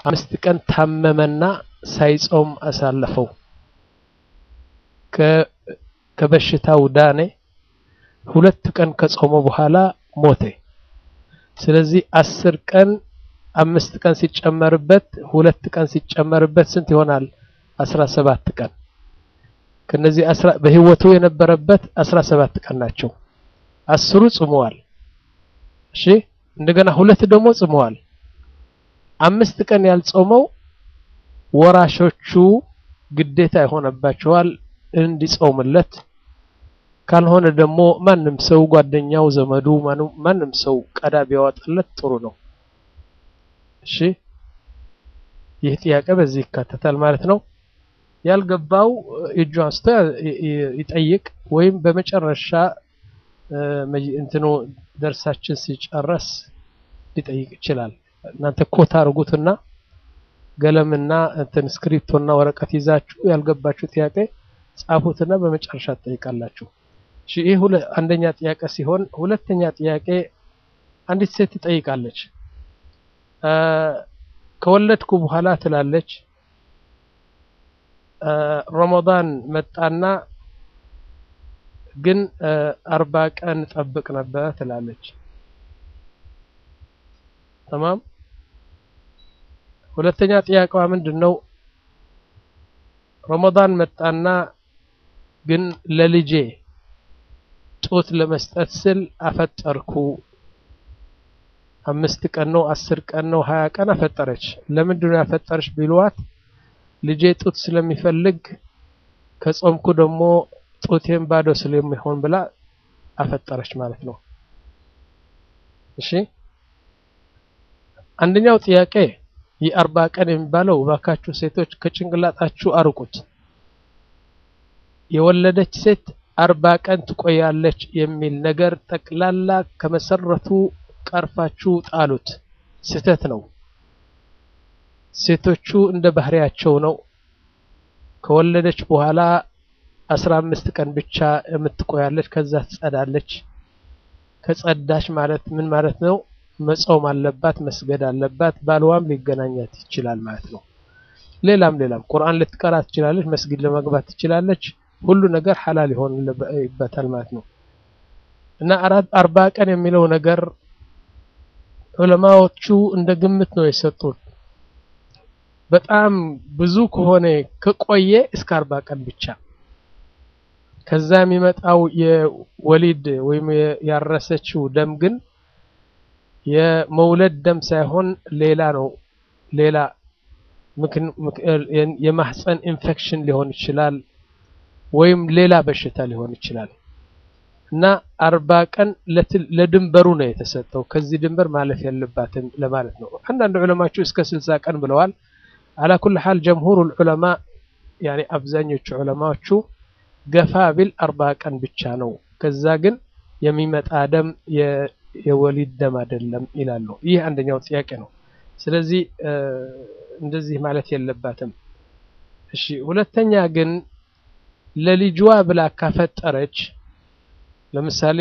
አምስት ቀን ታመመና ሳይጾም አሳለፈው። ከበሽታው ዳኔ። ሁለት ቀን ከጾመ በኋላ ሞተ። ስለዚህ አስር ቀን አምስት ቀን ሲጨመርበት ሁለት ቀን ሲጨመርበት ስንት ይሆናል? አስራ ሰባት ቀን ከነዚህ በህይወቱ የነበረበት አስራ ሰባት ቀን ናቸው። አስሩ ጽመዋል። እሺ እንደገና ሁለት ደግሞ ጽመዋል። አምስት ቀን ያልጾመው ወራሾቹ ግዴታ ይሆነባቸዋል እንዲጾምለት። ካልሆነ ደግሞ ማንም ሰው ጓደኛው፣ ዘመዱ ማንም ሰው ቀዳ ቢያወጣለት ጥሩ ነው። እሺ ይህ ጥያቄ በዚህ ይካተታል ማለት ነው። ያልገባው እጁ አንስቶ ይጠይቅ ወይም በመጨረሻ እንትኑ ደርሳችን ሲጨረስ ሊጠይቅ ይችላል። እናንተ ኮታ አርጉትና ገለምና እንትን ስክሪፕቶና ወረቀት ይዛችሁ ያልገባችሁ ጥያቄ ጻፉትና በመጨረሻ ትጠይቃላችሁ። እሺ ይህ አንደኛ ጥያቄ ሲሆን፣ ሁለተኛ ጥያቄ አንዲት ሴት ትጠይቃለች። ከወለድኩ በኋላ ትላለች ረመዳን መጣና ግን አርባ ቀን ጠብቅ ነበር ትላለች። ተማም ሁለተኛ ጥያቄዋ ምንድን ነው? ረመዳን መጣና ግን ለልጄ ጡት ለመስጠት ስል አፈጠርኩ። አምስት ቀን ነው፣ አስር ቀን ነው፣ ሀያ ቀን አፈጠረች። ለምንድን ነው ያፈጠረች ቢሏት ልጄ ጡት ስለሚፈልግ ከጾምኩ ደግሞ ጡቴን ባዶ ስለሚሆን ብላ አፈጠረች ማለት ነው። እሺ አንደኛው ጥያቄ የአርባ ቀን የሚባለው እባካችሁ ሴቶች ከጭንቅላጣችሁ አርቁት። የወለደች ሴት አርባ ቀን ትቆያለች የሚል ነገር ጠቅላላ ከመሰረቱ ቀርፋችሁ ጣሉት። ስህተት ነው። ሴቶቹ እንደ ባህሪያቸው ነው። ከወለደች በኋላ አስራ አምስት ቀን ብቻ የምትቆያለች፣ ከዛ ትጸዳለች። ከጸዳች ማለት ምን ማለት ነው? መጾም አለባት፣ መስገድ አለባት፣ ባልዋም ሊገናኛት ይችላል ማለት ነው። ሌላም ሌላም ቁርአን ልትቀራ ትችላለች፣ መስጊድ ለመግባት ትችላለች። ሁሉ ነገር ሐላል ይሆንበታል ማለት ነው። እና አርባ ቀን የሚለው ነገር ዑለማዎቹ እንደ ግምት ነው የሰጡት። በጣም ብዙ ከሆነ ከቆየ እስከ አርባ ቀን ብቻ። ከዛ የሚመጣው የወሊድ ወይም ያረሰችው ደም ግን የመውለድ ደም ሳይሆን ሌላ ነው። ሌላ የማህፀን ኢንፌክሽን ሊሆን ይችላል፣ ወይም ሌላ በሽታ ሊሆን ይችላል። እና አርባ ቀን ለድንበሩ ነው የተሰጠው። ከዚህ ድንበር ማለፍ የለባትም ለማለት ነው። አንዳንድ ዑለማችሁ እስከ ስልሳ ቀን ብለዋል። አላኩል ሐል ጀምሁሩ ዑለማ ያኔ አብዛኞቹ ዑለማዎቹ ገፋ ቢል አርባ ቀን ብቻ ነው። ከዛ ግን የሚመጣ ደም የወሊድ ደም አይደለም ይላሉ። ይህ አንደኛው ጥያቄ ነው። ስለዚህ እንደዚህ ማለት የለባትም። እሺ፣ ሁለተኛ ግን ለልጅዋ ብላ ካፈጠረች ለምሳሌ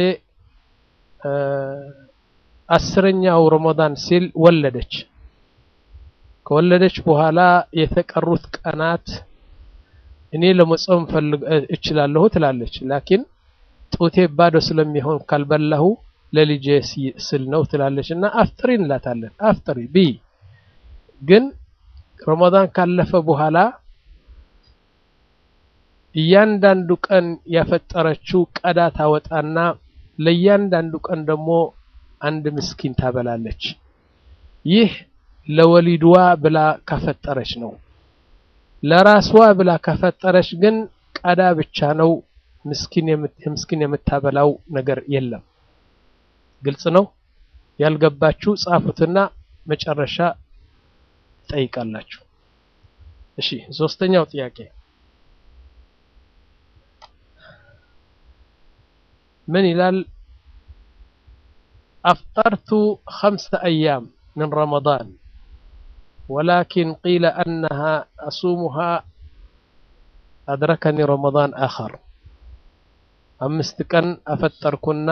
አስረኛው ረመዳን ሲል ወለደች። ከወለደች በኋላ የተቀሩት ቀናት እኔ ለመጾም ፈልግ እችላለሁ ትላለች። ላኪን ጡቴ ባዶ ስለሚሆን ካልበላሁ ለልጄ ስል ነው ትላለች እና አፍጥሪ እንላታለን። አፍጥሪ ቢ ግን ረመዳን ካለፈ በኋላ እያንዳንዱ ቀን ያፈጠረችው ቀዳ ታወጣና ለእያንዳንዱ ቀን ደግሞ አንድ ምስኪን ታበላለች። ይህ ለወሊድዋ ብላ ካፈጠረች ነው። ለራስዋ ብላ ካፈጠረች ግን ቀዳ ብቻ ነው። ምስኪን የምታበላው ነገር የለም። ግልጽ ነው። ያልገባችሁ ጻፉትና መጨረሻ ትጠይቃላችሁ። እሺ፣ ሶስተኛው ጥያቄ ምን ይላል? አፍጠርቱ ኸምሰ አያም ምን ረመዳን ወላኪን ቂለ አነሃ አሱሙሃ አድረከኒ ረመዳን አኸር አምስት ቀን አፈጠርኩና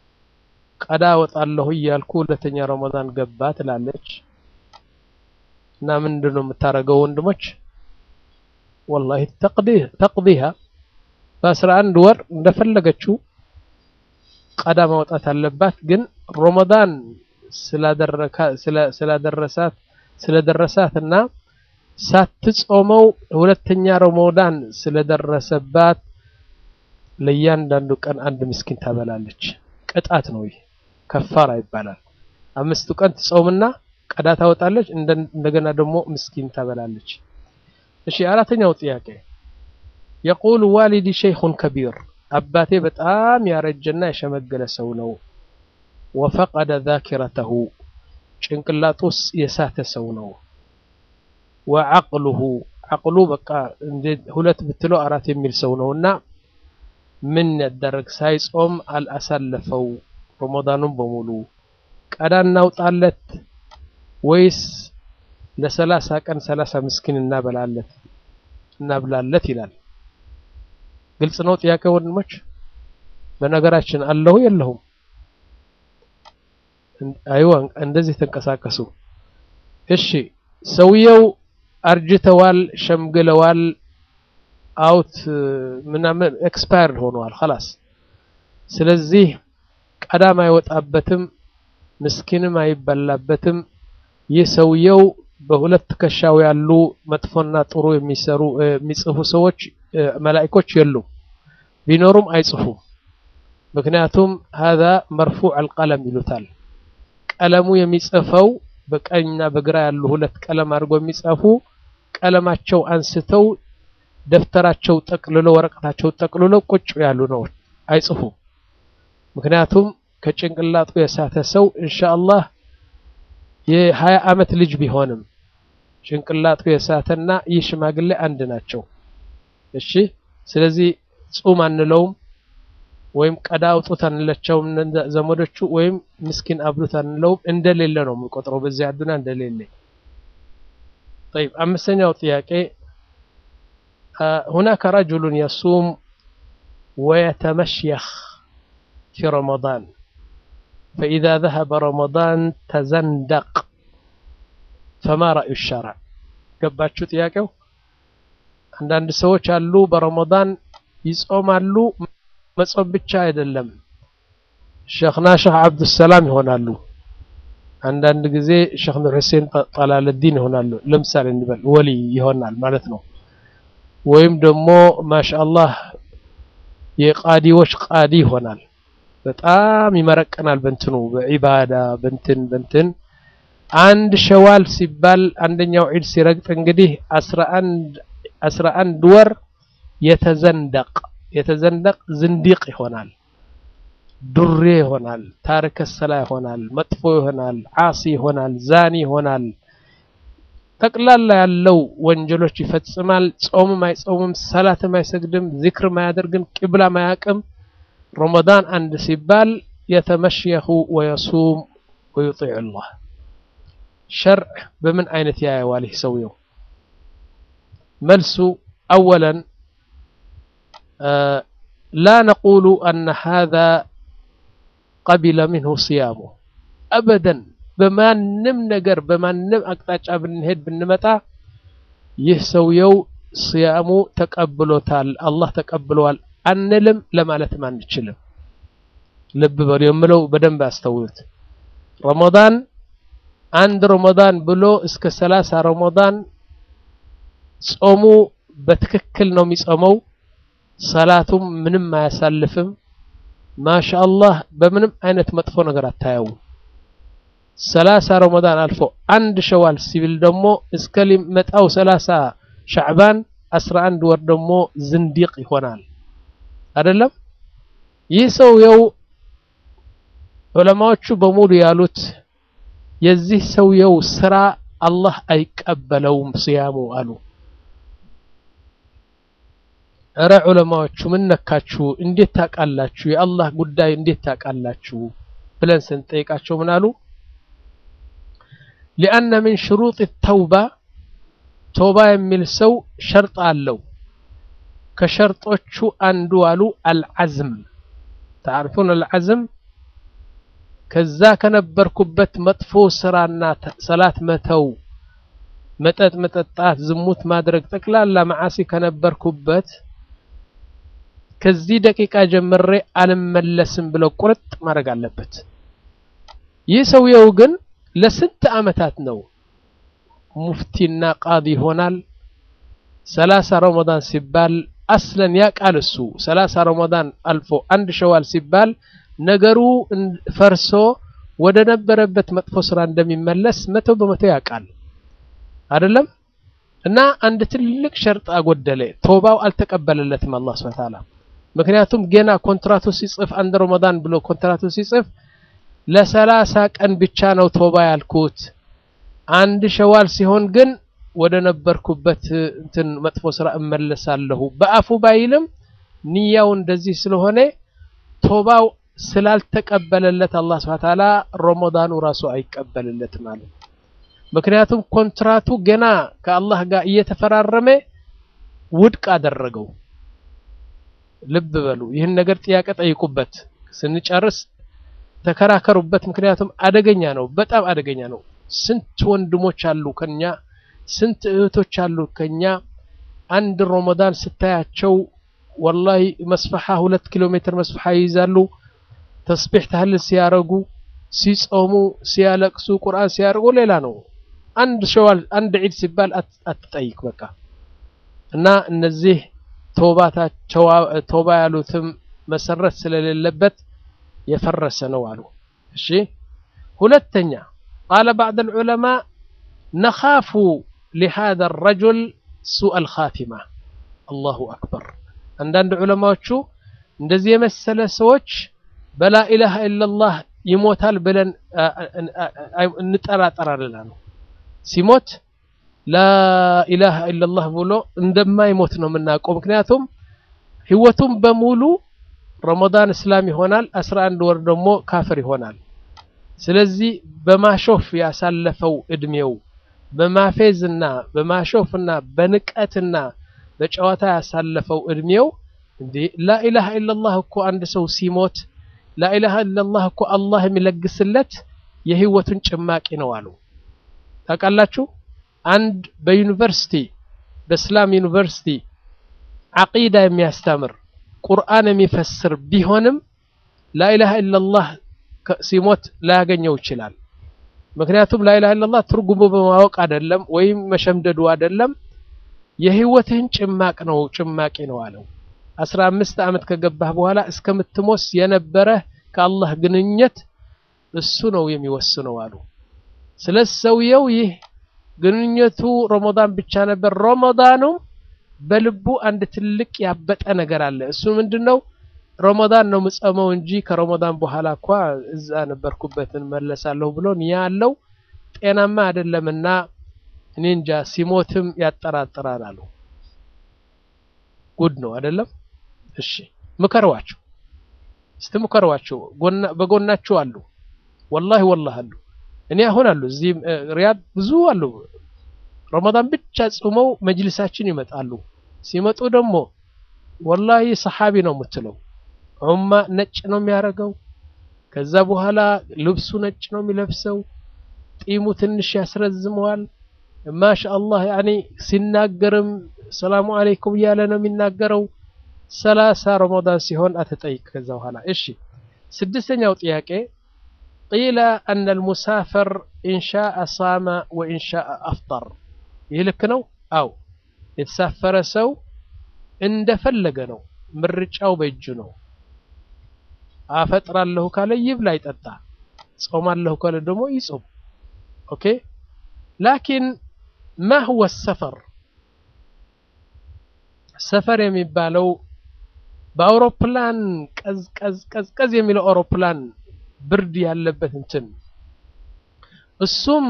ቀዳ ወጣለሁ እያልኩ ሁለተኛ ረመዳን ገባ ትላለች። እና ምንድን ነው የምታደርገው ወንድሞች? ወላሂ ተቅዲሃ በአስራ አንድ ወር እንደፈለገችው ቀዳ ማውጣት አለባት። ግን ረመዳን ስላደረሳት ስለደረሳት እና ሳትጾመው ሁለተኛ ረመዳን ስለደረሰባት ለእያንዳንዱ ቀን አንድ ምስኪን ታበላለች። ቅጣት ነው ይህ፣ ከፋራ ይባላል። አምስቱ ቀን ትጾምና ቀዳ ታወጣለች፣ እንደገና ደግሞ ምስኪን ታበላለች። እሺ አራተኛው ጥያቄ የቁል ዋሊዲ ሸይኹን ከቢር አባቴ በጣም ያረጀና የሸመገለ ሰው ነው። ወፈቀደ ዛኪረተሁ ጭንቅላጡስ የሳተ ሰው ነው። ወዐቅሉሁ ዐቅሉ በቃ ሁለት ብትለው አራት የሚል ሰው ነው እና ምን ያደረግ ሳይጾም አልአሳለፈው ረመዳኑን በሙሉ ቀዳ እናውጣለት ወይስ ለሰላሳ ቀን ሰላሳ ምስኪን እናበላለት እናብላለት ይላል። ግልጽ ነው ጥያቄ ወንድሞች። በነገራችን አለሁ የለሁም? አይዋ እንደዚህ ተንቀሳቀሱ። እሺ ሰውየው አርጅተዋል፣ ሸምግለዋል፣ አውት ምናምን ኤክስፓየርድ ሆነዋል ኸላስ። ስለዚህ ቀዳም አይወጣበትም፣ ምስኪንም አይበላበትም። ይህ ሰውየው በሁለት ትከሻው ያሉ መጥፎና ጥሩ የሚሰሩ የሚጽፉ ሰዎች መላኢኮች የሉም፣ ቢኖሩም አይጽፉም። ምክንያቱም ሀዛ መርፉዕ አልቀለም ይሉታል። ቀለሙ የሚጽፈው በቀኝና በግራ ያሉ ሁለት ቀለም አድርጎ የሚጻፉ ቀለማቸው አንስተው ደብተራቸው ጠቅልሎ ወረቀታቸው ጠቅልሎ ቁጭ ያሉ ነው፣ አይጽፉም። ምክንያቱም ከጭንቅላጡ የሳተ ሰው ኢንሻአላህ የሀያ ዓመት ልጅ ቢሆንም ጭንቅላጡ የሳተና ይህ ሽማግሌ አንድ ናቸው። እሺ ስለዚህ ጹም አንለውም ወይም ቀዳ አውጡት አንላቸውም ዘመዶቹ ወይም ምስኪን አብሉት አንለውም። እንደሌለ ነው የምንቆጥረው በዚህ አዱና እንደሌለ። طيب አምስተኛው ጥያቄ هناك رجل يصوم ويتمشيخ في رمضان فإذا ذهب رمضان تزندق فما رأي الشرع ገባችሁ ጥያቄው? አንዳንድ ሰዎች አሉ በረመዳን ይጾማሉ። መጾም ብቻ አይደለም ሸኽና ሸኽ አብዱሰላም ይሆናሉ። አንዳንድ ጊዜ ሸኽ ኑር ሁሴን ጠላለዲን ይሆናሉ። ለምሳሌ እንበል ወሊ ይሆናል ማለት ነው። ወይም ደግሞ ማሻአላህ የቃዲዎች ቃዲ ይሆናል። በጣም ይመረቀናል በእንትኑ በዒባዳ በእንትን በእንትን አንድ ሸዋል ሲባል አንደኛው ዒድ ሲረግጥ እንግዲህ አስራ አንድ ወር የተዘንደቅ የተዘንደቅ ዝንዲቅ ይሆናል፣ ዱሬ ይሆናል፣ ታሪከ ሰላ ይሆናል፣ መጥፎ ይሆናል፣ ዓሲ ይሆናል፣ ዛኒ ይሆናል። ጠቅላላ ያለው ወንጀሎች ይፈጽማል። ጾምም አይጾምም፣ ሰላትም አይሰግድም፣ ዚክርም አያደርግም፣ ቂብላም አያቅም። ረመዳን አንድ ሲባል የተመሽየኹ ወየሱም ወዩጢዕ ላህ ሸርዕ በምን አይነት ያየዋል ይህ ሰውየው? መልሱ አወለን ላ ነቁሉ አነ ሃዛ ቀቢለ ሚንሁ ስያሙ አበደን። በማንም ነገር በማንም አቅጣጫ ብንሄድ ብንመጣ ይህ ሰውየው ስያሙ ተቀብሎታል፣ አላህ ተቀብለዋል አንልም፣ ለማለትም አንችልም። ልብ በሉ የምለው በደንብ አስተውሉት። ረመዳን አንድ ረመዳን ብሎ እስከ ሰላሳ ረመዳን ጾሙ በትክክል ነው የሚጾመው። ሰላቱም ምንም አያሳልፍም። ማሻአላህ በምንም አይነት መጥፎ ነገር አታየው። ሰላሳ ረመዳን አልፎ አንድ ሸዋል ሲብል ደግሞ እስከ ሊመጣው ሰላሳ ሻዕባን አስራ አንድ ወር ደግሞ ዝንዲቅ ይሆናል። አይደለም ይህ ሰውየው ዑለማዎቹ በሙሉ ያሉት የዚህ ሰውየው ስራ አላህ አይቀበለውም ስያሙ አሉ። እረ ዑለማዎቹ ምን ነካችሁ? እንዴት ታውቃላችሁ? የአላህ ጉዳይ እንዴት ታውቃላችሁ? ብለን ስንጠይቃቸው ምን አሉ? ሊአነ ምን ሽሩጥ ተውባ ተውባ የሚል ሰው ሸርጥ አለው። ከሸርጦቹ አንዱ አሉ አልዓዝም ተዓርፉን አልዓዝም ከዛ ከነበርኩበት መጥፎ ስራና ሰላት መተው መጠጥ መጠጣት፣ ዝሙት ማድረግ ጠቅላላ መዓሲ ከነበርኩበት ከዚህ ደቂቃ ጀምሬ አልመለስም ብለው ቁርጥ ማድረግ አለበት። ይህ ሰውየው ግን ለስንት ዓመታት ነው ሙፍቲና ቃዲ ይሆናል። ሰላሳ ረመዳን ሲባል አስለን ያውቃል እሱ ሰላሳ ረመዳን አልፎ አንድ ሸዋል ሲባል ነገሩ ፈርሶ ወደ ነበረበት መጥፎ ስራ እንደሚመለስ መቶ በመቶ ያውቃል አይደለም። እና አንድ ትልቅ ሸርጥ አጎደለ። ቶባው አልተቀበለለትም አላህ ሱብሓነሁ ወተዓላ። ምክንያቱም ገና ኮንትራቱ ሲጽፍ አንድ ረመዳን ብሎ ኮንትራቱ ሲጽፍ ለሰላሳ ቀን ብቻ ነው ቶባ ያልኩት አንድ ሸዋል ሲሆን ግን ወደ ነበርኩበት እንትን መጥፎ ስራ እመለሳለሁ በአፉ ባይልም ንያው እንደዚህ ስለሆነ ቶባው ስላልተቀበለለት አላህ ሱብሓነሁ ወተዓላ ረመዳኑ ራሱ አይቀበልለትም ማለት ምክንያቱም ኮንትራቱ ገና ከአላህ ጋር እየተፈራረመ ውድቅ አደረገው። ልብ በሉ፣ ይህን ነገር ጥያቄ ጠይቁበት፣ ስንጨርስ ተከራከሩበት። ምክንያቱም አደገኛ ነው፣ በጣም አደገኛ ነው። ስንት ወንድሞች አሉ ከኛ፣ ስንት እህቶች አሉ ከኛ። አንድ ረመዳን ስታያቸው ወላሂ መስፈሓ ሁለት ኪሎ ሜትር መስፈሓ ይይዛሉ። ተስቢሕ ታህልል ሲያረጉ፣ ሲጾሙ፣ ሲያለቅሱ፣ ቁርአን ሲያርጉ ሌላ ነው። አንድ ሸዋል አንድ ዒድ ሲባል አትጠይቅ በቃ። እና እነዚህ ቶባ ያሉትም መሰረት ስለሌለበት የፈረሰ ነው አሉ። እሺ ሁለተኛ ቃለ ባዕድ ልዑለማ ነኻፉ ሊሃዛ ረጁል ሱአል ኻቲማ። አላሁ አክበር። አንዳንድ ዑለማዎቹ እንደዚህ የመሰለ ሰዎች በላ ኢላሃ ኢለላህ ይሞታል ብለን እንጠራጠራለን አሉ። ሲሞት ላኢላሃ ኢለላህ ብሎ እንደማይሞት ነው የምናውቀው። ምክንያቱም ህይወቱም በሙሉ ረመዳን እስላም ይሆናል፣ አስራ አንድ ወር ደግሞ ካፍር ይሆናል። ስለዚህ በማሾፍ ያሳለፈው እድሜው በማፌዝና በማሾፍና በንቀትና በጨዋታ ያሳለፈው እድሜው እንዴ ላኢላሃ ኢለላህ እኮ አንድ ሰው ሲሞት ላኢላሃ ኢለላህ እኮ አላህ የሚለግስለት የህይወቱን ጭማቂ ነው አሉ። ታውቃላችሁ አንድ በዩኒቨርሲቲ በእስላም ዩኒቨርሲቲ ዓቂዳ የሚያስተምር ቁርአን የሚፈስር ቢሆንም ላኢላሃ ኢለላህ ሲሞት ላያገኘው ይችላል። ምክንያቱም ላኢላሃ ኢለላህ ትርጉሙ በማወቅ አይደለም ወይም መሸምደዱ አይደለም፣ የህይወትህን ጭማቅ ነው ጭማቂ ነው አለው። አስራ አምስት ዓመት ከገባህ በኋላ እስከምትሞስ የነበረህ ከአላህ ግንኙነት እሱ ነው የሚወስነው አሉ። ስለ ሰውየው ይህ ግንኙነቱ ረመዳን ብቻ ነበር። ረመዳኑም በልቡ አንድ ትልቅ ያበጠ ነገር አለ። እሱ ምንድነው? ረመዳን ነው ምጸመው እንጂ ከረመዳን በኋላ እንኳ እዛ ነበርኩበትን መለሳለሁ ብሎ ያ አለው ጤናማ አይደለምና እኔ እንጃ ሲሞትም ያጠራጥራል አሉ። ጉድ ነው አይደለም? እሺ ምከሯቸው፣ እስቲ ምከሯቸው። በጎናቸው አሉ፣ ወላሂ ወላሂ አሉ። እኔ አሁን አሉ እዚህ ሪያድ ብዙ አሉ። ረመዳን ብቻ ጾመው መጅልሳችን ይመጣሉ። ሲመጡ ደግሞ ወላሂ ሰሓቢ ነው የምትለው ዑማ ነጭ ነው የሚያደርገው። ከዛ በኋላ ልብሱ ነጭ ነው የሚለብሰው። ጢሙ ትንሽ ያስረዝመዋል። ማሻአላህ ያኔ ሲናገርም ሰላሙ አለይኩም እያለ ነው የሚናገረው። ሰላሳ ረመዳን ሲሆን አትጠይቅ። ከዛ በኋላ እሺ፣ ስድስተኛው ጥያቄ ቂለ አነ ልሙሳፈር ኢንሻአ ሳመ ወኢንሻአ አፍጠር። ይህ ልክ ነው? አው የተሳፈረ ሰው እንደፈለገ ነው፣ ምርጫው በእጁ ነው። አፈጥራለሁ ካለ ይብላ ይጠጣ፣ ጾማለሁ ካለ ደግሞ ይጾም። ኦኬ ላኪን ማ ሁወ ሰፈር ሰፈር የሚባለው በአውሮፕላን ቀዝቀዝ ቀዝቀዝ የሚለው አውሮፕላን ብርድ ያለበት እንትን እሱም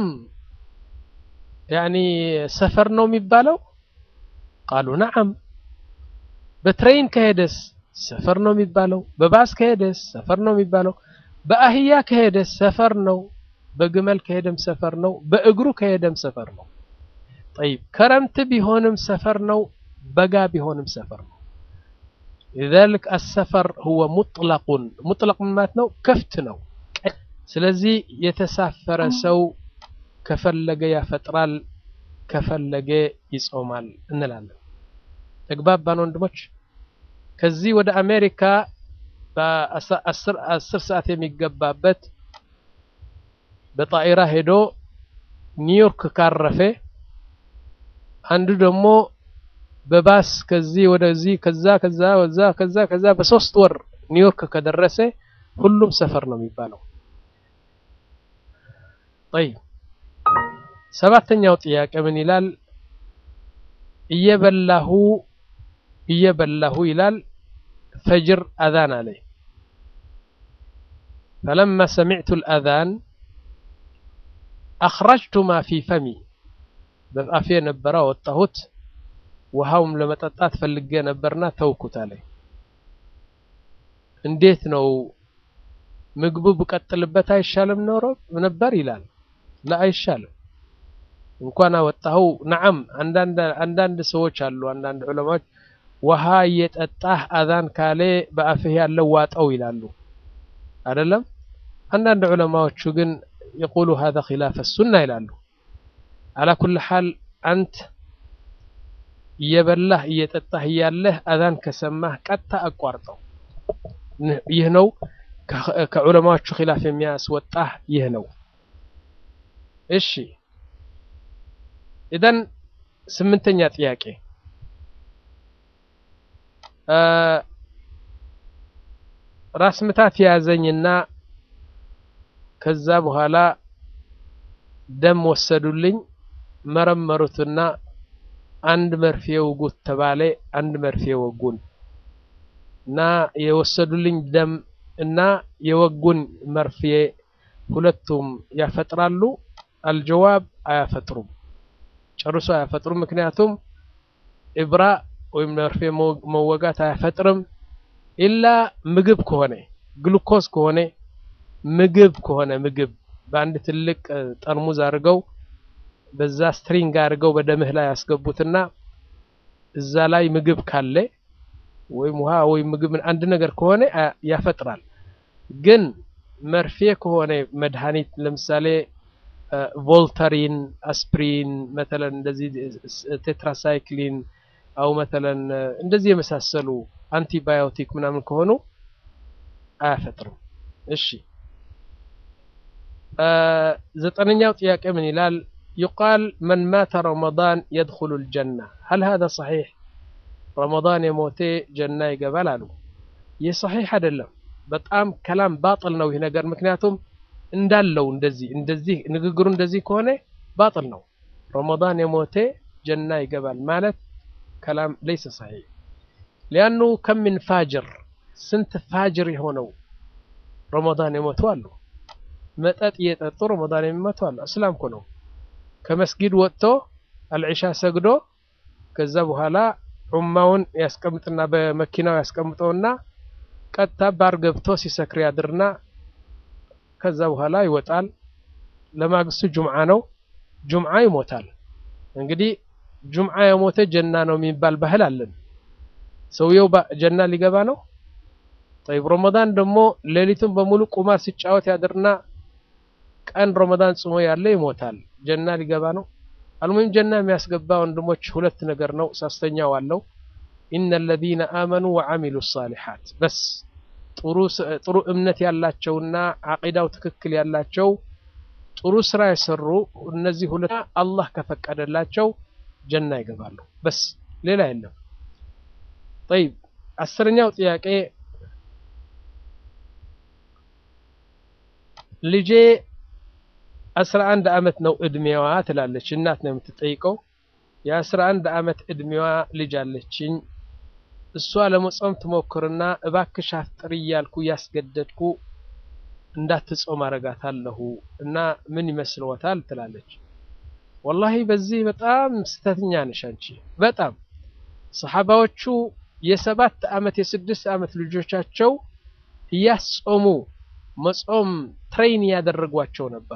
ያኒ ሰፈር ነው የሚባለው? ቃሉ ነዓም። በትሬን ከሄደስ ሰፈር ነው የሚባለው? በባስ ከሄደስ ሰፈር ነው የሚባለው? በአህያ ከሄደስ ሰፈር ነው። በግመል ከሄደም ሰፈር ነው። በእግሩ ከሄደም ሰፈር ነው። ጠይብ ከረምት ቢሆንም ሰፈር ነው። በጋ ቢሆንም ሰፈር ነው። ሊዛሊክ አሰፈር ሁወ ሙጥለቁን ሙጥለቅ ማለት ነው ክፍት ነው። ስለዚህ የተሳፈረ ሰው ከፈለገ ያፈጥራል፣ ከፈለገ ይጾማል እንላለን። ተግባባን ወንድሞች? ከዚህ ወደ አሜሪካ በአስር ሰዓት የሚገባበት በጣኢራ ሄዶ ኒውዮርክ ካረፈ አንዱ ደግሞ በባስ ከዚህ ወደዚህ ከዛ ከዛ ወዛ ከዛ ከዛ በሶስት ወር ኒውዮርክ ከደረሰ ሁሉም ሰፈር ነው የሚባለው። ጠይብ ሰባተኛው ጥያቄ ምን ይላል? እየበላሁ እየበላሁ ይላል ፈጅር አዛን አለ። ፈለማ ሰሚዕቱ ልአዛን አኽረጅቱ ማ ፊ ፈሚ በአፌ ነበረ አወጣሁት። ውሃውም ለመጠጣት ፈልጌ ነበርና ተውኩት አለ። እንዴት ነው ምግቡ ብቀጥልበት አይሻልም ኖሮ ነበር ይላል። ላ አይሻልም። እንኳን አወጣኸው ነዓም። አንዳንድ ሰዎች አሉ፣ አንዳንድ ዑለማዎች ውሃ እየጠጣህ አዛን ካለ በአፍህ ያለው ዋጠው ይላሉ። አይደለም። አንዳንድ ዑለማዎቹ ግን የቁሉ ሀዛ ኺላፈ ሱና ይላሉ። አላ ኩል ሓል አንት እየበላህ እየጠጣህ እያለህ አዛን ከሰማህ ቀጥታ አቋርጠው። ይህ ነው ከዑለማዎቹ ኺላፍ የሚያስወጣህ ይህ ነው። እሺ ኢዘን ስምንተኛ ጥያቄ ራስ ምታት የያዘኝና ከዛ በኋላ ደም ወሰዱልኝ፣ መረመሩትና አንድ መርፌ ውጉት ተባለ። አንድ መርፌ ወጉን እና የወሰዱልኝ ደም እና የወጉን መርፌ ሁለቱም ያፈጥራሉ? አልጀዋብ አያፈጥሩም፣ ጨርሶ አያፈጥሩም። ምክንያቱም ኢብራ ወይም መርፌ መወጋት አያፈጥርም። ኢላ ምግብ ከሆነ ግሉኮዝ ከሆነ ምግብ ከሆነ ምግብ በአንድ ትልቅ ጠርሙዝ አድርገው በዛ ስትሪንግ አድርገው በደምህ ላይ ያስገቡትና እዛ ላይ ምግብ ካለ ወይም ውሃ ወይም ምግብ አንድ ነገር ከሆነ ያፈጥራል። ግን መርፌ ከሆነ መድኃኒት ለምሳሌ ቮልተሪን፣ አስፕሪን መተለን እንደዚህ ቴትራሳይክሊን አው መተለን እንደዚህ የመሳሰሉ አንቲባዮቲክ ምናምን ከሆኑ አያፈጥርም። እሺ ዘጠነኛው ጥያቄ ምን ይላል? ዩቃል መን ማተ ረመዳን የድኹሉ ልጀና ሀል ሀዛ ሰሒሕ? ረመዳን የሞቴ ጀና ይገባል አሉ። ይህ ሰሒሕ አይደለም። በጣም ከላም ባጥል ነው ይህ ነገር። ምክንያቱም እንዳለው እንደዚህ እንደዚህ ንግግሩ እንደዚህ ከሆነ ባጥል ነው። ረመዳን የሞቴ ጀና ይገባል ማለት ከላም ለይሰ ሰሒሕ ሊአኑ ከም ምን ፋጅር ስንት ፋጅር የሆነው ረመዳን የሞቱ አሉ። መጠጥ እየጠጡ ረመዳን የሚሞቱ አሉ። እስላም እኮ ነው። ከመስጊድ ወጥቶ አልዒሻ ሰግዶ ከዛ በኋላ ዑማውን ያስቀምጥና በመኪናው ያስቀምጠውና ቀጥታ ባር ገብቶ ሲሰክር ያድርና ከዛ በኋላ ይወጣል። ለማግስቱ ጁምዓ ነው። ጁምዓ ይሞታል። እንግዲህ ጁምዓ የሞተ ጀና ነው የሚባል ባህል አለን። ሰውየው ጀና ሊገባ ነው። ጠይብ ረመዳን ደግሞ ሌሊቱን በሙሉ ቁማር ሲጫወት ያድርና ቀን ረመዳን ጽሞ ያለ ይሞታል። ጀና ሊገባ ነው። አልሙሂም ጀና የሚያስገባ ወንድሞች ሁለት ነገር ነው። ሶስተኛው አለው ኢነ አለዚነ አመኑ ወዐሚሉ ሳሊሓት በስ ጥሩ እምነት ያላቸውና ዓቂዳው ትክክል ያላቸው ጥሩ ስራ የሰሩ እነዚህ ሁለት አላህ ከፈቀደላቸው ጀና ይገባሉ። በስ ሌላ የለም። ጠይብ አስረኛው ጥያቄ ልጄ አስራ አንድ አመት ነው እድሜዋ ትላለች። እናት ነው የምትጠይቀው። የአስራ አንድ አመት እድሜዋ ልጅ አለችኝ። እሷ ለመጾም ትሞክርና እባክሽ አፍጥሪ እያልኩ እያስገደድኩ እንዳትጾም አረጋታለሁ እና ምን ይመስልዎታል ትላለች። ወላሂ በዚህ በጣም ስተተኛ ነሽ አንቺ። በጣም ሰሓባዎቹ የሰባት አመት የስድስት አመት ልጆቻቸው እያስጾሙ መጾም ትሬን ያደረጓቸው ነበር።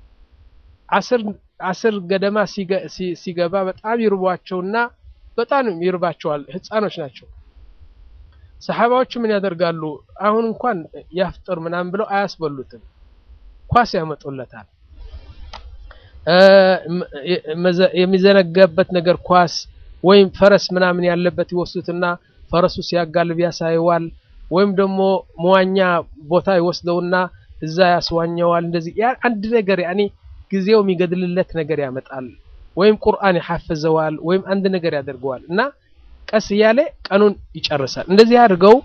አስር ገደማ ሲገባ በጣም ይርቧቸውና በጣም ይርባቸዋል። ህፃኖች ናቸው። ሰሓባዎቹ ምን ያደርጋሉ? አሁን እንኳን ያፍጥር ምናምን ብለው አያስበሉትም፣ ኳስ ያመጡለታል። የሚዘነጋበት ነገር ኳስ ወይም ፈረስ ምናምን ያለበት ይወስዱትና ፈረሱ ሲያጋልብ ያሳየዋል። ወይም ደግሞ መዋኛ ቦታ ይወስደውና እዛ ያስዋኘዋል። እንደዚህ ያ አንድ ነገር ያኔ ጊዜው የሚገድልለት ነገር ያመጣል። ወይም ቁርአን ይሐፍዘዋል ወይም አንድ ነገር ያደርገዋል እና ቀስ እያለ ቀኑን ይጨርሳል። እንደዚህ አድርገው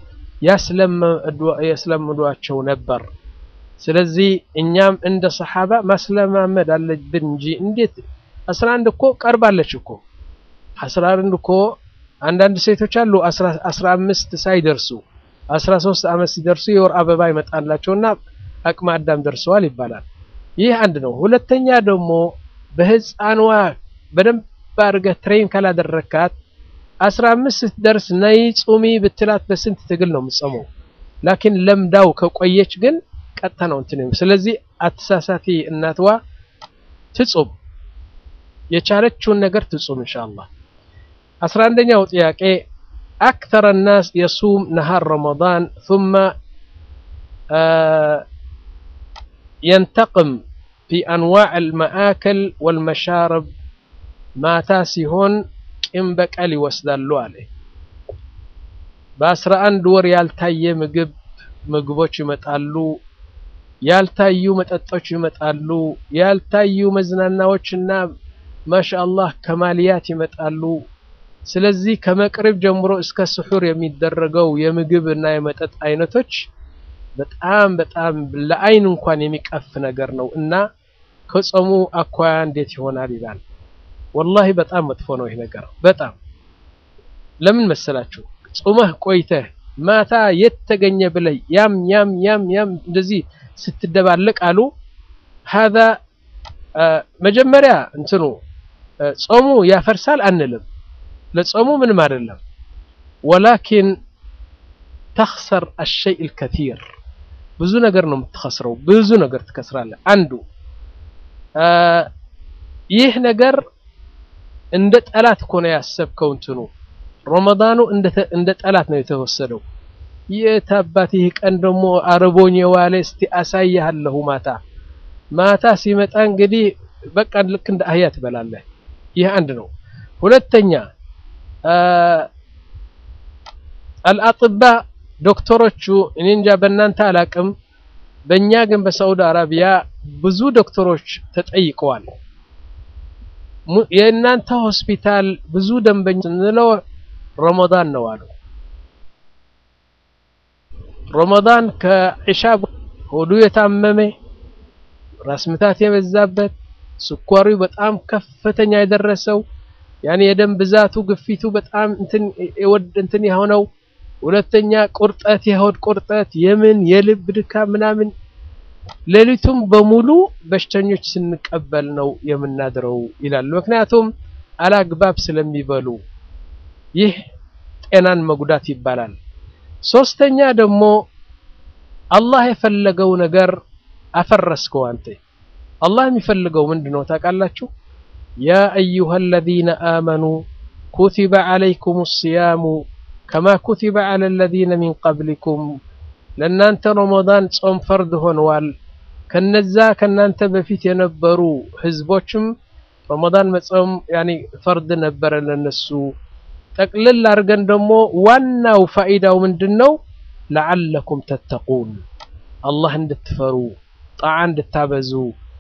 ያስለምዷቸው ነበር። ስለዚህ እኛም እንደ ሰሓባ ማስለማመድ አለብን እንጂ እንዴት አስራ አንድ እኮ ቀርባለች እኮ አስራ አንድ እኮ አንዳንድ ሴቶች አሉ አስራ አምስት ሳይደርሱ አስራ ሶስት ዓመት ሲደርሱ የወር አበባ ይመጣላቸውና አቅመ አዳም ደርሰዋል ይባላል። ይህ አንድ ነው። ሁለተኛ ደግሞ በህፃኗ በደንብ አድርገህ ትሬን ካላደረካት አስራ አምስት ስትደርስ ነይ ጹሚ ብትላት በስንት ትግል ነው የምትጾመው። ላኪን ለምዳው ከቆየች ግን ቀጥታ ነው እንትን። ስለዚህ አትሳሳፊ እናትዋ ትጹም፣ የቻለችውን ነገር ትጹም ኢንሻአላህ። አስራ አንደኛው ጥያቄ አክተረ ናስ የሱም ነሃር ረመዳን ثم ينتقم في أنواع المآكل والمشارب ማታ ሲሆን ቂም በቀል ይወስዳሉ አለ። በአስራ አንድ ወር ያልታየ ምግብ ምግቦች ይመጣሉ፣ ያልታዩ መጠጦች ይመጣሉ፣ ያልታዩ መዝናናዎችና ማሻአላህ ከማልያት ይመጣሉ። ስለዚህ ከመቅሪብ ጀምሮ እስከ ስሑር የሚደረገው የምግብ እና የመጠጥ አይነቶች በጣም በጣም ለአይን እንኳን የሚቀፍ ነገር ነው እና ከጾሙ አኳያ እንዴት ይሆናል ይላል። ወላሂ በጣም መጥፎ ነው ይህ ነገር በጣም ለምን መሰላችሁ? ጾመህ ቆይተህ ማታ የት ተገኘ ብለህ ያም ያም ያም ያም እንደዚህ ስትደባለቅ አሉ ሀዛ መጀመሪያ እንትኑ ጾሙ ያፈርሳል አንልም። ለጾሙ ምንም አይደለም። ወላኪን ተኽሰር አሸይ ልከቲር ብዙ ነገር ነው የምትኸስረው። ብዙ ነገር ትከስራለህ። አንዱ ይህ ነገር እንደ ጠላት እኮ ነው ያሰብከው። እንትኑ ረመዳኑ እንደ ጠላት ነው የተወሰደው። የት አባት ይህ ቀን ደግሞ አርቦኝ የዋለ እስቲ አሳያለሁ። ማታ ማታ ሲመጣ እንግዲህ በቃ ልክ እንደ አህያ ትበላለህ። ይህ አንድ ነው። ሁለተኛ አልአጥባ ዶክተሮቹ እኔ እንጃ በእናንተ አላቅም፣ በእኛ ግን በሳዑዲ አረቢያ ብዙ ዶክተሮች ተጠይቀዋል። የእናንተ ሆስፒታል ብዙ ደንበኛ ስንለው ረመዳን ነው አሉ። ረመዳን ከዒሻ ሆዱ የታመመ ራስ ምታት የበዛበት ስኳሩ በጣም ከፍተኛ የደረሰው ያኔ የደም ብዛቱ ግፊቱ በጣም እንትን የወድ እንትን የሆነው ሁለተኛ ቁርጠት የሆድ ቁርጠት የምን የልብ ድካም ምናምን ሌሊቱም በሙሉ በሽተኞች ስንቀበል ነው የምናድረው ይላሉ። ምክንያቱም አላግባብ ስለሚበሉ ይህ ጤናን መጉዳት ይባላል። ሶስተኛ ደግሞ አላህ የፈለገው ነገር አፈረስከው አንተ። አላህ የሚፈልገው ምንድን ነው ታውቃላችሁ? ያ አዩሃ አለዚነ አመኑ ኩቲበ ዓለይኩም ሲያሙ ከማ ኩቲበ ዓላ አለዚነ ሚን ቀብሊኩም ለእናንተ ረመዳን ጾም ፈርድ ሆነዋል። ከነዛ ከናንተ በፊት የነበሩ ህዝቦችም ረመዳን መጾም ያኒ ፈርድ ነበረ ለነሱ። ጠቅልል አድርገን ደግሞ ዋናው ፋኢዳው ምንድነው? ለዓለኩም ተተቁን አላህ እንድትፈሩ ጣዓ እንድታበዙ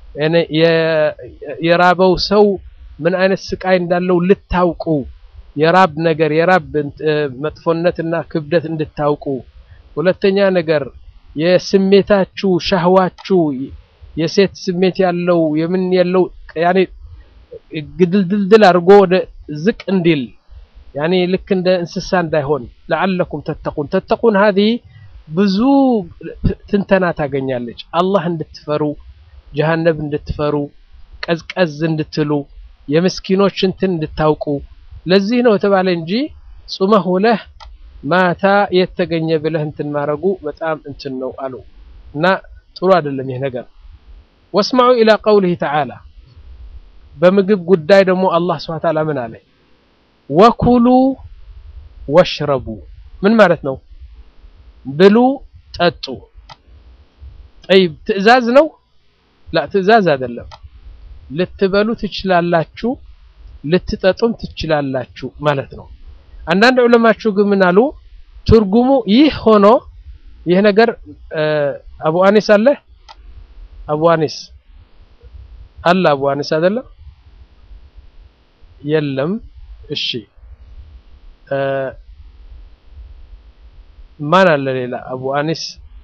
የራበው ሰው ምን አይነት ስቃይ እንዳለው ልታውቁ የራብ ነገር የራብ መጥፎነትና ክብደት እንድታውቁ ሁለተኛ ነገር የስሜታችሁ ሻህዋችሁ የሴት ስሜት ያለው የምን ያለው ያኔ ግድልድልድል አድርጎ ወደ ዝቅ እንዲል ያኔ ልክ እንደ እንስሳ እንዳይሆን ለዓለኩም ተተቁን ተተቁን ሀዚ ብዙ ትንተና ታገኛለች። አላህ እንድትፈሩ ጀሃነብ እንድትፈሩ ቀዝቀዝ እንድትሉ የምስኪኖች እንትን እንድታውቁ ለዚህ ነው የተባለ እንጂ ጹመህ ውለህ ማታ የተገኘ ብለህ እንትን ማድረጉ በጣም እንትን ነው አሉ እና ጥሩ አይደለም ይህ ነገር። ወስማዑ ኢላ ቀውሊሂ ተዓላ በምግብ ጉዳይ ደግሞ አላህ ስብሐ ተዓላ ምን አለ? ወኩሉ ወሽረቡ ምን ማለት ነው? ብሉ ጠጡ። ጠይብ ትዕዛዝ ነው? ላ ትዕዛዝ አይደለም። ልትበሉ ትችላላችሁ፣ ልትጠጡም ትችላላችሁ ማለት ነው። አንዳንድ ዑለማችሁ ግን ምን አሉ? ትርጉሙ ይህ ሆኖ ይህ ነገር አቡ አኒስ አለ አቡ አኒስ አለ አቡ አኒስ አይደለም የለም። እሺ ማን አለ ሌላ? አቡ አኒስ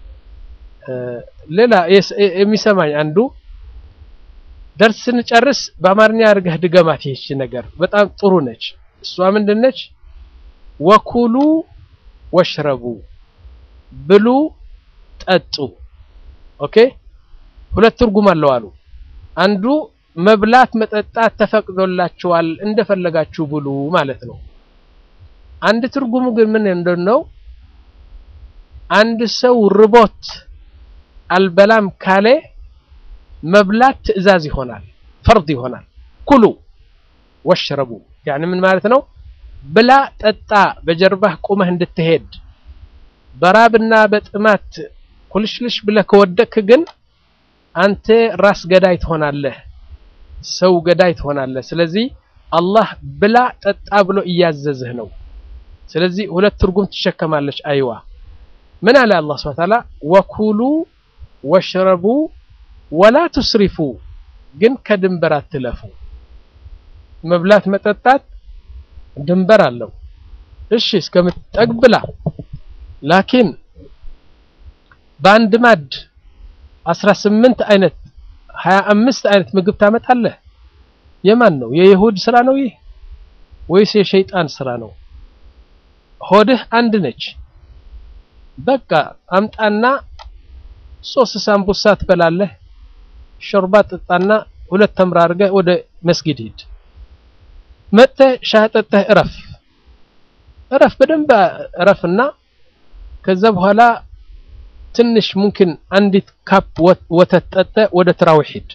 ሌላ የሚሰማኝ አንዱ ደርስ ስንጨርስ በአማርኛ አድርገህ ድገማት። ይህች ነገር በጣም ጥሩ ነች። እሷ ምንድን ነች? ወኩሉ ወሽረቡ ብሉ ጠጡ። ኦኬ ሁለት ትርጉም አለው አሉ። አንዱ መብላት መጠጣት ተፈቅዶላችኋል እንደፈለጋችሁ ብሉ ማለት ነው። አንድ ትርጉሙ ግን ምን እንደሆነው አንድ ሰው ርቦት አልበላም ካለ መብላት ትዕዛዝ ይሆናል፣ ፈርድ ይሆናል። ኩሉ ወሽረቡ ያኒ ምን ማለት ነው? ብላ ጠጣ፣ በጀርባህ ቁመህ እንድትሄድ በራብና በጥማት ኩልሽልሽ ብለህ ከወደቅክ ግን አንተ ራስ ገዳይ ትሆናለህ፣ ሰው ገዳይ ትሆናለህ። ስለዚህ አላህ ብላ ጠጣ ብሎ እያዘዝህ ነው። ስለዚህ ሁለት ትርጉም ትሸከማለች አይዋ። ምን አለ አላህ ሱብሓነሁ ወተዓላ ወኩሉ ወሽረቡ ወላ ቱስሪፉ፣ ግን ከድንበር አትለፉ። መብላት መጠጣት ድንበር አለው። እሺ እስከምትጠግብ ብላ ላኪን በአንድ ማድ አስራ ስምንት አይነት ሀያ አምስት አይነት ምግብ ታመጣለህ። የማን ነው? የይሁድ ስራ ነው ይህ ወይስ የሸይጣን ስራ ነው? ሆድህ አንድ ነች። በቃ አምጣና ሶስት ሳምቡሳ ትበላለህ። ሾርባ ጠጣና ሁለት ተምር አድርገህ ወደ መስጊድ ሂድ። መጥተህ ሻህ ጠጥተህ እረፍ እረፍ፣ በደንብ እረፍና ከዛ በኋላ ትንሽ ሙምኪን አንዲት ካፕ ወተት ጠጥተህ ወደ ትራዊሕ ሂድ።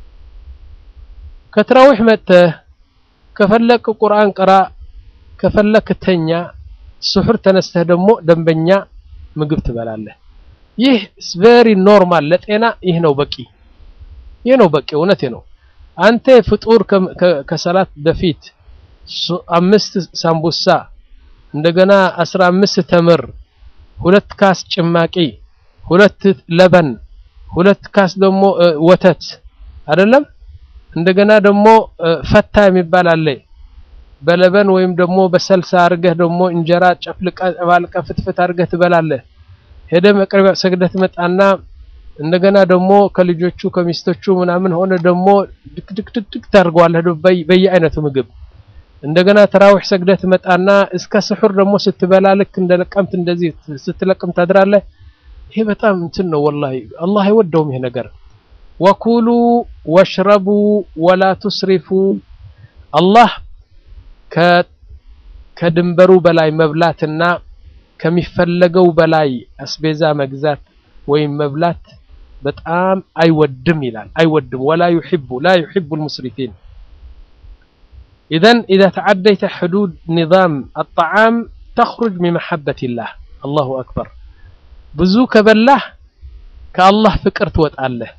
ከትራዊሕ መጥተህ ከፈለክ ቁርአን ቅራ፣ ከፈለክ ተኛ። ስሑር ተነስተህ ደግሞ ደንበኛ ምግብ ትበላለህ። ይህ ቬሪ ኖርማል ለጤና ይህ ነው በቂ፣ ይህ ነው በቂ። እውነቴ ነው። አንተ ፍጡር ከሰላት በፊት አምስት ሳምቡሳ እንደገና አስራ አምስት ተምር፣ ሁለት ካስ ጭማቂ፣ ሁለት ለበን፣ ሁለት ካስ ደግሞ ወተት አይደለም። እንደገና ደግሞ ፈታ የሚባል አለ በለበን ወይም ደግሞ በሰልሳ አድርገህ ደግሞ እንጀራ ጨፍልቀ ባልቀ ፍትፍት አድርገህ ትበላለህ። ሄደ መቅረቢያ ሰግደህ ትመጣና እንደገና ደግሞ ከልጆቹ ከሚስቶቹ ምናምን ሆነ ደግሞ ድክድክድክ ታደርገዋለህ በየአይነቱ ምግብ። እንደገና ተራዊሕ ሰግደህ ትመጣና እስከ ስሑር ደግሞ ስትበላ ልክ እንደለቀምት እንደዚህ ስትለቅም ታድራለህ። ይሄ በጣም እንትን ነው ወላሂ፣ አላህ አይወደውም ይሄ ነገር። ወኩሉ ወሽረቡ ወላ ቱስሪፉ አላህ ከድንበሩ በላይ መብላትና ከሚፈለገው በላይ አስቤዛ መግዛት ወይም መብላት በጣም አይወድም ይላል። አይወድም ወላ ዩሒቡ ላ ዩሒቡ ልሙስሪፊን ኢዘን ኢዛ ተዓደይተ ሕዱድ ኒዛም አጣዓም ተኽሩጅ ሚን መሐበቲላህ አላሁ አክበር። ብዙ ከበላህ ከአላህ ፍቅር ትወጣለህ።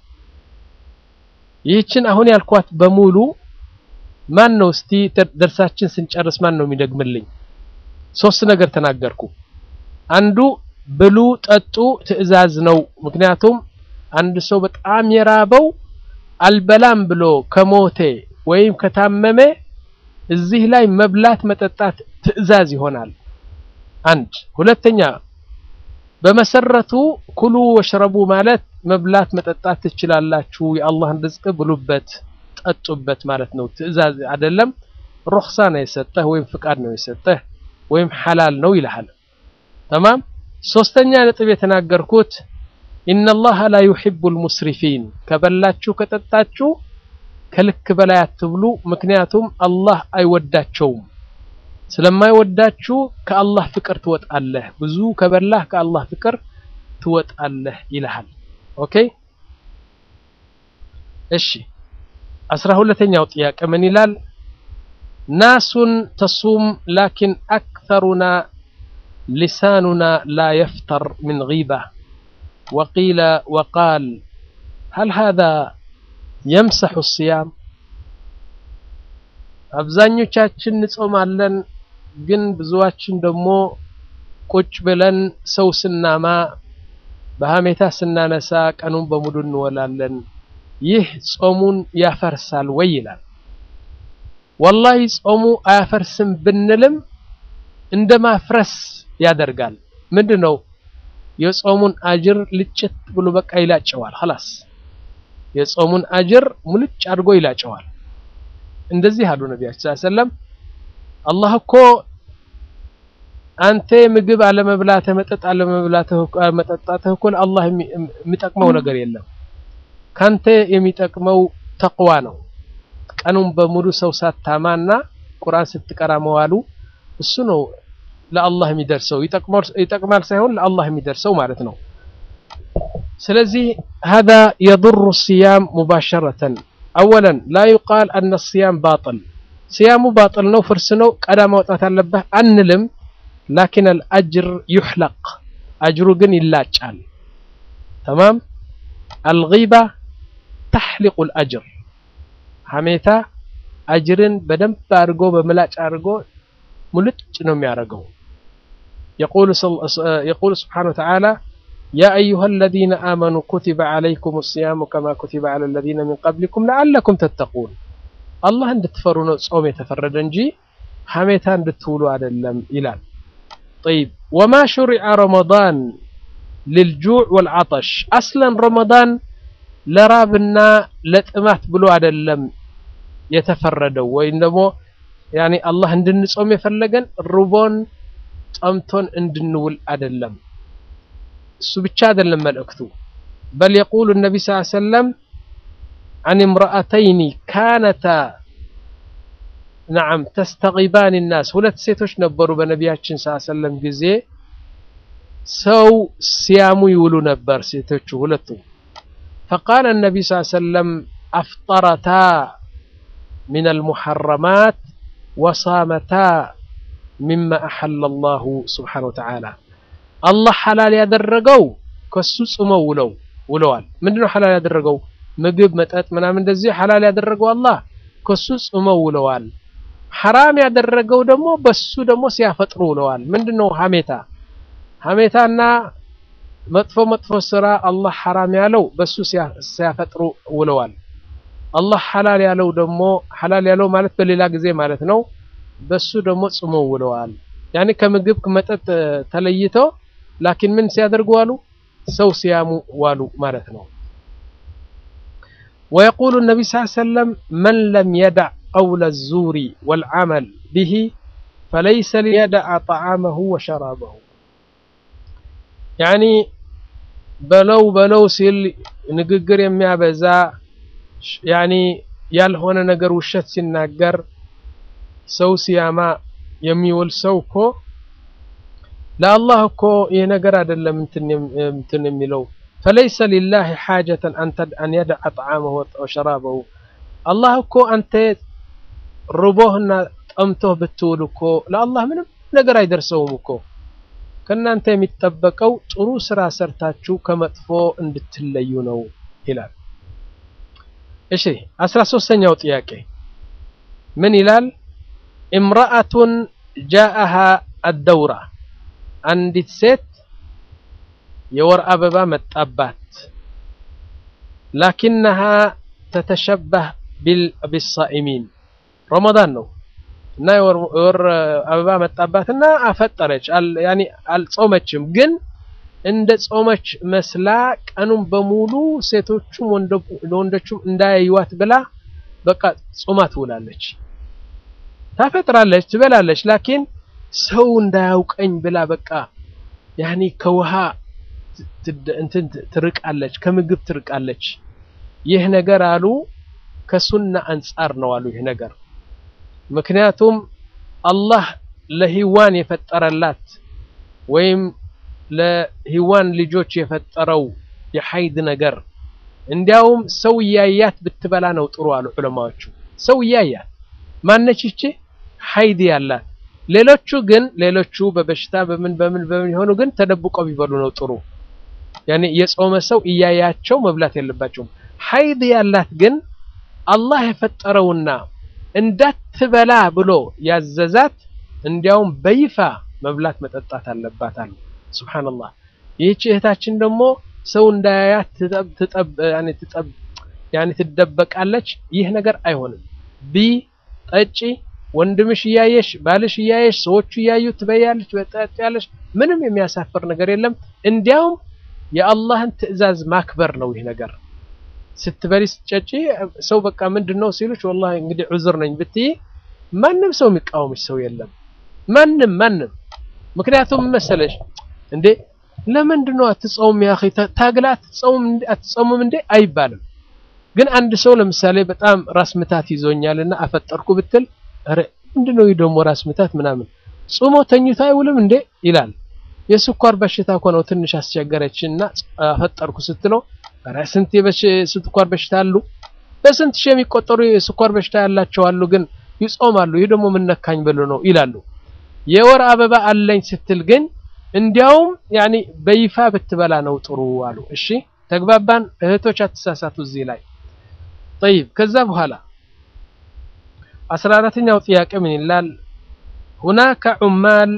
ይህችን አሁን ያልኳት በሙሉ ማን ነው እስቲ ደርሳችን ስንጨርስ ማን ነው የሚደግምልኝ? ሶስት ነገር ተናገርኩ። አንዱ ብሉ ጠጡ ትዕዛዝ ነው። ምክንያቱም አንድ ሰው በጣም የራበው አልበላም ብሎ ከሞተ ወይም ከታመመ እዚህ ላይ መብላት መጠጣት ትዕዛዝ ይሆናል። አንድ ሁለተኛ በመሰረቱ ኩሉ ወሽረቡ ማለት መብላት መጠጣት ትችላላችሁ፣ የአላህን ርዝቅ ብሉበት ጠጡበት ማለት ነው። ትዕዛዝ አይደለም። ሩኽሳ ነው የሰጠህ ወይም ፍቃድ ነው የሰጠህ ወይም ሐላል ነው ይልሃል። ተማም ሶስተኛ ነጥብ የተናገርኩት ኢነላህ ላ ዩሒቡል ሙስሪፊን ከበላችሁ ከጠጣችሁ ከልክ በላይ አትብሉ። ምክንያቱም አላህ አይወዳቸውም። ስለማይወዳችሁ ከአላህ ፍቅር ትወጣለህ። ብዙ ከበላህ ከአላህ ፍቅር ትወጣለህ ይልሃል። ኦኬ እሺ። አስራ ሁለተኛው ጥያቄ ምን ይላል? ናሱን ተሱም ላኪን አክተሩና ሊሳኑና ላ የፍተር ምን ጊባ ወቂለ ወቃል ሀል ሃዛ የምሰሑ ሲያም አብዛኞቻችን እንጾማለን፣ ግን ብዙዋችን ደግሞ ቁጭ ብለን ሰው ስናማ በሀሜታ ስናነሳ ቀኑን በሙሉ እንወላለን። ይህ ጾሙን ያፈርሳል ወይ ይላል። ወላሂ ጾሙ አያፈርስም ብንልም እንደ ማፍረስ ያደርጋል። ምንድን ነው የጾሙን አጅር ልጭት ብሎ በቃ ይላጨዋል። ኸላስ የጾሙን አጅር ሙልጭ አድርጎ ይላጨዋል። እንደዚህ አሉ ነቢያችን ሰለላሁ ዐለይሂ ወሰለም አላህ እኮ አንተ ምግብ አለመብላትህ መጠጥ አለመብላትህ መጠጣትህ እኮ አላህ የሚጠቅመው ነገር የለም። ካንተ የሚጠቅመው ተቅዋ ነው። ቀኑን በሙሉ ሰው ሳታማና ቁርአን ስትቀራ መዋሉ እሱ ነው ለአላህ የሚደርሰው ይጠቅማል ሳይሆን ለአላህ የሚደርሰው ማለት ነው። ስለዚህ هذا يضر الصيام مباشرة أولا لا يقال أن الصيام باطل صيامه باطل ነው ፍርስ ነው ቀዳ ማውጣት አለበት አንልም ላኪን الأجر يحلق አጅሩ ግን ይላጫል ተማም الغيبة تحلق الأجر ሐሜታ አጅርን በደንብ አድርጎ በምላጭ አድርጎ ሙልጭ ነው የሚያደርገው يقول سبحانه وتعالى يا أيها الذين آمنوا كتب عليكم الصيام كما كتب على الذين من قبلكم لعلكم تتقون الله እንድትፈሩ ነው ጾም የተፈረደ እንጂ ሐሜታ እንድትውሉ አይደለም ይላል طيب وما شرع رمضان للجوع والعطش اصلا رمضان ለራብና ለጥማት ብሎ አይደለም የተፈረደው ወይም ደግሞ ያኒ አላህ እንድንጾም የፈለገን ርቦን ጠምቶን እንድንውል አይደለም እሱ ብቻ አይደለም መልእክቱ በል የቁሉ ነቢ ስ ሰለም عن امرأتين كانتا نعم تستغيبان الناس ሁለት ሴቶች ነበሩ በነቢያችን ስ ሰለም ጊዜ ሰው ሲያሙ ይውሉ ነበር ሴቶቹ ሁለቱ فقال النبي صلى الله عليه وسلم أفطرتا من المحرمات وصامتا مما أحل الله سبحانه وتعالى الله حلال ያደረገው ከሱ ጾመው ውለው ውለዋል ምንድነው ሐላል ያደረገው ምግብ መጠጥ ምናምን እንደዚህ ሐላል ያደረገው አላህ ከሱ ጾመው ውለዋል ሐራም ያደረገው ደግሞ በሱ ደግሞ ሲያፈጥሩ ውለዋል ምንድነው ሐሜታ ሐሜታና መጥፎ መጥፎ ስራ አላህ ሐራም ያለው በሱ ሲያፈጥሩ ውለዋል አላህ ሐላል ያለው ደግሞ ሐላል ያለው ማለት በሌላ ጊዜ ማለት ነው በሱ ደግሞ ጾመው ውለዋል ያኔ ከምግብ ከመጠጥ ተለይተው ላኪን ምን ሲያደርጉ ዋሉ ሰው ሲያሙ ዋሉ ማለት ነው ويقول النبي صلى الله عليه وسلم من لم يدع قول الزور والعمل به فليس ليدع طعامه وشرابه يعني በለው በለው ሲል ንግግር የሚያበዛ ያኒ ያልሆነ ነገር ውሸት ሲናገር ሰው ሲያማ የሚውል ሰው እኮ ለአላህ እኮ ይህ ነገር አይደለም እንትን የሚለው ፈለይሰ ሊላህ ሓጀተን አን የድዐ ጣዓመሁ ወሸራበሁ አላህ እኮ አንተ ርቦህና ጠምቶህ ብትውል እኮ ለአላህ ምንም ነገር አይደርሰውም እኮ ከእናንተ የሚጠበቀው ጥሩ ስራ ሰርታችሁ ከመጥፎ እንድትለዩ ነው ይላል እሺ አስራ ሶስተኛው ጥያቄ ምን ይላል እምረአቱን ጃአሃ አደውራ አንዲት ሴት የወር አበባ መጣባት ላኪነሃ ተተሸበህ ቢሳኢሚን ረመዳን ነው እና የወር አበባ መጣባትና አፈጠረች ያኒ አልጾመችም ግን እንደ ጾመች መስላ ቀኑን በሙሉ ሴቶቹም ወንዶቹም እንዳያዩዋት ብላ በቃ ጾማ ትውላለች ታፈጥራለች ትበላለች ላኪን ሰው እንዳያውቀኝ ብላ በቃ ያኒ ከውሃ እንትን ትርቃለች ከምግብ ትርቃለች ይህ ነገር አሉ ከሱና አንጻር ነው አሉ ይህ ነገር ምክንያቱም አላህ ለሂዋን የፈጠረላት ወይም ለሂዋን ልጆች የፈጠረው የሐይድ ነገር እንዲያውም ሰው እያያት ብትበላ ነው ጥሩ አሉ ዑለማዎቹ ሰው እያያት ማነች ይቺ ሐይድ ያላት ሌሎቹ ግን ሌሎቹ በበሽታ በምን በምን በምን የሆኑ ግን ተደብቀው ቢበሉ ነው ጥሩ ያኔ የጾመ ሰው እያያቸው መብላት የለባቸውም ሐይድ ያላት ግን አላህ የፈጠረውና እንዳትበላ ብሎ ያዘዛት እንዲያውም በይፋ መብላት መጠጣት አለባት አሉ። ሱብሃንአላህ። ይህች እህታችን ደግሞ ሰው እንዳያያት ትደበቃለች። ይህ ነገር አይሆንም። ቢ ጠጪ፣ ወንድምሽ እያየሽ፣ ባልሽ እያየሽ፣ ሰዎቹ እያዩ ትበያለች፣ ትጠጪያለሽ። ምንም የሚያሳፍር ነገር የለም። እንዲያውም የአላህን ትዕዛዝ ማክበር ነው ይህ ነገር። ስትበሊ ስትጨጪ ሰው በቃ ምንድን ነው ሲሉሽ ወላሂ እንግዲህ ዑዝር ነኝ ብትይ ማንም ሰው የሚቃወምሽ ሰው የለም። ማንም ማንም ምክንያቱም መሰለሽ እንዴ ለምንድን ነው አትጾም ያ اخي ታግላ አትጾም አትጾምም እንዴ አይባልም። ግን አንድ ሰው ለምሳሌ በጣም ራስ ምታት ይዞኛልና አፈጠርኩ ብትል ኧረ ምንድን ነው ደግሞ ራስ ምታት ምናምን ጾሞ ተኝቶ አይውልም እንዴ ይላል። የስኳር በሽታ እኮ ነው ትንሽ አስቸገረችና አፈጠርኩ ስትለው ኧረ ስንት የስኳር በሽታ አሉ በስንት ሺህ የሚቆጠሩ የስኳር በሽታ ያላቸው አሉ፣ ግን ይጾማሉ። ይህ ደግሞ ምን ነካኝ ብሎ ነው ይላሉ። የወር አበባ አለኝ ስትል ግን እንዲያውም ያኒ በይፋ ብትበላ ነው ጥሩ አሉ። እሺ ተግባባን እህቶች፣ አትሳሳቱ እዚህ ላይ ጠይብ። ከዛ በኋላ አስራ አራተኛው ጥያቄ ምን ይላል? ሁናከ ዑማል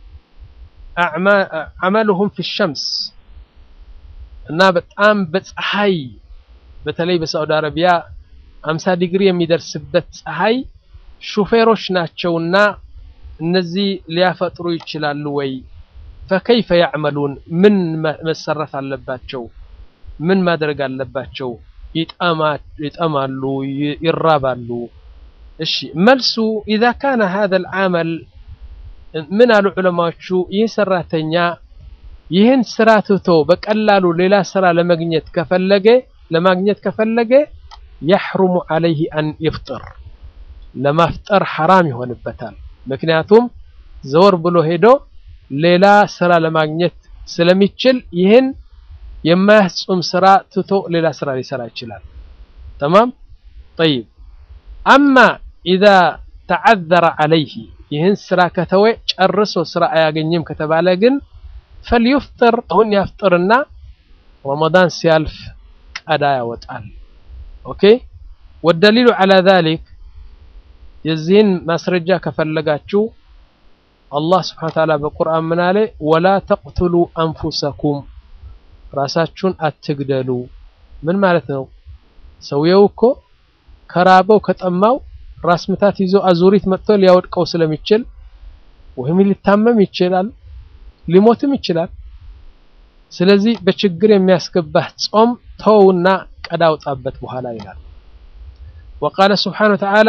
አዕመሉሁም ፊ ሸምስ እና በጣም በፀሐይ በተለይ በሳዑዲ አረቢያ አምሳ ዲግሪ የሚደርስበት ፀሐይ ሹፌሮች ናቸውና እነዚህ ሊያፈጥሩ ይችላሉ ወይ? ፈከይፈ ያዕመሉን ምን መሰራት አለባቸው? ምን ማድረግ አለባቸው? ይጠማሉ፣ ይራባሉ። እሺ መልሱ ኢዛ ካነ ሀዘል ዓመል ምን አሉ ዑለማዎቹ ይህ ሰራተኛ ይህን ስራ ትቶ በቀላሉ ሌላ ስራ ለማግኘት ከፈለገ ለማግኘት ከፈለገ የሕሩሙ ዓለይህ አን ይፍጥር ለማፍጠር ሐራም ይሆንበታል። ምክንያቱም ዘወር ብሎ ሄዶ ሌላ ስራ ለማግኘት ስለሚችል ይህን የማያስጹም ስራ ትቶ ሌላ ስራ ሊሰራ ይችላል። ተማም ጠይብ። አማ ኢዛ ተዓዘረ ዓለይህ ይህን ስራ ከተወ ጨርሶ ስራ አያገኝም ከተባለ ግን ፈልዩፍጥር አሁን ያፍጥርና ረመዳን ሲያልፍ ቀዳ ያወጣል። ኦኬ ወደሊሉ ዐላ ዛሊክ የዚህን ማስረጃ ከፈለጋችሁ አላህ ስብሐነ ወተዓላ በቁርአን ምን አለ? ወላ ተቅቱሉ አንፉሰኩም ራሳችሁን አትግደሉ። ምን ማለት ነው? ሰውየው እኮ ከራበው ከጠማው ራስ ምታት ይዞ አዙሪት መጥቶ ሊያወድቀው ስለሚችል ወይም ሊታመም ይችላል፣ ሊሞትም ይችላል። ስለዚህ በችግር የሚያስገባህ ጾም ተውና ቀዳ አውጣበት በኋላ ይላል። ወቃለ ስብሓነ ወተዓላ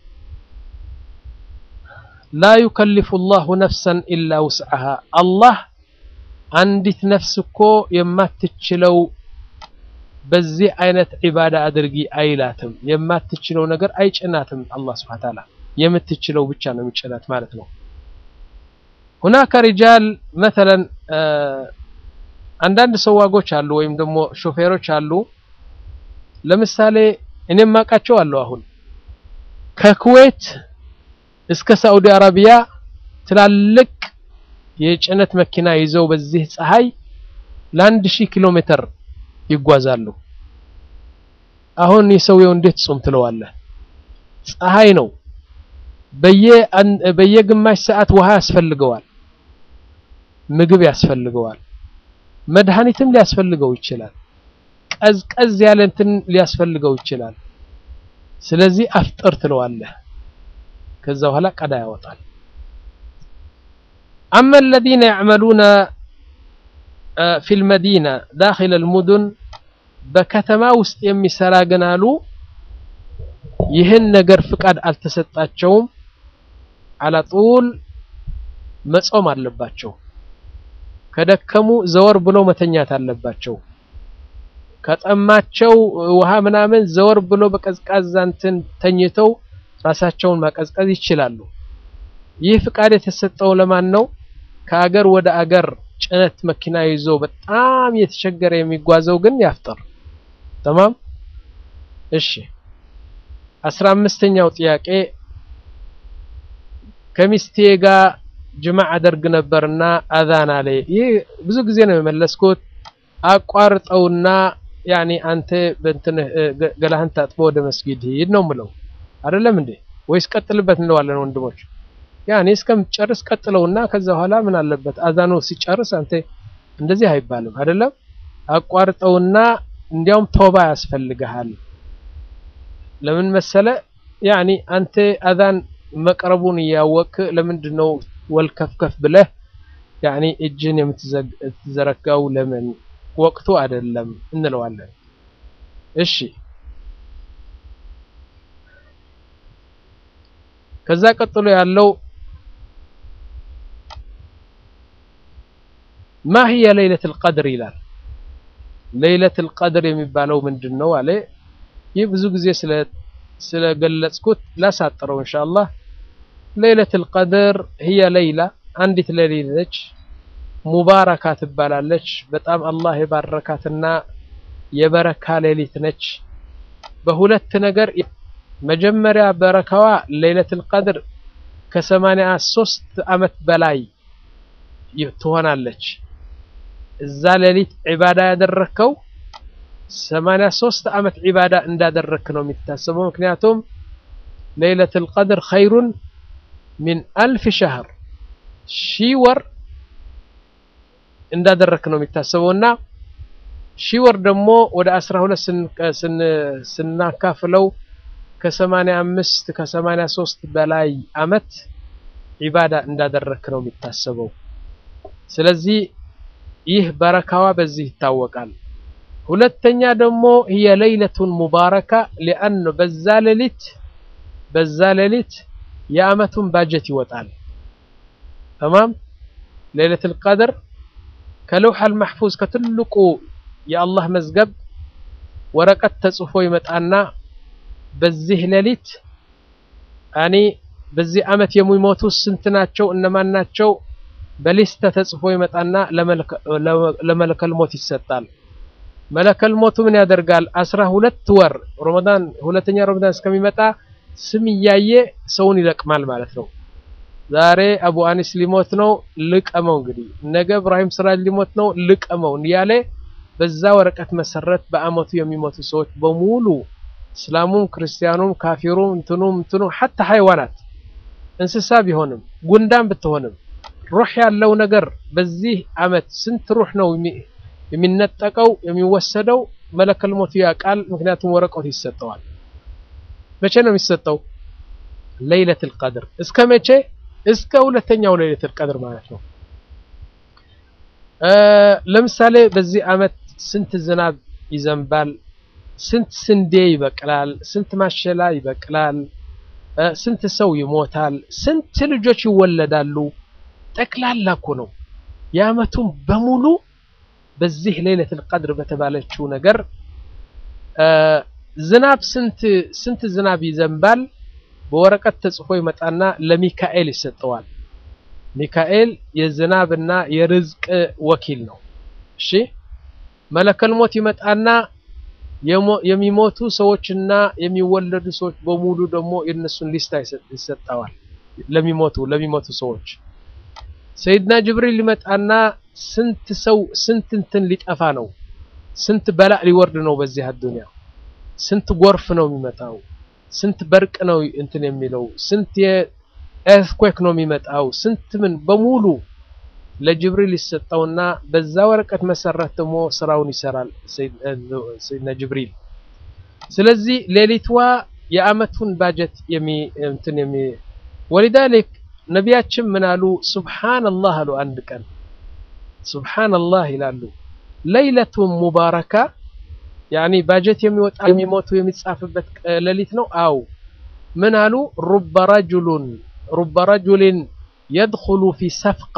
ላ ዩከሊፉ ላሁ ነፍሰን ኢላ ውስዐሃ አላህ አንዲት ነፍስ እኮ የማትችለው በዚህ አይነት ዒባዳ አድርጊ አይላትም። የማትችለው ነገር አይጭናትም። አላህ ስብሐነ ወተዓላ የምትችለው ብቻ ነው የሚጭናት ማለት ነው። ሁናከ ሪጃል መተለን አንዳንድ ሰዋጎች አሉ ወይም ደግሞ ሾፌሮች አሉ። ለምሳሌ እኔም ማውቃቸው አለው አሁን ከኩዌት እስከ ሳዑዲ አረቢያ ትላልቅ የጭነት መኪና ይዘው በዚህ ፀሐይ ለአንድ ሺህ ኪሎ ሜትር ይጓዛሉ። አሁን የሰውየው እንዴት ጾም ትለዋለህ? ፀሐይ ነው። በየግማሽ ሰዓት ውሃ ያስፈልገዋል፣ ምግብ ያስፈልገዋል፣ መድኃኒትም ሊያስፈልገው ይችላል። ቀዝቀዝ ያለ እንትን ሊያስፈልገው ይችላል። ስለዚህ አፍጥር ትለዋለህ። ከዛ በኋላ ቀዳ ያወጣል። አማ አለዚነ ያዕመሉነ ፊል መዲና ዳኺለ አልሙዱን በከተማ ውስጥ የሚሰራ ግን አሉ ይህን ነገር ፍቃድ አልተሰጣቸውም። አላጡል መጾም አለባቸው። ከደከሙ ዘወር ብሎ መተኛት አለባቸው። ከጠማቸው ውሃ ምናምን ዘወር ብሎ በቀዝቃዛ እንትን ተኝተው ራሳቸውን ማቀዝቀዝ ይችላሉ። ይህ ፍቃድ የተሰጠው ለማን ነው? ከአገር ወደ አገር ጭነት መኪና ይዞ በጣም የተቸገረ የሚጓዘው ግን ያፍጥር። ተማም እሺ። አስራ አምስተኛው ጥያቄ ከሚስቴ ጋር ጅማዕ አደርግ ነበርና አዛን አለ። ይህ ብዙ ጊዜ ነው የመለስኩት። አቋርጠውና ያኔ አንተ በእንትን ገላህን ታጥቦ ወደ መስጊድ ሂድ ነው ምለው አይደለም እንዴ? ወይስ ቀጥልበት እንለዋለን ወንድሞች? ያኔ እስከምትጨርስ ቀጥለውና ከዛ በኋላ ምን አለበት አዛኑ ሲጨርስ አንተ እንደዚህ አይባልም አይደለም። አቋርጠውና እንዲያውም ተውባ ያስፈልግሃል። ለምን መሰለ ያኒ አንተ አዛን መቅረቡን እያወቅ ለምንድን ነው ወልከፍከፍ ብለህ ያኒ እጅን የምትዘረጋው ለምን ወቅቱ አይደለም እንለዋለን። እሺ ከዛ ቀጥሎ ያለው ማ ሂየ ለይለቱል ቀድር ይላል። ለይለቱል ቀድር የሚባለው ምንድን ነው አለ። ይህ ብዙ ጊዜ ስለገለጽኩት ላሳጥረው ኢንሻአላህ። ለይለቱል ቀድር ሂየ ለይላ አንዲት ሌሊት ነች። ሙባረካ ትባላለች። በጣም አላህ የባረካትና የበረካ ሌሊት ነች። በሁለት ነገር መጀመሪያ በረካዋ ለይለቱል ቀድር ከሰማንያ ሶስት ዓመት በላይ ትሆናለች። እዛ ሌሊት ዒባዳ ያደረከው ሰማንያ ሶስት ዓመት ዒባዳ እንዳደረክ ነው የሚታሰበው። ምክንያቱም ለይለቱል ቀድር ኸይሩን ሚን አልፍ ሸህር ሺህ ወር እንዳደረክ ነው የሚታሰበው እና ሺህ ወር ደግሞ ወደ አስራ ሁለት ስናካፍለው ከሰማንያ አምስት ከሰማንያ ሶስት በላይ አመት ዒባዳ እንዳደረክ ነው የሚታሰበው። ስለዚህ ይህ በረካዋ በዚህ ይታወቃል። ሁለተኛ ደግሞ ህየ ለይለቱን ሙባረካ ሊአን በዛ ሌሊት በዛ ሌሊት የአመቱን ባጀት ይወጣል። ተማም ለይለቱል ቀድር ከለውሐል መሕፉዝ ከትልቁ የአላህ መዝገብ ወረቀት ተጽፎ ይመጣና በዚህ ሌሊት እኔ በዚህ አመት የሚሞቱ ስንት ናቸው እነማን ናቸው በሊስት ተጽፎ ይመጣና ለመለከል ሞት ይሰጣል። መለከል ሞቱ ምን ያደርጋል? አስራ ሁለት ወር ረመዳን ሁለተኛ ረመዳን እስከሚመጣ ስም እያየ ሰውን ይለቅማል ማለት ነው። ዛሬ አቡ አኒስ ሊሞት ነው ልቀመው፣ እንግዲህ ነገ እብራሂም ስራጅ ሊሞት ነው ልቀመው እያለ በዛ ወረቀት መሰረት በአመቱ የሚሞቱ ሰዎች በሙሉ እስላሙም፣ ክርስቲያኑም፣ ካፊሩም እንትኑም እንትኑም ሐታ ሃይዋናት እንስሳ ቢሆንም ጉንዳን ብትሆንም ሩህ ያለው ነገር በዚህ አመት ስንት ሩህ ነው የሚነጠቀው የሚወሰደው? መለከል ሞቱ ያውቃል። ምክንያቱም ወረቀቱ ይሰጠዋል። መቼ ነው የሚሰጠው? ለይለቱል ቀድር። እስከ መቼ? እስከ ሁለተኛው ለይለቱል ቀድር ማለት ነው። ለምሳሌ በዚህ አመት ስንት ዝናብ ይዘንባል? ስንት ስንዴ ይበቅላል? ስንት ማሸላ ይበቅላል? ስንት ሰው ይሞታል? ስንት ልጆች ይወለዳሉ? ጠቅላላ እኮ ነው የአመቱን በሙሉ በዚህ ለይለቱል ቀድር በተባለችው ነገር ዝናብ ስንት ስንት ዝናብ ይዘንባል በወረቀት ተጽፎ ይመጣና ለሚካኤል ይሰጠዋል። ሚካኤል የዝናብና የርዝቅ ወኪል ነው። እሺ መለከል ሞት ይመጣና የሚሞቱ ሰዎችና የሚወለዱ ሰዎች በሙሉ ደግሞ የነሱን ሊስታ ይሰጠዋል። ለሚሞቱ ለሚሞቱ ሰዎች ሰይድና ጅብሪል ሊመጣና ስንት ሰው ስንት እንትን ሊጠፋ ነው፣ ስንት በላእ ሊወርድ ነው በዚህ አዱንያ፣ ስንት ጎርፍ ነው የሚመጣው፣ ስንት በርቅ ነው እንትን የሚለው፣ ስንት የኤርትኩዌክ ነው የሚመጣው፣ ስንት ምን በሙሉ ለጅብሪል ይሰጠውና በዛ ወረቀት መሰረት ደግሞ ስራውን ይሰራል ሰይድና ጅብሪል። ስለዚህ ሌሊትዋ የአመቱን ባጀት የሚ እንትን የሚ ወሊዳሊክ ነቢያችን ምን አሉ? ሱብሓነላህ አሉ። አንድ ቀን ሱብሓነላህ ይላሉ። ለይለቱን ሙባረካ ያኒ ባጀት የሚወጣ የሚሞቱ የሚጻፍበት ሌሊት ነው። አው ምን አሉ? ሩበ ረጁሉን ሩበ ረጁሊን የድኹሉ ፊ ሰፍቃ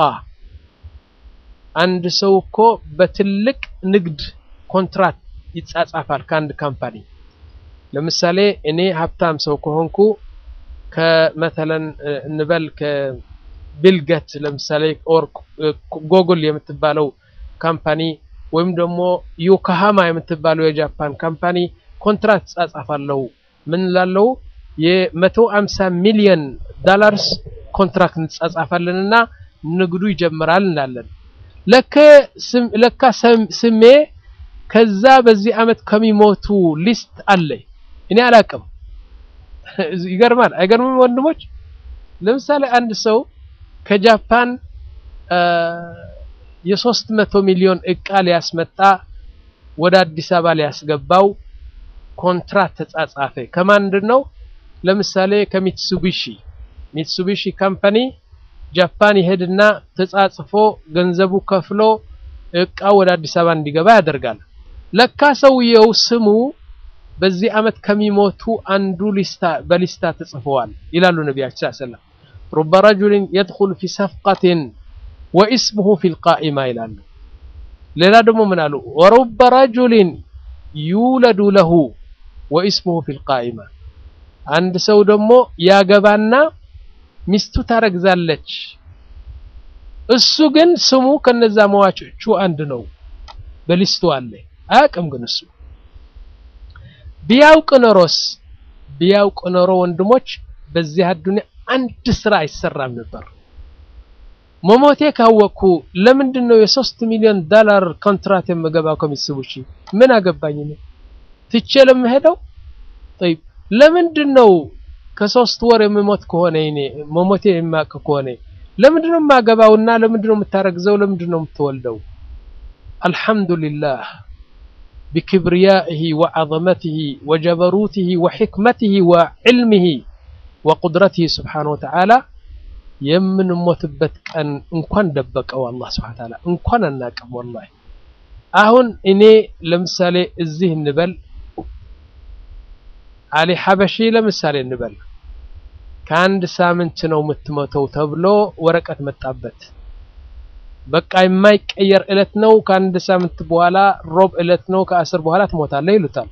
አንድ ሰው እኮ በትልቅ ንግድ ኮንትራት ይጻጻፋል ከአንድ ካምፓኒ። ለምሳሌ እኔ ሀብታም ሰው ከሆንኩ ከመተለን እንበል ከቢልገት ለምሳሌ ኦር ጎግል የምትባለው ካምፓኒ ወይም ደግሞ ዮኮሃማ የምትባለው የጃፓን ካምፓኒ ኮንትራት ጻጻፋለሁ። ምን ላለው የመቶ አምሳ ሚሊዮን ዶላርስ ኮንትራክት እንጻጻፋለንና ንግዱ ይጀምራል እንላለን። ለካ ስሜ ከዛ በዚህ አመት ከሚሞቱ ሊስት አለ። እኔ አላቅም ይገርማል አይገርምም ወንድሞች ለምሳሌ አንድ ሰው ከጃፓን የሶስት መቶ ሚሊዮን እቃ ሊያስመጣ ወደ አዲስ አበባ ሊያስገባው ኮንትራት ተጻጻፈ ከማንድን ነው ለምሳሌ ከሚትሱቢሺ ሚትሱቢሺ ካምፓኒ ጃፓን ይሄድና ተጻጽፎ ገንዘቡ ከፍሎ እቃው ወደ አዲስ አበባ እንዲገባ ያደርጋል ለካ ሰውየው ስሙ በዚህ አመት ከሚሞቱ አንዱ ሊስታ በሊስታ ተጽፈዋል ይላሉ ነቢያችን ሰለላሁ ዐለይሂ ወሰለም ሩበ ረጁሊን የድኹል ፊ ሰፍቀትን ወኢስሙሁ ፊል ቃኢማ ይላሉ ሌላ ደግሞ ምን አሉ ወሩበ ረጁሊን ዩለዱ ለሁ ወኢስሙሁ ፊል ቃኢማ አንድ ሰው ደግሞ ያገባና ሚስቱ ታረግዛለች እሱ ግን ስሙ ከነዛ መዋጮቹ አንድ ነው በሊስቱ አለ አያውቅም ግን እሱ ቢያውቅ ኖሮስ ቢያውቅ ኖሮ ወንድሞች በዚህ አዱንያ አንድ ስራ አይሰራም ነበር መሞቴ ካወቅኩ ለምንድን ነው የሶስት ሚሊዮን ዶላር ኮንትራት የምገባው ከሚስቡሺ ምን አገባኝ ነው ትቼ ለምሄደው طيب ለምንድን ነው ከሶስት ወር የምሞት ከሆነ እኔ መሞቴ የማውቅ ከሆነ ለምንድን ነው የማገባውና ለምንድን ነው የምታረግዘው ለምንድን ነው የምትወልደው አልহামዱሊላህ بكبريائه وعظمته وجبروته وحكمته وعلمه وقدرته سبحانه وتعالى የምንሞትበት ቀን እንኳን ደበቀው አላህ Subhanahu Ta'ala እንኳን አናቅም ወላሂ አሁን እኔ ለምሳሌ እዚህ እንበል አሊ ሐበሺ ለምሳሌ እንበል ከአንድ ሳምንት ነው የምትሞተው ተብሎ ወረቀት መጣበት በቃ የማይቀየር እለት ነው ከአንድ ሳምንት በኋላ ሮብ እለት ነው ከአስር በኋላ ትሞታለህ ይሉታል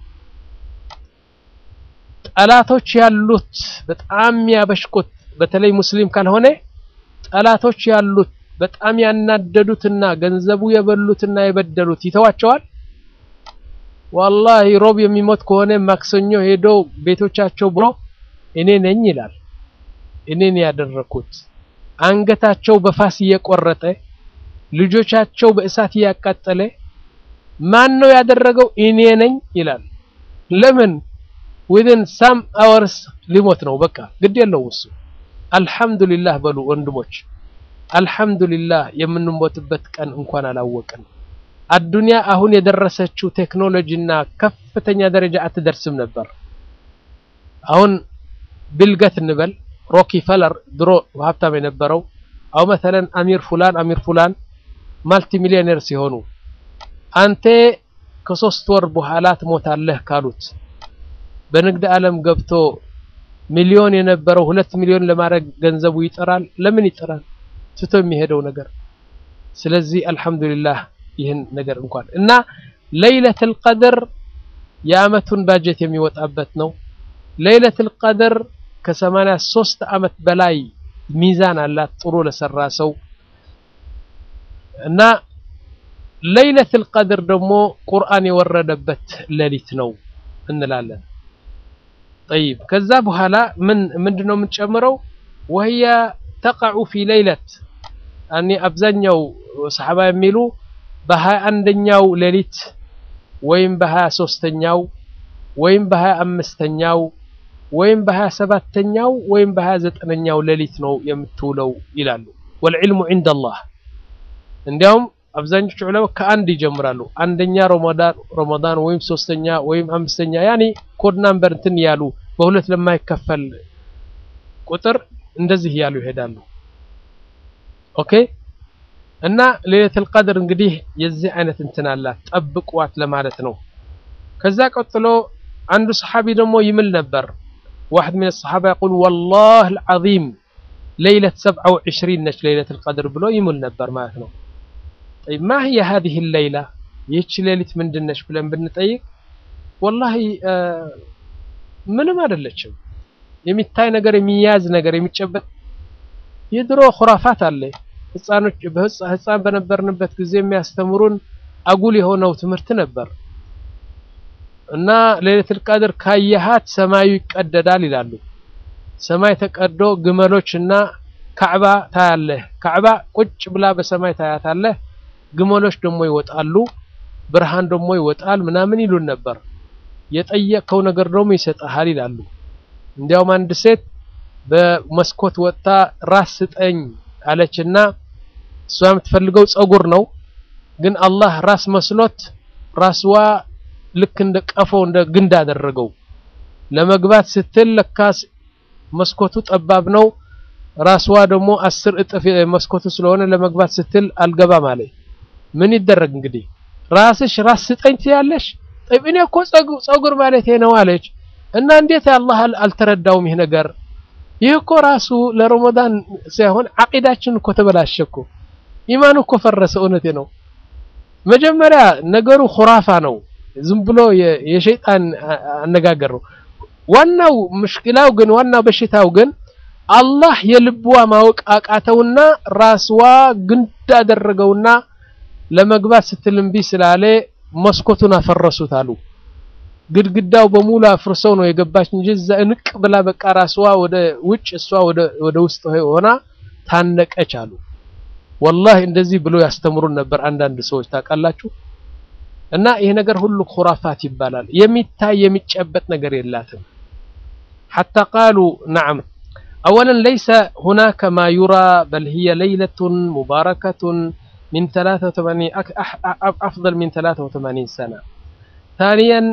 ጠላቶች ያሉት በጣም ያበሽቁት በተለይ ሙስሊም ካልሆነ ጠላቶች ያሉት በጣም ያናደዱትና ገንዘቡ የበሉትና የበደሉት ይተዋቸዋል ዋላሂ ሮብ የሚሞት ከሆነ ማክሰኞ ሄዶ ቤቶቻቸው ብሎ እኔ ነኝ ይላል እኔን ያደረኩት አንገታቸው በፋስ እየቆረጠ ልጆቻቸው በእሳት እያቃጠለ ማን ነው ያደረገው እኔ ነኝ ይላል ለምን ዊዝን ሳም አወርስ ሊሞት ነው በቃ ግድ የለው እሱ አልহামዱሊላህ በሉ ወንድሞች አልহামዱሊላህ የምንሞትበት ቀን እንኳን አላወቅን አዱንያ አሁን የደረሰችው ቴክኖሎጂና ከፍተኛ ደረጃ አትደርስም ነበር አሁን ብልገት እንበል ሮኪ ፈለር ድሮ ሀብታም የነበረው አው መተለን አሚር ፉላን አሚር ፉላን ማልቲ ሚሊዮኔር ሲሆኑ አንተ ከሶስት ወር በኋላ ትሞታለህ ካሉት በንግድ ዓለም ገብቶ ሚሊዮን የነበረው ሁለት ሚሊዮን ለማድረግ ገንዘቡ ይጠራል ለምን ይጠራል ትቶ የሚሄደው ነገር ስለዚህ አልহামዱሊላህ ይህን ነገር እንኳን እና ለይለቱል ቀድር የአመቱን ባጀት የሚወጣበት ነው ለይለቱል ቀድር ከሰማንያ ሶስት አመት በላይ ሚዛን አላት ጥሩ ለሰራ ሰው እና ለይለቱል ቀድር ደግሞ ቁርአን የወረደበት ሌሊት ነው እንላለን طيب ከዛ በኋላ ምን ምንድነው የምንጨምረው وهي تقع في ليلة እኔ አብዛኛው ሰሐባ የሚሉ በሀያ አንደኛው ሌሊት ወይም በሀያ ሶስተኛው ወይም በሀያ አምስተኛው ወይም በሀያ ሰባተኛው ወይም በሀያ ዘጠነኛው ሌሊት ነው የምትውለው ይላሉ ወልዕልሙ ዒንደ አላህ እንዲያውም አብዛኞቹ ዑለማ ከአንድ ይጀምራሉ አንደኛ ረመዳን ረመዳን ወይም ሶስተኛ ወይም አምስተኛ ያኒ ኮድ ናምበር እንትን ያሉ በሁለት ለማይከፈል ቁጥር እንደዚህ እያሉ ይሄዳሉ ኦኬ እና ሌለቱል ቀድር እንግዲህ የዚህ አይነት እንትን አላት ጠብቋት ለማለት ነው ከዛ ቀጥሎ አንዱ ሰሓቢ ደግሞ ይምል ነበር واحد من الصحابة يقول والله العظيم ليلة سبعة وعشرين نش ليلة القدر بلو يمل نبر معناته طيب ما هي هذه الليلة يتش ليلة من دنش بلن بنطيق والله آه ምንም አይደለችም የሚታይ ነገር የሚያዝ ነገር የሚጨበጥ የድሮ ኩራፋት አለ ህፃኖች ህፃን በነበርንበት ጊዜ የሚያስተምሩን አጉል የሆነው ትምህርት ነበር እና ሌሊቱል ቀድር ካየሃት ሰማዩ ይቀደዳል ይላሉ ሰማይ ተቀዶ ግመሎች እና ካዕባ ታያለህ ካዕባ ቁጭ ብላ በሰማይ ታያታለህ ግመሎች ደግሞ ይወጣሉ ብርሃን ደግሞ ይወጣል ምናምን ይሉን ነበር የጠየቀው ነገር ደግሞ ይሰጥሃል ይላሉ እንዲያውም አንድ ሴት በመስኮት ወጥታ ራስ ስጠኝ አለችና እሷ የምትፈልገው ጸጉር ነው፣ ግን አላህ ራስ መስሎት ራስዋ ልክ እንደ ቀፎ እንደ ግንድ አደረገው። ለመግባት ስትል ለካስ መስኮቱ ጠባብ ነው፣ ራስዋ ደግሞ አስር እጥፍ መስኮቱ ስለሆነ ለመግባት ስትል አልገባም አለ። ምን ይደረግ እንግዲህ ራስሽ ራስ ስጠኝ ትያለሽ? ጠይብ እኔ እኮ ጸጉር ማለቴ ነው አለች። እና እንዴት አላህ አልተረዳውም ይህ ነገር? ይህ እኮ ራሱ ለረመዳን ሳይሆን አቂዳችን እኮ ተበላሸ እኮ ኢማኑ እኮ ፈረሰ። እውነቴ ነው። መጀመሪያ ነገሩ ሁራፋ ነው፣ ዝም ብሎ የሸይጣን አነጋገር ነው። ዋናው ምሽክላው ግን ዋናው በሽታው ግን አላህ የልብዋ ማወቅ አቃተውና ራስዋ ግንድ አደረገውና ለመግባት ስትል እምቢ ስላለ መስኮቱን አፈረሱት አሉ። ግድግዳው በሙሉ አፍርሰው ነው የገባች እንጂ እዛ እንቅ ብላ በቃ ራስዋ ወደ ውጭ እሷ ወደ ውስጥ ሆና ታነቀች አሉ። ወላሂ እንደዚህ ብሎ ያስተምሩን ነበር አንዳንድ ሰዎች ታውቃላችሁ። እና ይሄ ነገር ሁሉ ኩራፋት ይባላል። የሚታይ የሚጨበጥ ነገር የላትም። ሐታ ቃሉ ነዓም አወለን ለይሰ ሁናከ ማ ዩራ በል ሂየ ለይለቱን ሙባረከቱን ሚን አፍደል ሚን ተላተ ወተማኒን ሰና ታንያን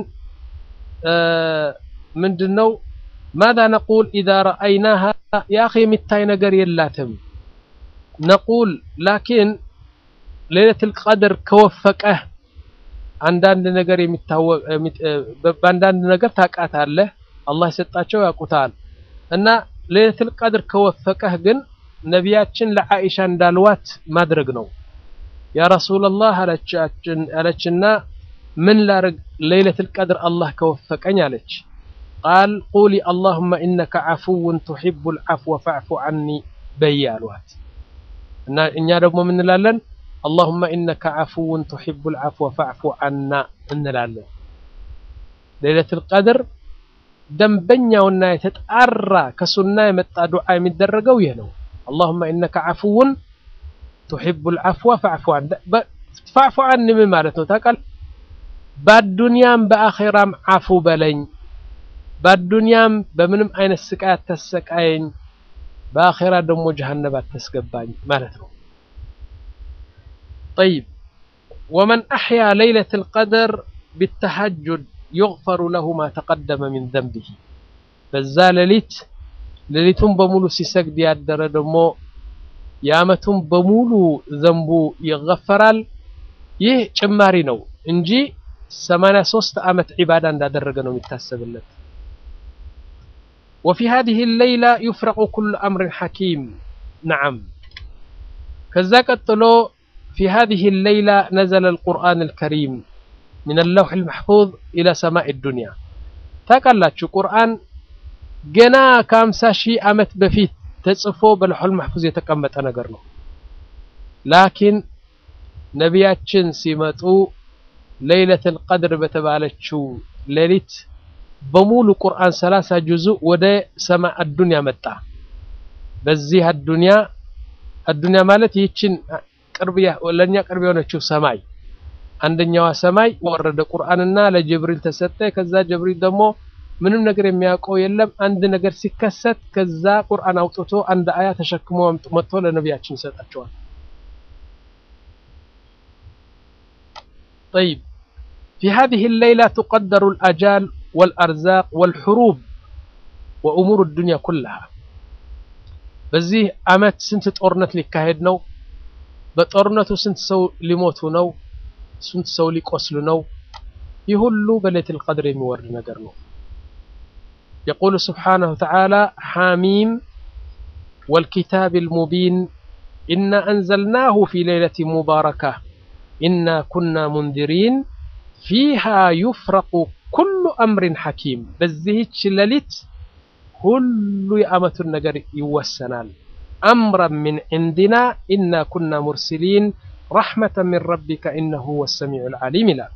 ምንድን ነው ማዛ ነቁል ኢዛ ረአይናሃ ያ አኺ የሚታይ ነገር የላትም ነቁል ላኪን ሌለቱል ቀድር ከወፈቀህ አንዳንድ ነገር የሚታወቅ በአንዳንድ ነገር ታውቃታለህ። አላህ የሰጣቸው ያውቁታል። እና ሌለቱል ቀድር ከወፈቀህ ግን ነቢያችን ለዓኢሻ እንዳልዋት ማድረግ ነው። ያ ረሱለላህ አለችና ምን ላርግ ሌለቱል ቀድር አላህ ከወፈቀኝ አለች። ቃል ቁሊ አላሁመ ኢነከ ዓፉውን ቱሒቡል ዓፍወ ፈዕፉ ዐኒ በይ አሏት። እና እኛ ደግሞ ምን እንላለን? አላሁመ ኢነከ ዓፉውን ቱሒቡል ዓፍወ ፈዕፉ ዐና እንላለን። ሌለቱል ቀድር ደንበኛውና የተጣራ ከሱና የመጣ ዱዓ የሚደረገው ይህ ነው። አላሁመ ኢነከ ዓፉውን ቱሒቡል ዓፍወ ፈዕፉ ዐን ፈዕፉ ዐኒ ምን ማለት ነው ታውቃለህ? በአዱንያም በአኼራም ዓፉ በለኝ፣ በአዱንያም በምንም አይነት ስቃይ አታሰቃየኝ፣ በአኼራ ደግሞ ጀሀነብ አታስገባኝ ማለት ነው። ጠይብ ወመን አሕያ ለይለቱል ቀድር ቢተሐጁድ ዩግፈሩ ለሁ ማ ተቀደመ ሚን ዘንቢሂ በዛ ሌሊት ሌሊቱን በሙሉ ሲሰግድ ያደረ ደግሞ የዓመቱን በሙሉ ዘንቡ ይገፈራል። ይህ ጭማሪ ነው እንጂ 83 ዓመት ዒባዳ እንዳደረገ ነው የሚታሰብለት። ወፊ ሃዚሂ ሌይላ ዩፍረቁ ኩሉ አምሪን ሐኪም ነዓም። ከዛ ቀጥሎ ፊ ሃዚሂ ሌይላ ነዘለ አልቁርአን አልከሪም ሚን አለውሕ አልመሕፉዝ ኢላ ሰማኢ ዱንያ። ታውቃላችሁ ቁርአን ገና ከአምሳ ሺህ ዓመት በፊት ተጽፎ በለውሑል መሕፉዝ የተቀመጠ ነገር ነው። ላኪን ነቢያችን ሲመጡ ለይለቱል ቀድር በተባለችው ሌሊት በሙሉ ቁርአን ሰላሳ ጁዙእ ወደ ሰማይ አዱንያ መጣ። በዚህ አዱንያ አዱንያ ማለት ይህችን ቅርብ ለእኛ ቅርብ የሆነችው ሰማይ አንደኛዋ ሰማይ ወረደ ቁርአንና ለጅብሪል ተሰጠ። ከዛ ጅብሪል ደግሞ ምንም ነገር የሚያውቀው የለም። አንድ ነገር ሲከሰት ከዛ ቁርአን አውጥቶ አንድ አያ ተሸክሞ መጥቶ ለነቢያችን ይሰጣቸዋል። ጠይብ ፊ ሃዚሂ ሌይላ ቱቀደሩ አልአጃል ወልአርዛቅ ወልሑሩብ ወእሙሩ ዱንያ ኩላሃ። በዚህ ዓመት ስንት ጦርነት ሊካሄድ ነው? በጦርነቱ ስንት ሰው ሊሞቱ ነው? ስንት ሰው ሊቆስሉ ነው? ይህ ሁሉ በሌይለቱል ቀድር የሚወርድ ነገር ነው። የቁሉ ስብሓነሁ ወተዓላ ሓሚም ወልኪታቢል ሙቢን ኢና አንዘልናሁ ፊ ሌይለቲን ሙባረካ ኢና ኩና ሙንዚሪን ፊሃ ዩፍረቁ ኩሉ አምሪን ሐኪም። በዚህች ሌሊት ሁሉ የዓመቱን ነገር ይወሰናል። አምረን ሚን ዒንዲና ኢና ኩና ሙርሲሊን ረሕመተን ሚን ረቢከ ኢነሁ ሁወ ሰሚዑል ዓሊም ይላል።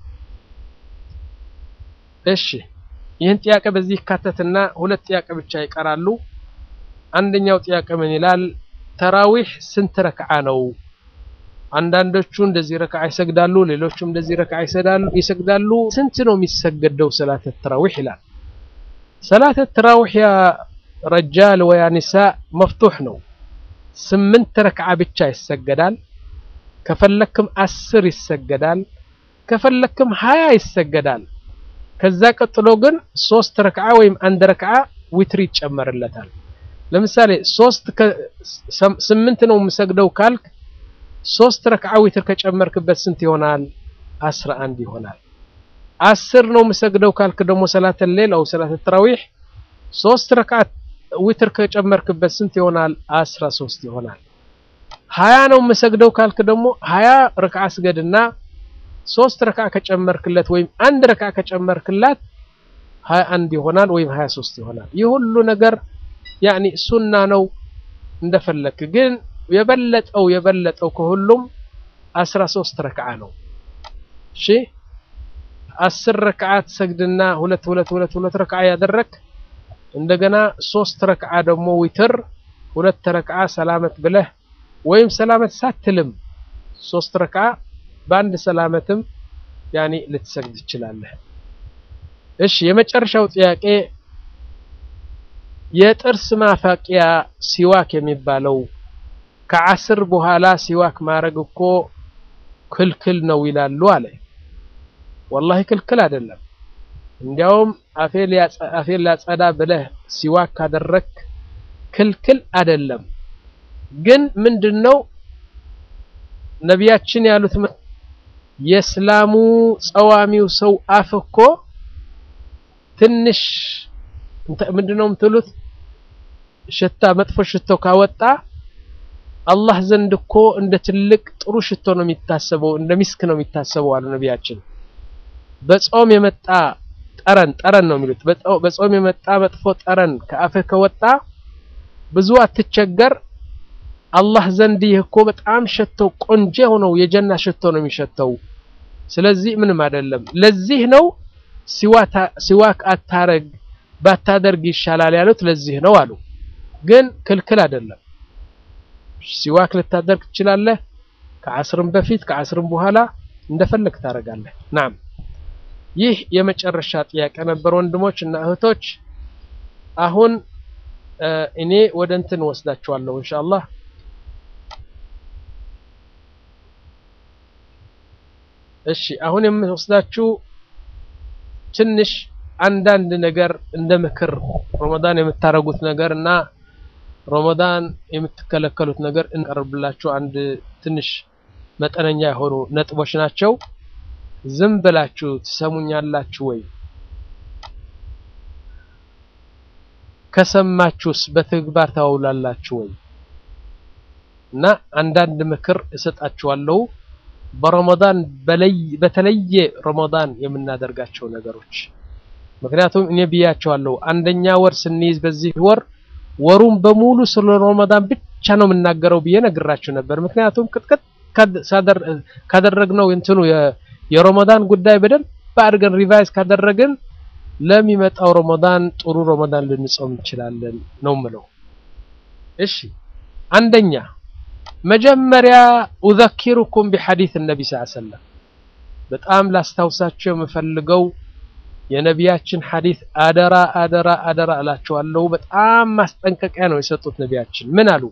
እሺ ይህን ጥያቄ በዚህ ይካተትና ሁለት ጥያቄ ብቻ ይቀራሉ። አንደኛው ጥያቄ ምን ይላል? ተራዊሕ ስንት ረክዓ ነው? አንዳንዶቹ እንደዚህ ረክዓ ይሰግዳሉ፣ ሌሎቹም እንደዚህ ረክዓ ይሰግዳሉ። ስንት ነው የሚሰገደው ሰላተ ተራዊሕ ይላል። ሰላት ተራዊሕ ያ ረጃል ወያ ኒሳ መፍቱሕ ነው። ስምንት ረክዓ ብቻ ይሰገዳል። ከፈለክም አስር ይሰገዳል። ከፈለክም ሀያ ይሰገዳል። ከዛ ቀጥሎ ግን ሶስት ረክዓ ወይም አንድ ረክዓ ዊትር ይጨመርለታል። ለምሳሌ ሶስት ስምንት ነው የምሰግደው ካልክ ሶስት ረክዓ ዊትር ከጨመርክበት ስንት ይሆናል? አስራ አንድ ይሆናል። አስር ነው የምሰግደው ካልክ ደግሞ ሰላተ ሌል አው ሰላተ ተራዊሕ ሶስት ረክዓ ዊትር ከጨመርክበት ስንት ይሆናል? አስራ ሶስት ይሆናል። ሀያ ነው የምሰግደው ካልክ ደግሞ ሀያ ረክዓ ስገድና ሶስት ረክዓ ከጨመርክለት ወይም አንድ ረክዓ ከጨመርክላት ሀያ አንድ ይሆናል ወይም ሀያ ሶስት ይሆናል። ይህ ሁሉ ነገር ያኒ ሱና ነው እንደፈለክ። ግን የበለጠው የበለጠው ከሁሉም አስራ ሶስት ረክዓ ነው። እሺ አስር ረክዓ ትሰግድና ሁለት ሁለት ሁለት ሁለት ረክዓ ያደረክ እንደገና ሶስት ረክዓ ደግሞ ዊትር ሁለት ረክዓ ሰላመት ብለህ ወይም ሰላመት ሳትልም ሶስት ረክዓ በአንድ ሰላመትም ያኒ ልትሰግድ ትችላለህ። እሺ የመጨረሻው ጥያቄ የጥርስ ማፋቂያ ሲዋክ የሚባለው ከዓስር በኋላ ሲዋክ ማድረግ እኮ ክልክል ነው ይላሉ አለ። ወላሂ ክልክል አይደለም። እንዲያውም አፌን ላጸዳ ብለህ ሲዋክ ካደረክ ክልክል አይደለም። ግን ምንድነው ነቢያችን ያሉት የእስላሙ ጸዋሚው ሰው አፍ እኮ ትንሽ ምንድነው የምትሉት ሽታ መጥፎ ሽቶ ካወጣ አላህ ዘንድ እኮ እንደ ትልቅ ጥሩ ሽቶ ነው የሚታሰበው፣ እንደ ሚስክ ነው የሚታሰበው አሉ ነቢያችን። በጾም የመጣ ጠረን ጠረን ነው የሚሉት። በጾም የመጣ መጥፎ ጠረን ከአፍህ ከወጣ ብዙ አትቸገር። አላህ ዘንድ ይህ እኮ በጣም ሸተው ቆንጆ ሆነው የጀና ሽቶ ነው የሚሸተው። ስለዚህ ምንም አይደለም። ለዚህ ነው ሲዋክ አታረግ ባታደርግ ይሻላል ያሉት ለዚህ ነው አሉ። ግን ክልክል አይደለም። ሲዋክ ልታደርግ ትችላለህ። ከዓስርም በፊት ከዓስርም በኋላ እንደፈለግ ታደርጋለህ። ናም ይህ የመጨረሻ ጥያቄ ነበር ወንድሞች እና እህቶች። አሁን እኔ ወደ እንትን ወስዳችኋለሁ ኢንሻአላህ። እሺ አሁን የምወስዳችሁ ትንሽ አንዳንድ ነገር እንደ ምክር ረመዳን የምታረጉት ነገር እና ረመዳን የምትከለከሉት ነገር እንቀርብላችሁ አንድ ትንሽ መጠነኛ የሆኑ ነጥቦች ናቸው። ዝም ብላችሁ ትሰሙኛላችሁ ወይ? ከሰማችሁስ በተግባር ታውላላችሁ ወይ? እና አንዳንድ ምክር እሰጣችኋለሁ በረመዳን በተለየ ረመዳን የምናደርጋቸው ነገሮች ምክንያቱም እኔ ብያቸዋለሁ አንደኛ ወር ስንይዝ በዚህ ወር ወሩን በሙሉ ስለ ረመዳን ብቻ ነው የምናገረው ብዬ ነግራችሁ ነበር። ምክንያቱም ቅጥቅጥ ካደረግነው እንትኑ የረመዳን ጉዳይ በደንብ አድርገን ሪቫይዝ ካደረግን ለሚመጣው ረመዳን ጥሩ ረመዳን ልንጾም እንችላለን ነው ምለው። እሺ አንደኛ መጀመሪያ ኡዘኪሩኩም ቢሐዲስ ነቢ ስ ሰለም በጣም ላስታውሳቸው የምፈልገው የነቢያችን ሐዲስ አደራ አደራ አደራ እላቸዋለሁ። በጣም ማስጠንቀቂያ ነው የሰጡት ነቢያችን። ምን አሉ?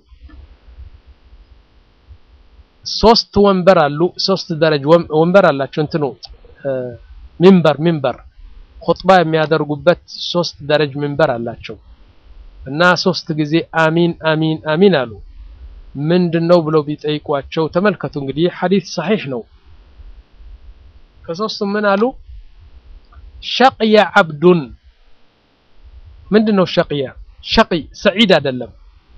ሶስት ወንበር አሉ፣ ሶስት ደረጃ ወንበር አላቸው። እንትኑ ሚንበር ሚንበር ኹጥባ የሚያደርጉበት ሶስት ደረጅ ሚንበር አላቸው እና ሶስት ጊዜ አሚን አሚን አሚን አሉ። ምንድነው ብለው ቢጠይቋቸው ተመልከቱ እንግዲህ ሐዲስ ሰሒሕ ነው። ከሶስቱም ምን አሉ? ሸቅየ ዓብዱን ምንድን ነው ሸቅየ? ሸቅይ ሰዒድ አይደለም።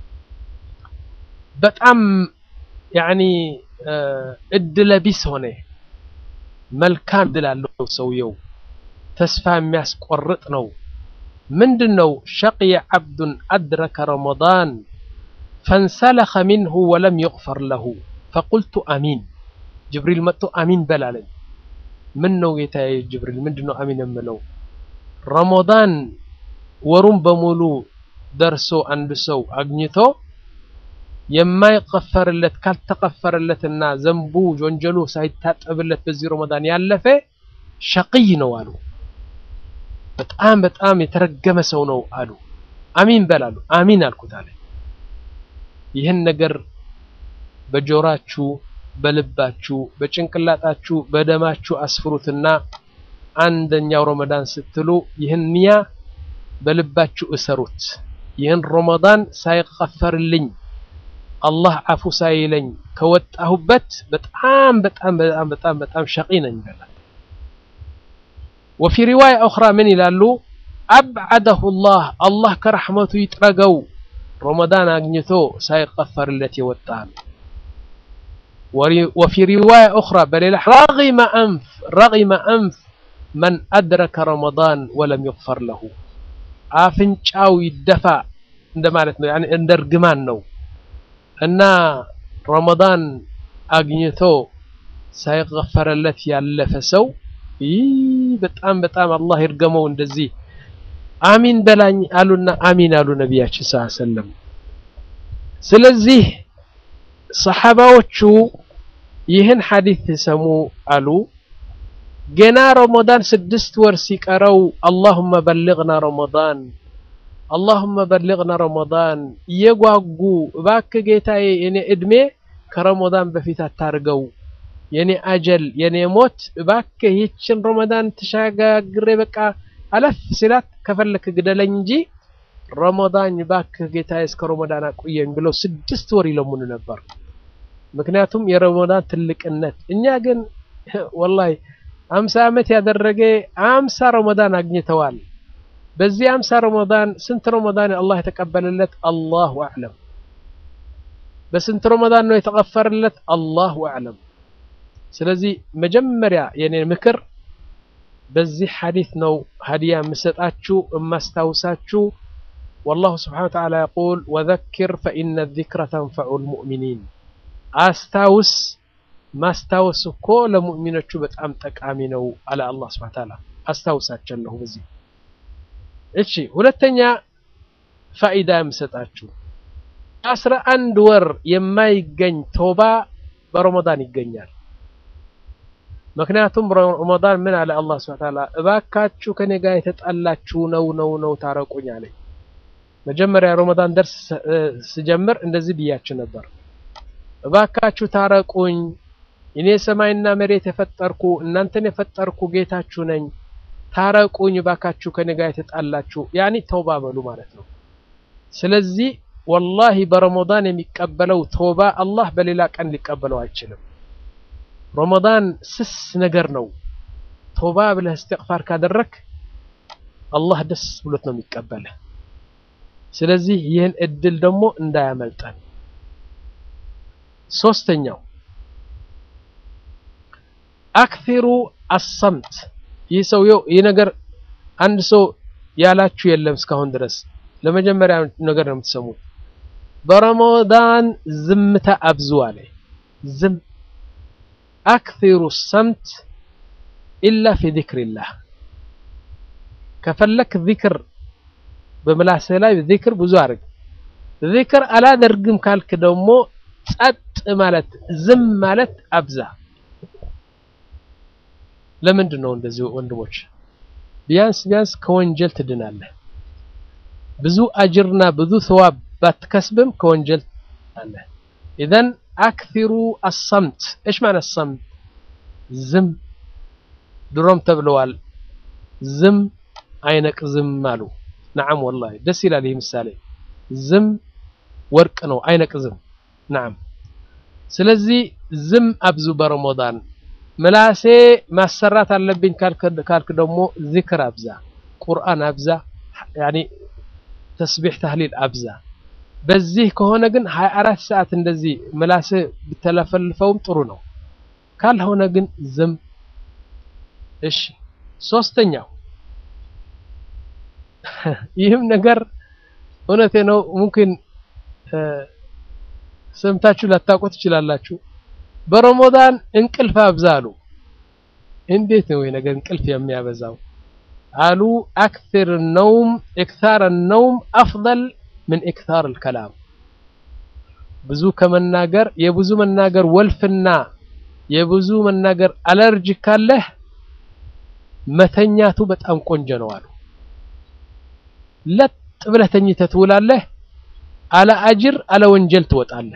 በጣም ያኒ እድለቢስ ሆነ መልካም እድል አለው ሰውየው፣ ተስፋ የሚያስቆርጥ ነው። ምንድን ነው? ሸቅየ ዓብዱን አድረከ ረመዳን ፈንሰለኸ ሚንሁ ወለም ዩግፈር ለሁ ፈቁልቱ አሚን። ጅብሪል መጥቶ አሚን በላለኝ። ምን ነው ጌታዬ ጅብሪል ምንድን ነው አሚን የምለው? ረመዳን ወሩን በሙሉ ደርሶ አንድ ሰው አግኝቶ የማይቀፈርለት ካልተቀፈረለትና ዘንቡ ወንጀሉ ሳይታጠብለት በዚህ ረመዳን ያለፈ ሸቅይ ነው አሉ። በጣም በጣም የተረገመ ሰው ነው አሉ። አሚን በላሉ። አሚን አልኩት አለ። ይህን ነገር በጆራችሁ፣ በልባችሁ፣ በጭንቅላጣችሁ፣ በደማችሁ አስፍሩትና አንደኛው ረመዳን ስትሉ ይህን ንያ በልባችሁ እሰሩት። ይህን ረመዳን ሳይቀፈርልኝ አላህ አፉ ሳይለኝ ከወጣሁበት በጣም በጣም በጣም በጣም በጣም ሸቂ ነኝ ይላል። ወፊ ሪዋያ ኡኽራ ምን ይላሉ? አብዓደሁ ላህ አላህ ከረሕመቱ ይጥረገው ረመዳን አግኝቶ ሳይቀፈርለት የወጣ ወፊ ሪዋያ ኡኽራ በሌላ ረጊመ አንፍ ረጊመ አንፍ መን አድረከ ረመዳን ወለም ይግፈር ለሁ አፍንጫው ይደፋ እንደማለት ነው። ያኔ እንደ እርግማን ነው እና ረመዳን አግኝቶ ሳይገፈረለት ያለፈ ሰው ይህ በጣም በጣም አላህ ይርገመው። እንደዚህ አሚን በላኝ አሉና አሚን አሉ ነቢያችን ሰለላሁ ዐለይሂ ወሰለም። ስለዚህ ሰሐባዎቹ ይህን ሐዲስ ሲሰሙ አሉ ገና ረመዳን ስድስት ወር ሲቀረው አላሁመ በልግና ረመዳን አላሁመ በልግና ረመዳን እየጓጉ እባክህ ጌታዬ የኔ እድሜ ከረመዳን በፊት አታርገው፣ የኔ አጀል የኔ ሞት እባክህ ይችን ረመዳን ተሻጋግሬ በቃ አለፍ ሲላት ከፈለክ ግደለኝ እንጂ ረመዳን እባክህ ጌታዬ እስከ ረመዳን አቆየኝ ብለው ስድስት ወር ይለሙኑ ነበር። ምክንያቱም የረመዳን ትልቅነት። እኛ ግን ወላሂ አምሳ ዓመት ያደረገ አምሳ ረመዳን አግኝተዋል። በዚህ አምሳ ረመዳን ስንት ረመዳን አላህ የተቀበለለት አላሁ አዕለም። በስንት ረመዳን ነው የተቀፈረለት አላሁ አዕለም። ስለዚህ መጀመሪያ የኔ ምክር በዚህ ሐዲስ ነው ሀዲያ የምሰጣችሁ የማስታውሳችሁ። ወላሁ ስብሓነሁ ወተዓላ የቁል ወዘኪር ፈኢነ ዚክረ ተንፈዑል ሙእሚኒን አስታውስ ማስታወስ እኮ ለሙእሚኖቹ በጣም ጠቃሚ ነው አለ አላህ ሱብሓነሁ ወተዓላ። አስታውሳቸለሁ በዚህ እሺ። ሁለተኛ ፋኢዳ የምሰጣችሁ አስራ አንድ ወር የማይገኝ ቶባ በረመዳን ይገኛል። ምክንያቱም ረመዳን ምን አለ አላህ ሱብሓነሁ ወተዓላ እባካችሁ ከኔ ጋር የተጣላችሁ ነው ነው ነው ታረቁኝ አለኝ። መጀመሪያ ረመዳን ደርስ ስጀምር እንደዚህ ብያችሁ ነበር። እባካችሁ ታረቁኝ እኔ ሰማይና መሬት የፈጠርኩ እናንተን የፈጠርኩ ጌታችሁ ነኝ። ታረቁኝ እባካችሁ ከኔ ጋር የተጣላችሁ ያኒ ተውባ በሉ ማለት ነው። ስለዚህ ወላሂ በረመዳን የሚቀበለው ተውባ አላህ በሌላ ቀን ሊቀበለው አይችልም። ረመዳን ስስ ነገር ነው። ተውባ ብለህ እስትግፋር ካደረክ አላህ ደስ ብሎት ነው የሚቀበልህ። ስለዚህ ይህን እድል ደግሞ እንዳያመልጠን። ሶስተኛው አክሲሩ አሰምት። ይህ ሰውየው ይህ ነገር አንድ ሰው ያላችሁ የለም እስካሁን ድረስ ለመጀመሪያ ነገር ነው የምትሰሙት። በረመዳን ዝምታ አብዙ አለ። ዝም አክሲሩ ሰምት ኢላ ፊ ዚክሪላህ። ከፈለክ ዚክር በምላስህ ላይ ዚክር ብዙ አድርግ። ዚክር አላደርግም ካልክ ደግሞ ጸጥ ማለት ዝም ማለት አብዛ። ለምንድን ነው እንደዚህ ወንድሞች? ቢያንስ ቢያንስ ከወንጀል ትድናለህ። ብዙ አጅርና ብዙ ሰዋብ ባትከስብም ከወንጀል ትድናለህ። ኢዘን አክሲሩ አሰምት። እሽ ማለት ሰምት? ዝም። ድሮም ተብለዋል፣ ዝም አይነቅዝም አሉ። ነዓም ወላሂ ደስ ይላል ይህ ምሳሌ። ዝም ወርቅ ነው፣ አይነቅዝም። ነዓም። ስለዚህ ዝም አብዙ በረመዳን ምላሴ ማሰራት አለብኝ ካልክ ደግሞ ዚክር አብዛ፣ ቁርአን አብዛ፣ ያኒ ተስቢሕ ተህሊል አብዛ። በዚህ ከሆነ ግን 24 ሰዓት እንደዚህ ምላሴ ብተለፈልፈውም ጥሩ ነው። ካልሆነ ግን ዝም። እሺ ሶስተኛው ይህም ነገር እውነቴ ነው። ሙምኪን ሰምታችሁ ላታውቁ ትችላላችሁ። በረመዳን እንቅልፍ አብዛ አሉ። እንዴት ነው ይሄ ነገር እንቅልፍ የሚያበዛው? አሉ አክثر النوم اكثار النوم افضل من اكثار الكلام ብዙ ከመናገር የብዙ መናገር ወልፍና የብዙ መናገር አለርጂ ካለህ መተኛቱ በጣም ቆንጆ ነው አሉ። ለጥ ብለህ ተኝተህ ትውላለህ። አለ አጅር አለ ወንጀል ትወጣለህ።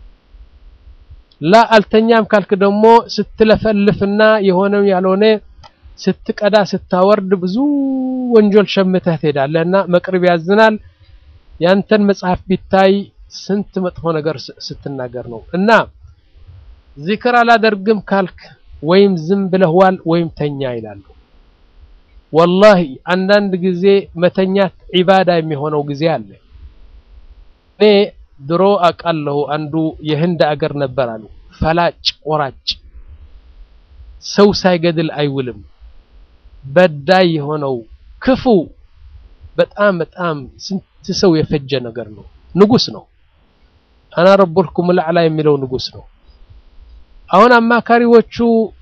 ላ አልተኛም ካልክ ደግሞ ስትለፈልፍና የሆነው ያልሆነ ስትቀዳ ስታወርድ ብዙ ወንጀል ሸምተህ ትሄዳለህ እና መቅሪብ ያዝናል። ያንተን መጽሐፍ ቢታይ ስንት መጥፎ ነገር ስትናገር ነው። እና ዚክር አላደርግም ካልክ ወይም ዝም ብለህ ዋል ወይም ተኛ ይላሉ። ወላሂ አንዳንድ ጊዜ መተኛት ዒባዳ የሚሆነው ጊዜ አለ። እኔ ድሮ አውቃለሁ። አንዱ የህንድ አገር ነበር አሉ ፈላጭ ቆራጭ፣ ሰው ሳይገድል አይውልም። በዳይ የሆነው ክፉ፣ በጣም በጣም ስንት ሰው የፈጀ ነገር ነው። ንጉስ ነው። አና ረቡልኩም ልአዕላ የሚለው ንጉስ ነው። አሁን አማካሪዎቹ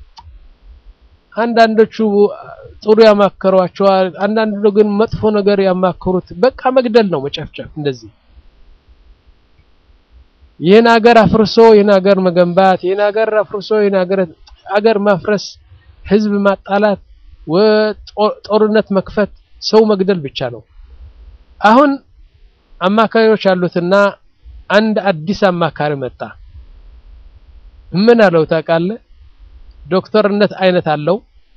አንዳንዶቹ ጥሩ ያማከሯቸዋል፣ አንዳንዱ ግን መጥፎ ነገር ያማከሩት በቃ መግደል ነው፣ መጨፍጨፍ እንደዚህ ይህን ሀገር አፍርሶ ይህን ሀገር መገንባት፣ ይህን ሀገር አፍርሶ ይህን ሀገር ሀገር ማፍረስ፣ ህዝብ ማጣላት፣ ጦርነት መክፈት፣ ሰው መግደል ብቻ ነው። አሁን አማካሪዎች አሉትና አንድ አዲስ አማካሪ መጣ። ምን አለው ታውቃለህ? ዶክተርነት አይነት አለው፣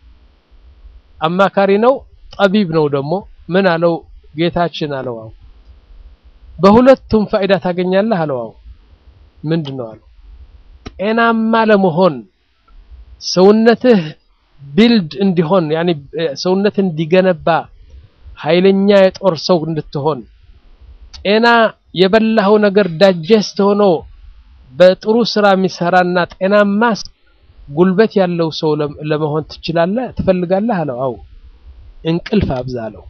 አማካሪ ነው፣ ጠቢብ ነው ደግሞ። ምን አለው? ጌታችን አለው አው በሁለቱም ፋይዳ ታገኛለህ አለው አው ምንድን ነው አለው? ጤናማ ለመሆን ሰውነትህ ቢልድ እንዲሆን ያኒ ሰውነት እንዲገነባ ኃይለኛ የጦር ሰው እንድትሆን ጤና የበላኸው ነገር ዳጀስት ሆኖ በጥሩ ስራ የሚሰራና ጤናማ ጉልበት ያለው ሰው ለመሆን ትችላለህ ትፈልጋለህ አለው። አው እንቅልፍ አብዛ አለው።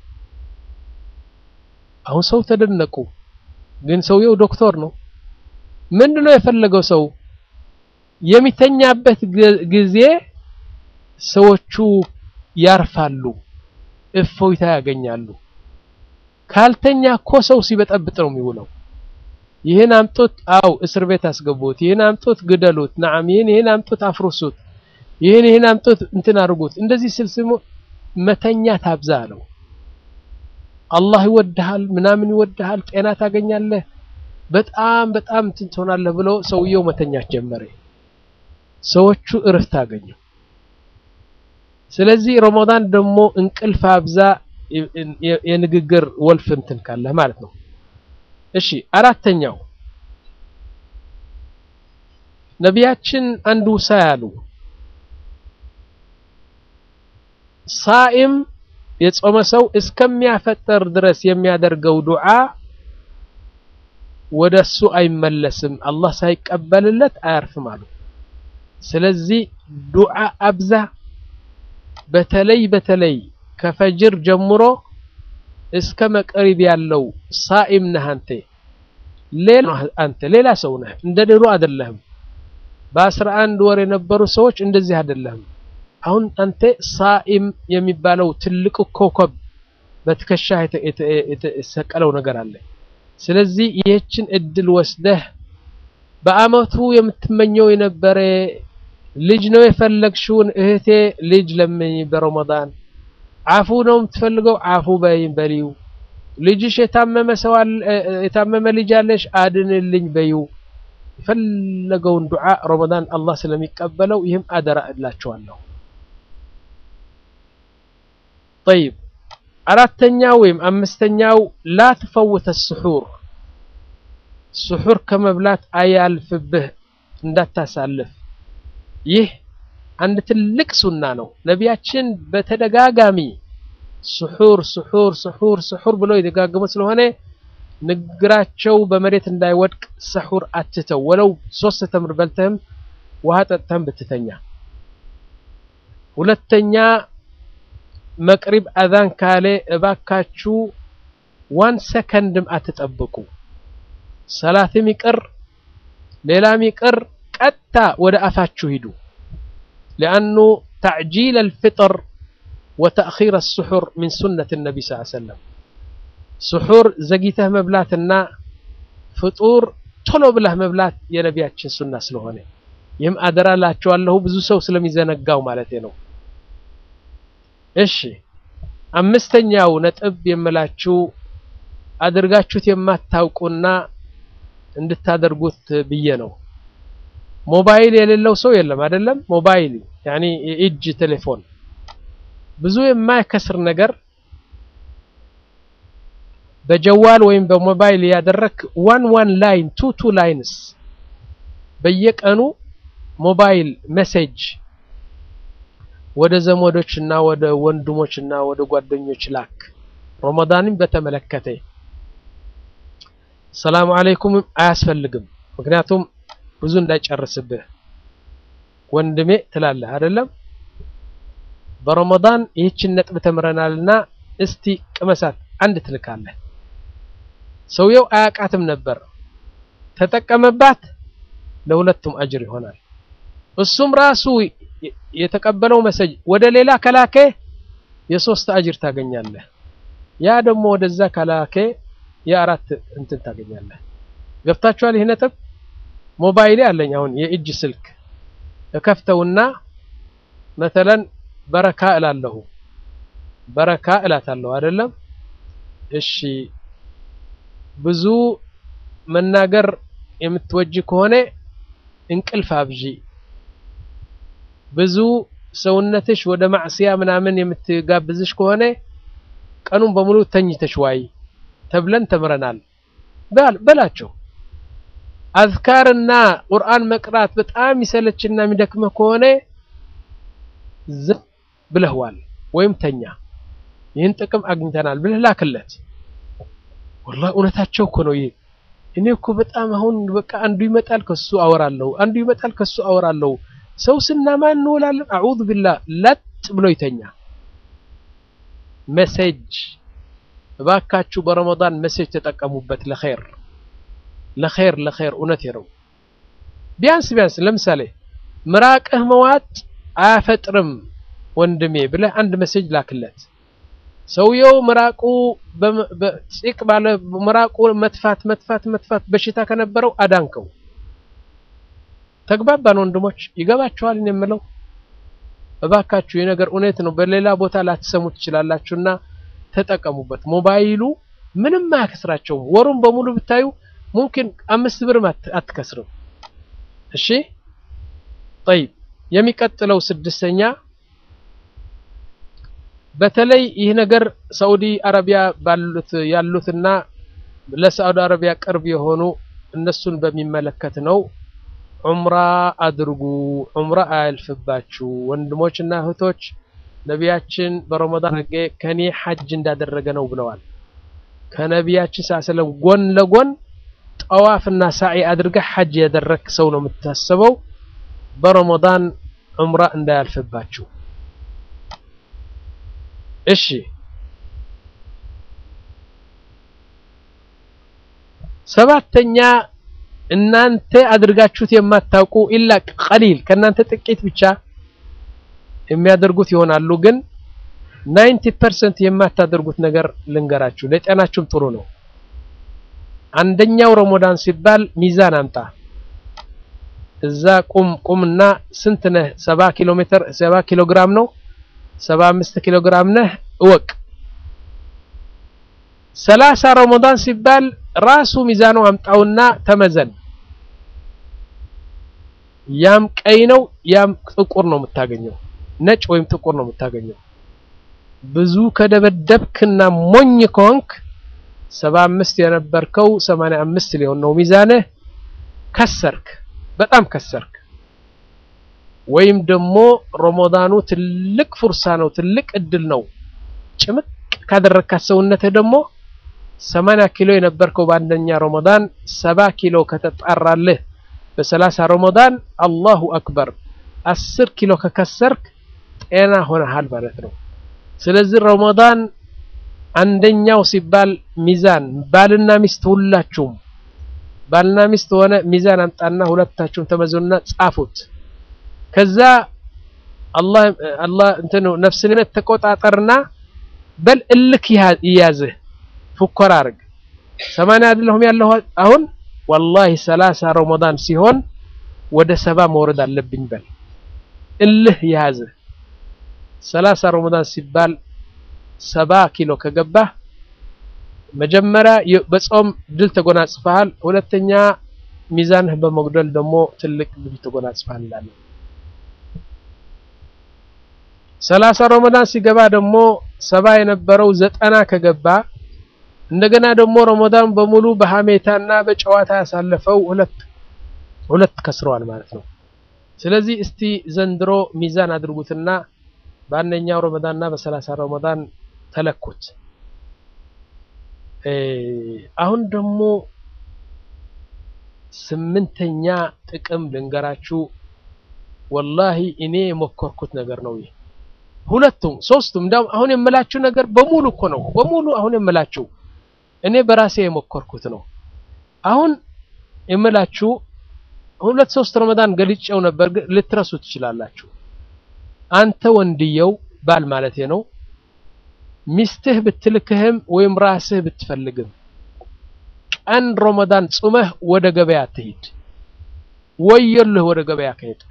አሁን ሰው ተደነቁ። ግን ሰውየው ዶክተር ነው። ምንድነው የፈለገው ሰው የሚተኛበት ጊዜ ሰዎቹ ያርፋሉ፣ እፎይታ ያገኛሉ። ካልተኛ እኮ ሰው ሲበጠብጥ ነው የሚውለው። ይህን አምጡት፣ አው እስር ቤት አስገቡት፣ ይህን አምጡት፣ ግደሉት፣ ነዓም ይህን ይህን አምጡት፣ አፍርሱት፣ ይህን ይህን አምጡት፣ እንትን አድርጉት። እንደዚህ ስልስሙ መተኛ ታብዛ አለው። አላህ ይወድሃል፣ ምናምን ይወድሃል፣ ጤና ታገኛለህ በጣም በጣም እንትን ትሆናለህ ብሎ ሰውየው መተኛት ጀመረ። ሰዎቹ እረፍት አገኙ። ስለዚህ ረመዳን ደግሞ እንቅልፍ አብዛ፣ የንግግር ወልፍ እንትን ካለህ ማለት ነው። እሺ አራተኛው ነቢያችን አንዱ ሳ ያሉ ሳኢም የጾመ ሰው እስከሚያፈጠር ድረስ የሚያደርገው ዱዓ ወደ እሱ አይመለስም፣ አላህ ሳይቀበልለት አያርፍም አሉ። ስለዚህ ዱዓ አብዛ። በተለይ በተለይ ከፈጅር ጀምሮ እስከ መቅሪብ ያለው ሳኢም ነህ አንተ ሌላ አንተ ሌላ ሰው ነህ፣ እንደ ድሮ አይደለህም። በአስራ አንድ ወር የነበሩ ሰዎች እንደዚህ አይደለህም። አሁን አንተ ሳኢም የሚባለው ትልቁ ኮከብ በትከሻ የተሰቀለው ነገር አለ። ስለዚህ ይህችን እድል ወስደህ በአመቱ የምትመኘው የነበረ ልጅ ነው የፈለግሽውን እህቴ ልጅ ለምኝ በረመዳን አፉ ነው የምትፈልገው አፉ በይ በሊው ልጅሽ የታመመ ሰው የታመመ ልጅ አለሽ አድንልኝ በይው የፈለገውን ዱዓ ረመዳን አላህ ስለሚቀበለው ይህም አደራ እላቸዋለሁ ጠይብ አራተኛው ወይም አምስተኛው ላ ትፈውተ ስሑር ስሑር ከመብላት አያልፍብህ እንዳታሳልፍ ይህ አንድ ትልቅ ሱና ነው ነቢያችን በተደጋጋሚ ስሑር ስሑር ስሑር ስሑር ብለው የደጋገሙ ስለሆነ ንግግራቸው በመሬት እንዳይወድቅ ስሑር አትተው ወለው ሶስት ተምር በልተህም ውሃ ጠጥተህም ብትተኛ ሁለተኛ መቅሪብ አዛን ካለ እባካችሁ ዋን ሰከንድም አትጠብቁ ሰላትም ይቅር ሌላም ይቅር ቀጥታ ወደ አፋችሁ ሂዱ ሊአኑ ተዕጂል አልፍጥር ወተእኺር አስሑር ሚን ሱነት ነቢ ስ ሰለም ስሑር ዘግይተህ መብላትና ፍጡር ቶሎ ብለህ መብላት የነቢያችን ሱና ስለሆነ ይህም አደራ ላቸዋለሁ ብዙ ሰው ስለሚዘነጋው ማለት ነው እሺ አምስተኛው ነጥብ የምላችሁ አድርጋችሁት የማታውቁና እንድታደርጉት ብዬ ነው። ሞባይል የሌለው ሰው የለም አይደለም። ሞባይል ያኒ የእጅ ቴሌፎን ብዙ የማይከስር ነገር በጀዋል ወይም በሞባይል ያደረክ ዋን ዋን ላይን ቱ ቱ ላይንስ በየቀኑ ሞባይል ሜሴጅ ወደ ዘመዶች እና ወደ ወንድሞች እና ወደ ጓደኞች ላክ። ረመዳንን በተመለከተ ሰላም አለይኩም አያስፈልግም። ምክንያቱም ብዙ እንዳይጨርስብህ ወንድሜ ትላለህ አይደለም። በረመዳን ይህችን ነጥብ ተምረናልና እስቲ ቅመሳት አንድ ትልካለህ። ሰውየው አያቃትም ነበር፣ ተጠቀመባት፣ ለሁለቱም አጅር ይሆናል። እሱም ራሱ የተቀበለው መሰጅ ወደ ሌላ ከላኬ የሶስት አጅር ታገኛለህ። ያ ደግሞ ወደዛ ከላኬ የአራት እንትን ታገኛለህ። ገብታችኋል? ይህ ነጥብ ሞባይሌ አለኝ አሁን የእጅ ስልክ እከፍተውና መተለን በረካ እላለሁ በረካ እላታለሁ አይደለም። እሺ ብዙ መናገር የምትወጂ ከሆነ እንቅልፍ አብዢ፣ ብዙ ሰውነትሽ ወደ ማዕስያ ምናምን የምትጋብዝሽ ከሆነ ቀኑን በሙሉ ተኝተሽ ዋይ ተብለን ተምረናል በላቸው። አዝካርና ቁርአን መቅራት በጣም የሚሰለችና የሚደክመህ ከሆነ ዝም ብለህዋል ወይም ተኛ፣ ይህን ጥቅም አግኝተናል ብለህ ላክለት። ወላሂ እውነታቸው እኮ ነው። ይህ እኔ እኮ በጣም አሁን በቃ አንዱ ይመጣል ከሱ አወራለሁ፣ አንዱ ይመጣል ከሱ አወራለሁ። ሰው ስናማ እንውላለን። አዑዙ ቢላህ ለጥ ብሎ ይተኛ። መሴጅ እባካችሁ በረመዳን መሴጅ ተጠቀሙበት ለኸይር ለኸይር ለኸይር እውነት ነው። ቢያንስ ቢያንስ ለምሳሌ ምራቅህ መዋጥ አያፈጥርም ወንድሜ ብለህ አንድ መሴጅ ላክለት። ሰውየው ምራቁ በፂቅ ባለ ምራቁ መትፋት መትፋት መትፋት በሽታ ከነበረው አዳንከው። ተግባባን ወንድሞች? ይገባችኋል እኔ የምለው? እባካችሁ የነገር እውነት ነው። በሌላ ቦታ ላትሰሙ ትችላላችሁና ተጠቀሙበት። ሞባይሉ ምንም አያከስራቸውም። ወሩን በሙሉ ብታዩ ሙምኪን አምስት ብርም አትከስርም። እሺ ጠይብ፣ የሚቀጥለው ስድስተኛ በተለይ ይህ ነገር ሳዑዲ አረቢያ ባሉት ያሉትና ለሳዑዲ አረቢያ ቅርብ የሆኑ እነሱን በሚመለከት ነው። ዑምራ አድርጉ፣ ዑምራ አያልፍባችሁ ወንድሞችና እህቶች። ነቢያችን በረመዳን ነገ ከኔ ሐጅ እንዳደረገ ነው ብለዋል። ከነቢያችን ሰለም ጎን ለጎን ጠዋፍና ሳዒ አድርገህ ሐጅ ያደረክ ሰው ነው የምታስበው። በረመዳን ዑምራ እንዳያልፍባችሁ እሺ። ሰባተኛ እናንተ አድርጋችሁት የማታውቁ ኢላ ቀሊል ከእናንተ ጥቂት ብቻ የሚያደርጉት ይሆናሉ። ግን ናይንቲ ፐርሰንት የማታደርጉት ነገር ልንገራችሁ፣ ለጤናችሁም ጥሩ ነው። አንደኛው ረመዳን ሲባል ሚዛን አምጣ። እዛ ቁም ቁምና ስንት ነህ? ሰባ ኪሎ ሜትር ሰባ ኪሎ ግራም ነው ሰባ አምስት ኪሎ ግራም ነህ እወቅ። ሰላሳ ረመዳን ሲባል ራሱ ሚዛኑ አምጣውና ተመዘን። ያም ቀይ ነው ያም ጥቁር ነው የምታገኘው፣ ነጭ ወይም ጥቁር ነው የምታገኘው። ብዙ ከደበደብክና ሞኝ ከሆንክ ሰባ አምስት የነበርከው ሰማንያ አምስት ሊሆን ነው ሚዛንህ። ከሰርክ፣ በጣም ከሰርክ። ወይም ደግሞ ረመዳኑ ትልቅ ፉርሳ ነው፣ ትልቅ እድል ነው። ጭምቅ ካደረካት ሰውነትህ ደግሞ ሰማንያ ኪሎ የነበርከው በአንደኛ ረመዳን ሰባ ኪሎ ከተጣራልህ በሰላሳ ረመዳን አላሁ አክበር አስር ኪሎ ከከሰርክ ጤና ሆነሃል ማለት ነው። ስለዚህ ረመዳን አንደኛው ሲባል ሚዛን ባልና ሚስት ሁላችሁም ባልና ሚስት ሆነ ሚዛን አምጣና ሁለታችሁም ተመዘኑና ጻፉት። ከዛ አላህ አላህ እንትን ነፍስን ተቆጣጠርና በል እልክ ይያዝህ ፉከራ አድርግ። ሰማንያ አይደለሁም ያለሁ አሁን ወላሂ ሰላሳ ረመዳን ሲሆን ወደ ሰባ መውረድ አለብኝ በል እልህ ይያዝህ። ሰላሳ ረመዳን ሲባል ሰባ ኪሎ ከገባህ መጀመሪያ በጾም ድል ተጎናጽፈሃል፣ ሁለተኛ ሚዛንህ በመጉደል ደግሞ ትልቅ ድል ተጎናጽፈሃል እንላለን። ሰላሳ ረመዳን ሲገባ ደግሞ ሰባ የነበረው ዘጠና ከገባ እንደገና ደግሞ ረመዳን በሙሉ በሀሜታና በጨዋታ ያሳለፈው ሁለት ሁለት ከስረዋል ማለት ነው። ስለዚህ እስቲ ዘንድሮ ሚዛን አድርጉትና በአንደኛው ረመዳንና በሰላሳ ረመዳን ተለኩት። አሁን ደግሞ ስምንተኛ ጥቅም ልንገራችሁ። ወላሂ እኔ የሞከርኩት ነገር ነው ይህ ሁለቱም ሶስቱም እንዳውም አሁን የምላችሁ ነገር በሙሉ እኮ ነው። በሙሉ አሁን የምላችሁ እኔ በራሴ የሞከርኩት ነው። አሁን የምላችሁ ሁለት ሶስት ረመዳን ገልጬው ነበር፣ ግን ልትረሱ ትችላላችሁ። አንተ ወንድየው ባል ማለቴ ነው ሚስትህ ብትልክህም ወይም ራስህ ብትፈልግም ቀን ረመዳን ጹመህ ወደ ገበያ አትሂድ። ወየልህ ወደ ገበያ ከሄድክ።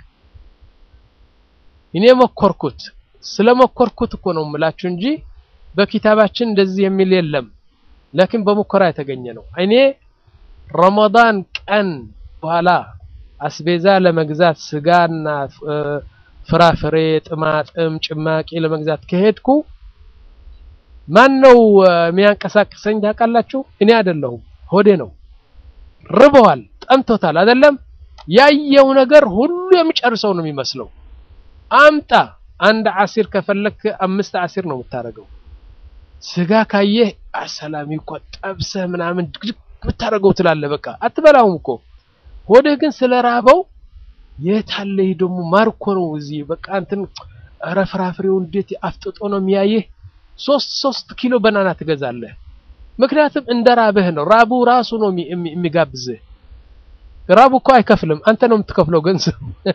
እኔ ሞከርኩት ስለሞከርኩት እኮ ነው የምላችሁ እንጂ በኪታባችን እንደዚህ የሚል የለም። ላኪን በሙከራ የተገኘ ነው። እኔ ረመዳን ቀን በኋላ አስቤዛ ለመግዛት ስጋና ፍራፍሬ፣ ጥማጥም፣ ጭማቂ ለመግዛት ከሄድኩ ማን ነው የሚያንቀሳቅሰኝ ታውቃላችሁ? እኔ አይደለሁም፣ ሆዴ ነው። ርበዋል፣ ጠምቶታል አይደለም? ያየው ነገር ሁሉ የሚጨርሰው ነው የሚመስለው። አምጣ አንድ አሲር ከፈለክ አምስት አሲር ነው የምታደርገው። ስጋ ካየህ አሰላሚ እኮ ጠብሰህ ምናምን ድግድግ የምታደርገው ትላለህ። በቃ አትበላውም እኮ ሆድህ ግን ስለራበው የታለ ይህ ደግሞ ማር እኮ ነው እዚህ በቃ እንትን ኧረ ፍራፍሬው እንዴት አፍጥጦ ነው የሚያይህ። ሶስት ሶስት ኪሎ በናና ትገዛለህ። ምክንያቱም እንደ ራብህ ነው። ራቡ ራሱ ነው የሚጋብዝህ። ራቡ እኮ አይከፍልም፣ አንተ ነው የምትከፍለው ገንዘብ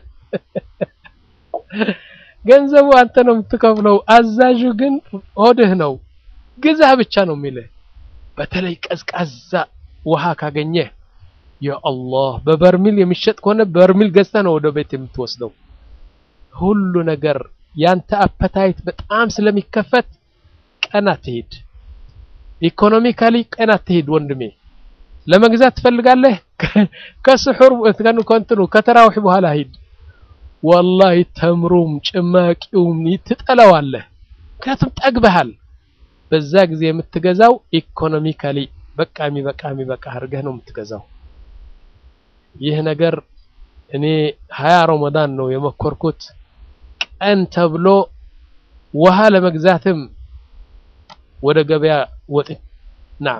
ገንዘቡ አንተ ነው የምትከፍለው። አዛዡ ግን ሆድህ ነው። ግዛህ ብቻ ነው የሚልህ። በተለይ ቀዝቃዛ ውሃ ካገኘህ የአላህ በበርሚል የሚሸጥ ከሆነ በርሚል ገዝተህ ነው ወደ ቤት የምትወስደው። ሁሉ ነገር ያንተ አፐታይት በጣም ስለሚከፈት ቀን አትሄድ። ኢኮኖሚካሊ ቀን አትሄድ ወንድሜ። ለመግዛት ትፈልጋለህ? ከስሑር ከእንትኑ ከተራዊሕ በኋላ ሂድ። ወላሂ ተምሩም ጭማቂውም ትጠላዋለህ። ምክንያቱም ጠግበሃል። በዛ ጊዜ የምትገዛው ኢኮኖሚካሊ በቃ የሚበቃ የሚበቃ አድርገህ ነው የምትገዛው። ይህ ነገር እኔ ሀያ ረመዳን ነው የመኮርኩት። ቀን ተብሎ ውሃ ለመግዛትም ወደ ገበያ ወጥ ናም።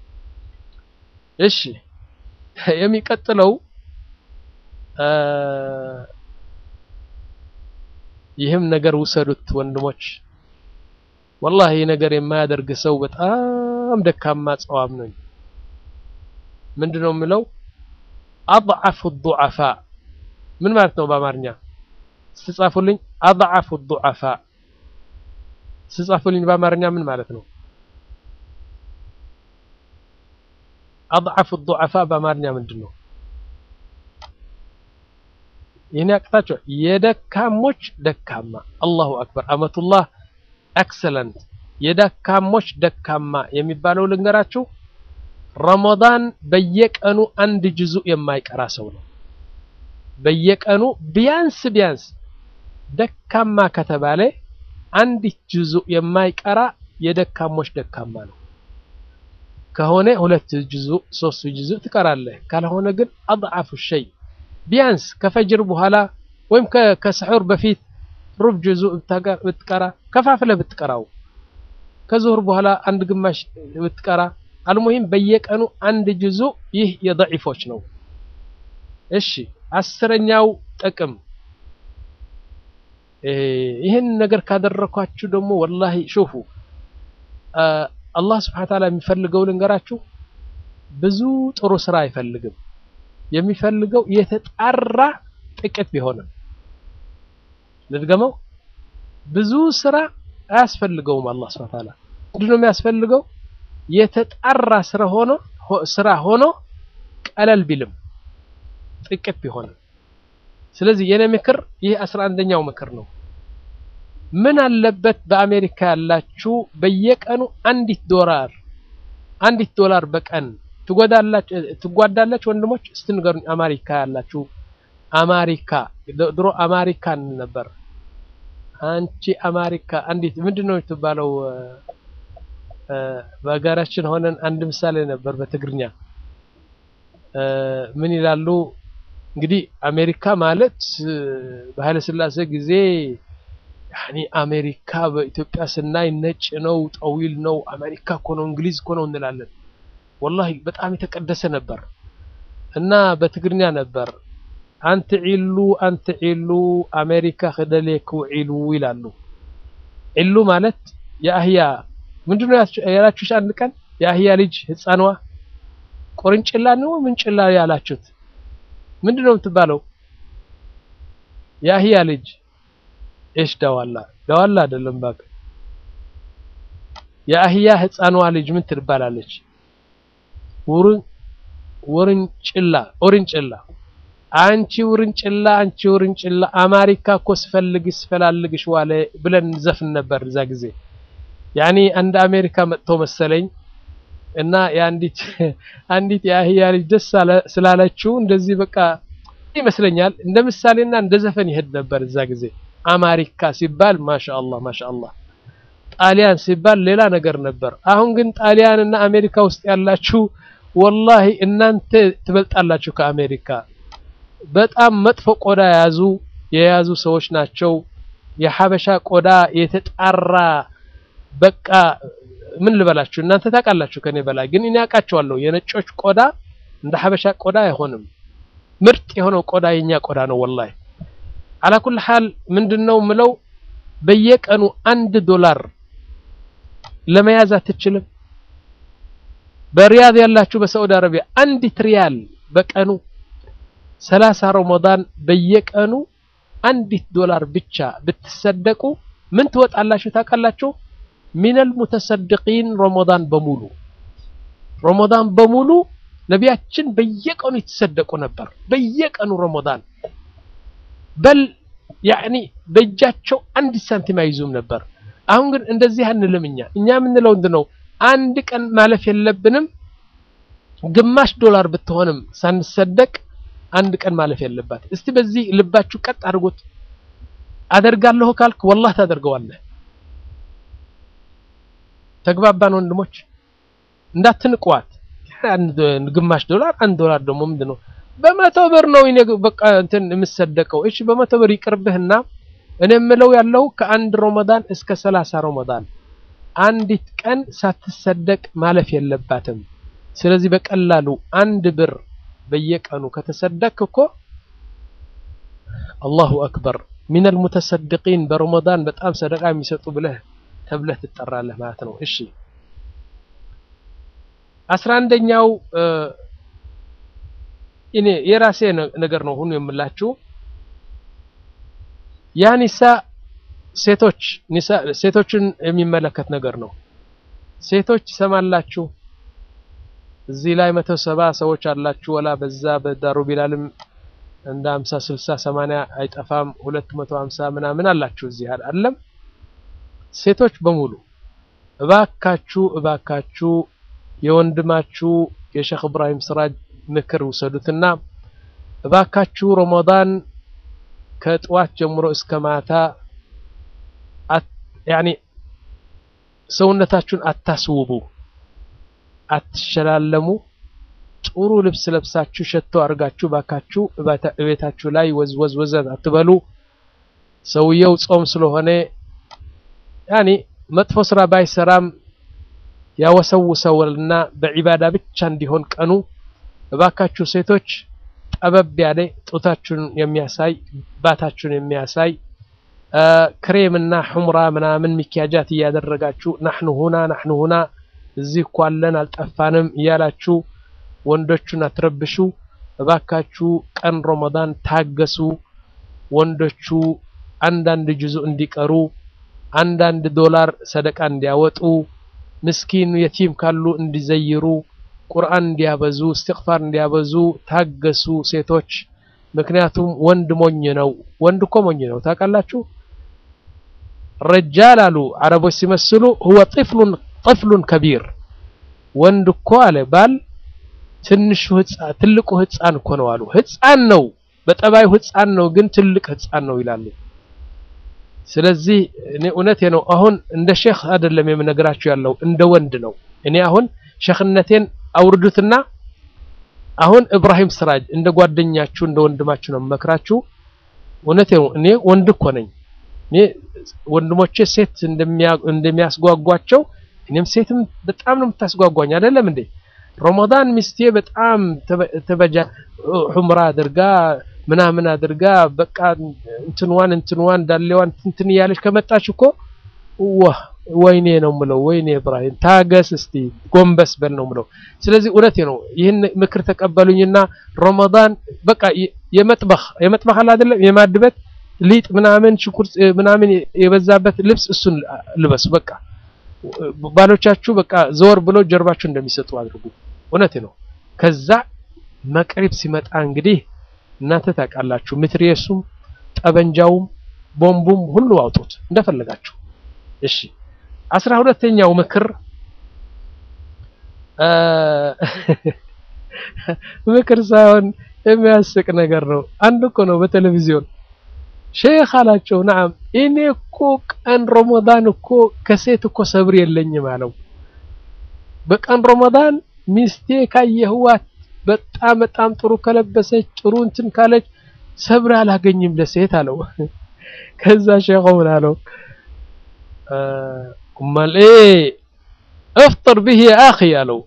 እሺ የሚቀጥለው ይህም ነገር ውሰዱት ወንድሞች። ወላሂ ነገር የማያደርግ ሰው በጣም ደካማ ጸዋም ነኝ። ምንድነው የምለው? አድዓፉ ዱዓፋ ምን ማለት ነው በአማርኛ ስትጻፉልኝ? አድዓፉ ዱዓፋ ስትጻፉልኝ በአማርኛ ምን ማለት ነው? አድዓፉ ዱዓፋ በአማርኛ ምንድን ነው? ይህን ያቅታቸው የደካሞች ደካማ። አላሁ አክበር አመቱላህ ኤክሰለንት። የደካሞች ደካማ የሚባለው ልንገራችሁ፣ ረመዳን በየቀኑ አንድ ጅዙ የማይቀራ ሰው ነው። በየቀኑ ቢያንስ ቢያንስ ደካማ ከተባለ አንድ ጅዙ የማይቀራ የደካሞች ደካማ ነው። ከሆነ ሁለት ጅዙ ሶስት ጅዙ ትቀራለህ። ካልሆነ ግን አድዓፉ ሸይ ቢያንስ ከፈጅር በኋላ ወይም ከስሑር በፊት ሩብ ጁዙ ብትቀራ ከፋፍለህ ብትቀራው ከዙሁር በኋላ አንድ ግማሽ ብትቀራ አልሙሂም በየቀኑ አንድ ጁዙ ይህ የደዒፎች ነው። እሺ አስረኛው ጥቅም ይህን ነገር ካደረኳችሁ ደግሞ ወላሂ ሹፉ አላህ ስብሐነ ወተዓላ የሚፈልገው ልንገራችሁ፣ ብዙ ጥሩ ስራ አይፈልግም። የሚፈልገው የተጣራ ጥቂት ቢሆንም ልድገመው፣ ብዙ ስራ አያስፈልገውም። አላህ ሱብሓነሁ ወተዓላ ምንድን ነው የሚያስፈልገው? የተጣራ ስራ ሆኖ ስራ ሆኖ ቀለል ቢልም ጥቂት ቢሆንም። ስለዚህ የኔ ምክር ይህ አስራ አንደኛው ምክር ነው። ምን አለበት በአሜሪካ ያላችሁ በየቀኑ አንዲት ዶላር አንዲት ዶላር በቀን ትጎዳላችሁ ትጓዳለች? ወንድሞች እስቲ ንገሩኝ። አሜሪካ ያላችሁ አሜሪካ ድሮ አሜሪካ ነበር። አንቺ አሜሪካ አንዲት ምንድን ነው የምትባለው? በሀገራችን ሆነን አንድ ምሳሌ ነበር በትግርኛ ምን ይላሉ እንግዲህ አሜሪካ ማለት በኃይለ ሥላሴ ጊዜ ያኒ አሜሪካ በኢትዮጵያ ስናይ ነጭ ነው፣ ጠዊል ነው። አሜሪካ እኮ ነው፣ እንግሊዝ እኮ ነው እንላለን። ወላሂ በጣም የተቀደሰ ነበር እና በትግርኛ ነበር አንተ ዒሉ አንተ ዒሉ አሜሪካ ክደሌክ ዒሉ ይላሉ። ዒሉ ማለት የአህያ ምንድነው ያላችሁት? አንድ ቀን የአህያ ልጅ ህፃንዋ ቆርንጭላ ነው ምንጭላ ያላችሁት ምንድነው የምትባለው? የአህያ ልጅ እሽ ዳዋላ ዳዋላ አይደለም ባክ የአህያ ህፃንዋ ልጅ ምን ትባላለች? ውርን ውርንጭላ ኦርንጭላ አንቺ ውርንጭላ አንቺ ውርንጭላ አሜሪካ እኮ ስፈልግሽ ስፈላልግሽ ዋለ ብለን ዘፍን ነበር እዛ ጊዜ። ያኔ አንድ አሜሪካ መጥቶ መሰለኝ እና የአንዲት አንዲት የአህያ ልጅ ደስ ስላለችው እንደዚህ በቃ ይመስለኛል እንደ ምሳሌና እንደ ዘፈን ይሄድ ነበር እዛ ጊዜ። አሜሪካ ሲባል ማሻአላህ ማሻአላህ፣ ጣሊያን ሲባል ሌላ ነገር ነበር። አሁን ግን ጣሊያን እና አሜሪካ ውስጥ ያላችሁ ወላሂ እናንተ ትበልጣላችሁ ከአሜሪካ። በጣም መጥፎ ቆዳ የያዙ የያዙ ሰዎች ናቸው። የሀበሻ ቆዳ የተጣራ በቃ ምን ልበላችሁ እናንተ ታውቃላችሁ ከኔ በላይ ግን እኔ አውቃቸዋለሁ። የነጮች ቆዳ እንደ ሀበሻ ቆዳ አይሆንም። ምርጥ የሆነው ቆዳ የኛ ቆዳ ነው ወላሂ። አላኩል ሐል ምንድነው ምለው በየቀኑ አንድ ዶላር ለመያዝ አትችልም። በሪያድ ያላችሁ በሳዑዲ አረቢያ አንዲት ሪያል በቀኑ ሰላሳ ረመዳን በየቀኑ አንዲት ዶላር ብቻ ብትሰደቁ ምን ትወጣላችሁ ታውቃላችሁ? ሚነል ሙተሰድቂን ረመዳን በሙሉ ረመዳን በሙሉ ነቢያችን በየቀኑ የተሰደቁ ነበር። በየቀኑ ረመዳን በል ያኒ በእጃቸው አንድ ሳንቲም አይዙም ነበር። አሁን ግን እንደዚህ አንልም። እኛ እኛ የምንለው እንድ ነው አንድ ቀን ማለፍ የለብንም። ግማሽ ዶላር ብትሆንም ሳንሰደቅ አንድ ቀን ማለፍ የለባት። እስቲ በዚህ ልባችሁ ቀጥ አድርጎት። አደርጋለሁ ካልክ ወላህ ታደርገዋለህ። ተግባባን ወንድሞች? እንዳትንቋት። አንድ ግማሽ ዶላር አንድ ዶላር ደግሞ ምንድን ነው? በመቶ ብር ነው እኔ በቃ እንትን የምሰደቀው። እሺ በመቶ ብር ይቅርብህና እኔ የምለው ያለው ከአንድ ረመዳን እስከ ሰላሳ ረመዳን አንዲት ቀን ሳትሰደቅ ማለፍ የለባትም። ስለዚህ በቀላሉ አንድ ብር በየቀኑ ከተሰደቅ እኮ አላሁ አክበር ሚነል ሙተሰድቂን በረመዳን በጣም ሰደቃ የሚሰጡ ብለህ ተብለህ ትጠራለህ ማለት ነው። እሺ አስራ አንደኛው እኔ የራሴ ነገር ነው ሁሉ የምላችሁ ያ ኒሳ ሴቶች ኒሳ ሴቶችን የሚመለከት ነገር ነው። ሴቶች ሰማላችሁ እዚህ ላይ መቶ ሰባ ሰዎች አላችሁ። ወላ በዛ በዳሩ ቢላልም እንደ 50 60 80 አይጠፋም። 250 ምናምን አላችሁ እዚህ አይደለም። ሴቶች በሙሉ እባካችሁ እባካችሁ የወንድማችሁ የሼክ ኢብራሂም ስራጅ ምክር ውሰዱትና እባካችሁ ረመዳን ከጥዋት ጀምሮ እስከ ማታ ያኒ ሰውነታችሁን አታስውቡ፣ አትሸላለሙ። ጥሩ ልብስ ለብሳችሁ ሸቶ አድርጋችሁ ባካችሁ እቤታችሁ ላይ ወዝወዝ ወዘት አትበሉ። ሰውየው ጾም ስለሆነ ያኒ መጥፎ ስራ ባይሰራም ያወሰውሰውና በዒባዳ ብቻ እንዲሆን ቀኑ እባካችሁ ሴቶች ጠበብ ያለ ጡታችሁን የሚያሳይ ባታችሁን የሚያሳይ ክሬምና ሑምራ ምናምን ሚኪያጃት እያደረጋችሁ ናሕኑ ሁና ናሕኑ ሁና እዚህ እኮ አለን አልጠፋንም እያላችሁ ወንዶቹን አትረብሹ። እባካችሁ ቀን ረመዳን ታገሱ። ወንዶቹ አንዳንድ ጁዙ እንዲቀሩ፣ አንዳንድ ዶላር ሰደቃ እንዲያወጡ፣ ምስኪን የቲም ካሉ እንዲዘይሩ፣ ቁርአን እንዲያበዙ፣ እስትግፋር እንዲያበዙ ታገሱ ሴቶች። ምክንያቱም ወንድ ሞኝ ነው። ወንድ እኮ ሞኝ ነው ታውቃላችሁ። ረጃል አሉ አረቦች ሲመስሉ ሁወ ጥፍሉን ጥፍሉን ከቢር ወንድ እኮ አለ ባል ትንሹ ህፃን ትልቁ ህፃን እኮ ነው አሉ። ህፃን ነው በጠባዩ ህፃን ነው፣ ግን ትልቅ ህፃን ነው ይላሉ። ስለዚህ እኔ እውነቴ ነው። አሁን እንደ ሼክ አይደለም የምነግራችሁ ያለው እንደ ወንድ ነው። እኔ አሁን ሼክነቴን አውርዱትና አሁን እብራሂም ስራጅ እንደ ጓደኛችሁ እንደ ወንድማችሁ ነው የምመክራችሁ። እውነቴ ነው። እኔ ወንድ እኮ ነኝ። እኔ ወንድሞቼ ሴት እንደሚያስጓጓቸው እኔም ሴትም በጣም ነው የምታስጓጓኝ አይደለም እንዴ? ረመዳን ሚስቴ በጣም ተበጃ ሑምራ አድርጋ ምናምን አድርጋ በቃ እንትንዋን እንትንዋን ዳሌዋን እንትን እያለች ከመጣች እኮ ዋህ ወይኔ ነው ምለው። ወይኔ እብራሂም ታገስ እስቲ ጎንበስ በል ነው ምለው። ስለዚህ እውነቴ ነው። ይህን ምክር ተቀበሉኝና ረመዳን በቃ የመጥበኽ የመጥበኽ አለ አይደለም የማድበት ሊጥ ምናምን ሽኩርት ምናምን የበዛበት ልብስ እሱን ልበሱ። በቃ ባሎቻችሁ በቃ ዘወር ብሎ ጀርባችሁ እንደሚሰጡ አድርጉ። እውነቴ ነው። ከዛ መቅሪብ ሲመጣ እንግዲህ እናንተ ታውቃላችሁ፣ ምትሪየሱም ጠበንጃውም ቦምቡም ሁሉ አውጡት እንደፈለጋችሁ። እሺ አስራ ሁለተኛው ምክር ምክር ሳይሆን የሚያስቅ ነገር ነው። አንድ እኮ ነው በቴሌቪዥን ሼክ አላቸው። ነዓም እኔ እኮ ቀን ረመዳን እኮ ከሴት እኮ ሰብር የለኝም አለው። በቀን ረመዳን ሚስቴ ካየህዋት በጣም በጣም ጥሩ ከለበሰች ጥሩ እንትን ካለች ሰብር አላገኝም ለሴት አለው። ከዛ ሼኹ ምን አለው? እማል እፍጥር ብህ አኺ አለው።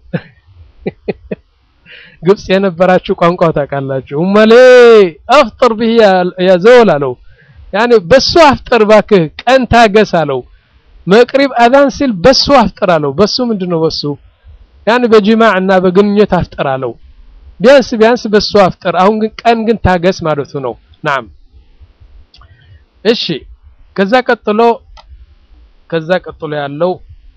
ግብጽ የነበራችሁ ቋንቋው ታውቃላችሁ። እማል አፍጥር ብህ ያ ዘወል አለው። ያኔ በሱ አፍጥር ባክህ ቀን ታገስ አለው። መቅሪብ አዛን ሲል በሱ አፍጥር አለው። በሱ ምንድነው በሱ ያኔ በጅማዕ እና በግንኙነት አፍጥር አለው። ቢያንስ ቢያንስ በሱ አፍጥር። አሁን ግን ቀን ግን ታገስ ማለቱ ነው። ናም እሺ። ከዛ ቀጥሎ ከዛ ቀጥሎ ያለው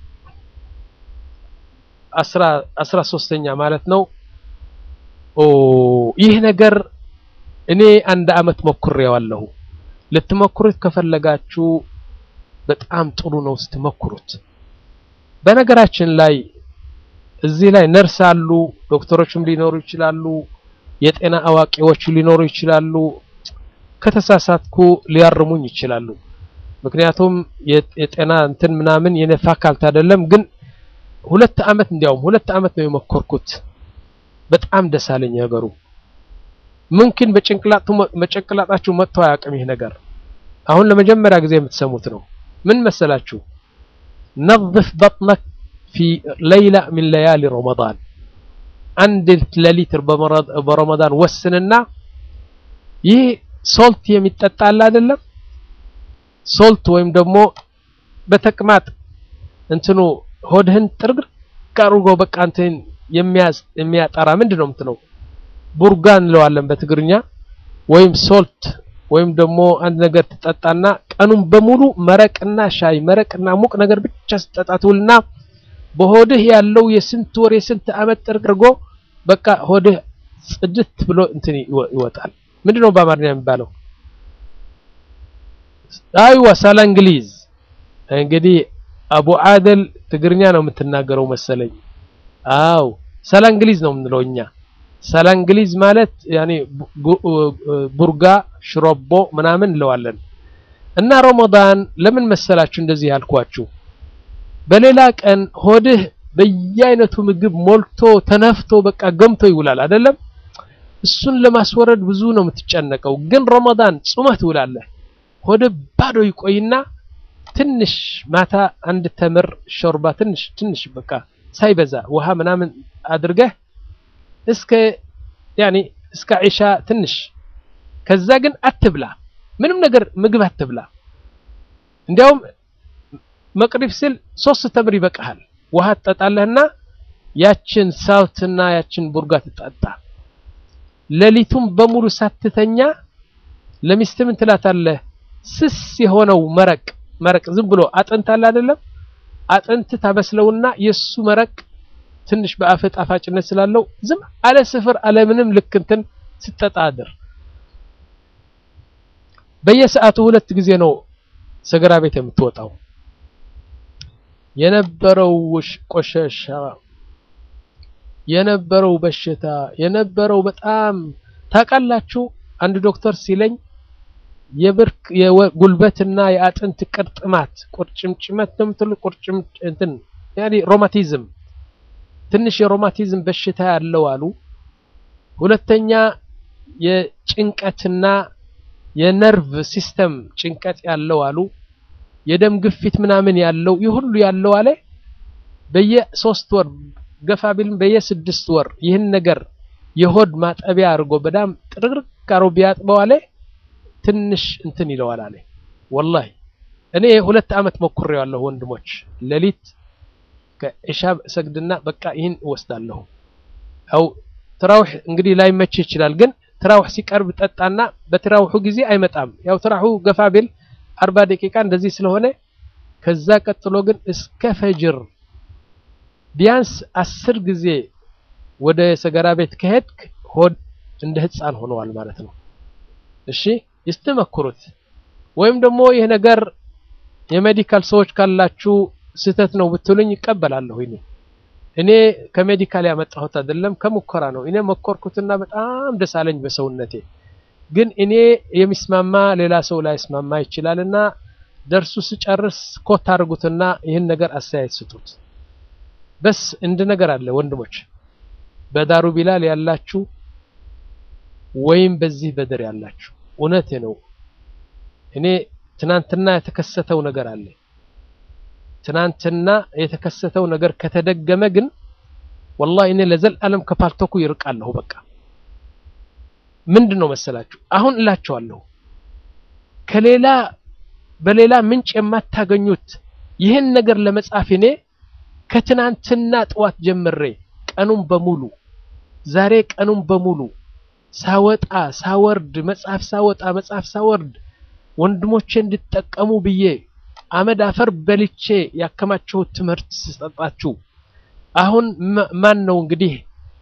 አስራ አስራ ሶስተኛ ማለት ነው። ኦ ይህ ነገር እኔ አንድ አመት ሞክሬዋለሁ። ልትሞክሩት ከፈለጋችሁ በጣም ጥሩ ነው ስትሞክሩት። በነገራችን ላይ እዚህ ላይ ነርስ አሉ፣ ዶክተሮችም ሊኖሩ ይችላሉ፣ የጤና አዋቂዎች ሊኖሩ ይችላሉ። ከተሳሳትኩ ሊያርሙኝ ይችላሉ። ምክንያቱም የጤና እንትን ምናምን የኔ ፋካልት አይደለም። ግን ሁለት አመት እንዲያውም ሁለት አመት ነው የሞከርኩት። በጣም ደስ አለኝ ነገሩ። ምንክን በጭንቅላጣችሁ መጥቶ አያውቅም ይህ ነገር። አሁን ለመጀመሪያ ጊዜ የምትሰሙት ነው። ምን መሰላችሁ? ነظፍ በጥነክ ፊ ለይላ ሚን ለያሊ ረመዳን አንድ ሌሊት በረመዳን ወስንና ይህ ሶልት የሚጠጣ አለ አይደለም ሶልት ወይም ደግሞ በተቅማጥ እንትኑ ሆድህን ጥርግር አድርጎ በቃ እንትን የሚያጠራ ምንድን ነው የምትለው ቡርጋ እንለዋለን በትግርኛ ወይም ሶልት ወይም ደግሞ አንድ ነገር ትጠጣና ቀኑን በሙሉ መረቅና ሻይ መረቅና ሙቅ ነገር ብቻ ስጠጣ ትውልና በሆድህ ያለው የስንት ወር የስንት አመት ጥርግርጎ በቃ ሆድህ ጽድት ብሎ እንትን ይወጣል። ምንድነው በአማርኛ የሚባለው? አይዋ ሳላ እንግሊዝ። እንግዲህ አቡ አደል ትግርኛ ነው የምትናገረው መሰለኝ። አው ሳላ እንግሊዝ ነው የምንለው እኛ። ሳላ እንግሊዝ ማለት ያኔ ቡርጋ ሽሮቦ ምናምን እንለዋለን። እና ረመዳን ለምን መሰላችሁ እንደዚህ ያልኳችሁ? በሌላ ቀን ሆድህ በየአይነቱ ምግብ ሞልቶ ተነፍቶ በቃ ገምቶ ይውላል አይደለም? እሱን ለማስወረድ ብዙ ነው የምትጨነቀው። ግን ረመዳን ጾመህ ትውላለህ። ሆድህ ባዶ ይቆይና ትንሽ ማታ አንድ ተምር ሾርባ ትንሽ ትንሽ በቃ ሳይበዛ ውሃ ምናምን አድርገህ እስከ ያኔ እስከ ዒሻ ትንሽ ከዛ ግን አትብላ፣ ምንም ነገር ምግብ አትብላ። እንዲያውም መቅሪብ ሲል ሶስት ተምር ይበቃሃል። ውሃ ትጠጣለህና ያችን ሳውትና ያችን ቡርጋ ትጠጣ። ሌሊቱን በሙሉ ሳትተኛ ለሚስት ምን ትላታለህ? ስስ የሆነው መረቅ መረቅ ዝም ብሎ አጥንት አለ አይደለም? አጥንት ታበስለውና የሱ መረቅ ትንሽ በአፍህ ጣፋጭነት ስላለው ዝም አለ ስፍር አለ ምንም ልክ እንትን ስትጠጣ አድር። በየሰዓቱ ሁለት ጊዜ ነው ሰገራ ቤት የምትወጣው። የነበረው ቆሻሻ የነበረው በሽታ የነበረው በጣም ታውቃላችሁ። አንድ ዶክተር ሲለኝ የብርክ የጉልበትና የአጥንት ቅርጥማት ቁርጭምጭመት ነው የምትሉት ቁርጭም እንትን ያኔ ሮማቲዝም ትንሽ የሮማቲዝም በሽታ ያለው አሉ። ሁለተኛ የጭንቀትና የነርቭ ሲስተም ጭንቀት ያለው አሉ። የደም ግፊት ምናምን ያለው ይህ ሁሉ ያለው አለ በየሶስት ወር ገፋ ቢልም በየስድስት ወር ይህን ነገር የሆድ ማጠቢያ አድርጎ በጣም ጥርቅርቅ አሮ ቢያጥበው አለ ትንሽ እንትን ይለዋል አለ። ወላሂ እኔ ሁለት ዓመት ሞክሬዋለሁ ወንድሞች። ሌሊት ከኢሻ ሰግድና በቃ ይህን እወስዳለሁ። ያው ትራውህ እንግዲህ ላይመች ይችላል፣ ግን ትራውህ ሲቀርብ ጠጣና በትራውሁ ጊዜ አይመጣም። ያው ትራውሁ ገፋ ቢል አርባ ደቂቃ እንደዚህ ስለሆነ ከዛ ቀጥሎ ግን እስከ ፈጅር ቢያንስ አስር ጊዜ ወደ ሰገራ ቤት ከሄድክ ሆድ እንደ ህፃን ሆነዋል ማለት ነው። እሺ ይስተመክሩት። ወይም ደግሞ ይህ ነገር የሜዲካል ሰዎች ካላችሁ ስህተት ነው ብትሉኝ ይቀበላለሁ። እኔ እኔ ከሜዲካል ያመጣሁት አይደለም ከሙከራ ነው። እኔ መኮርኩትና በጣም ደስ አለኝ በሰውነቴ። ግን እኔ የሚስማማ ሌላ ሰው ላይ ስማማ ይችላልና ደርሱ ስጨርስ ኮት አድርጉትና ይህን ነገር አስተያየት ስጡት። በስ እንድ ነገር አለ ወንድሞች፣ በዳሩ ቢላል ያላችሁ ወይም በዚህ በድር ያላችሁ እውነቴ ነው። እኔ ትናንትና የተከሰተው ነገር አለ። ትናንትና የተከሰተው ነገር ከተደገመ ግን ወላሂ እኔ ለዘላለም ከፓልቶኩ ይርቃለሁ። በቃ ምንድን ነው መሰላችሁ አሁን እላቸዋለሁ ከሌላ በሌላ ምንጭ የማታገኙት ይህን ነገር ለመጻፍ እኔ ከትናንትና ጠዋት ጀምሬ ቀኑን በሙሉ ዛሬ ቀኑን በሙሉ ሳወጣ ሳወርድ መጽሐፍ ሳወጣ መጽሐፍ ሳወርድ ወንድሞቼ እንድጠቀሙ ብዬ አመድ አፈር በልቼ ያከማቸውት ትምህርት ስሰጣችሁ አሁን ማን ነው እንግዲህ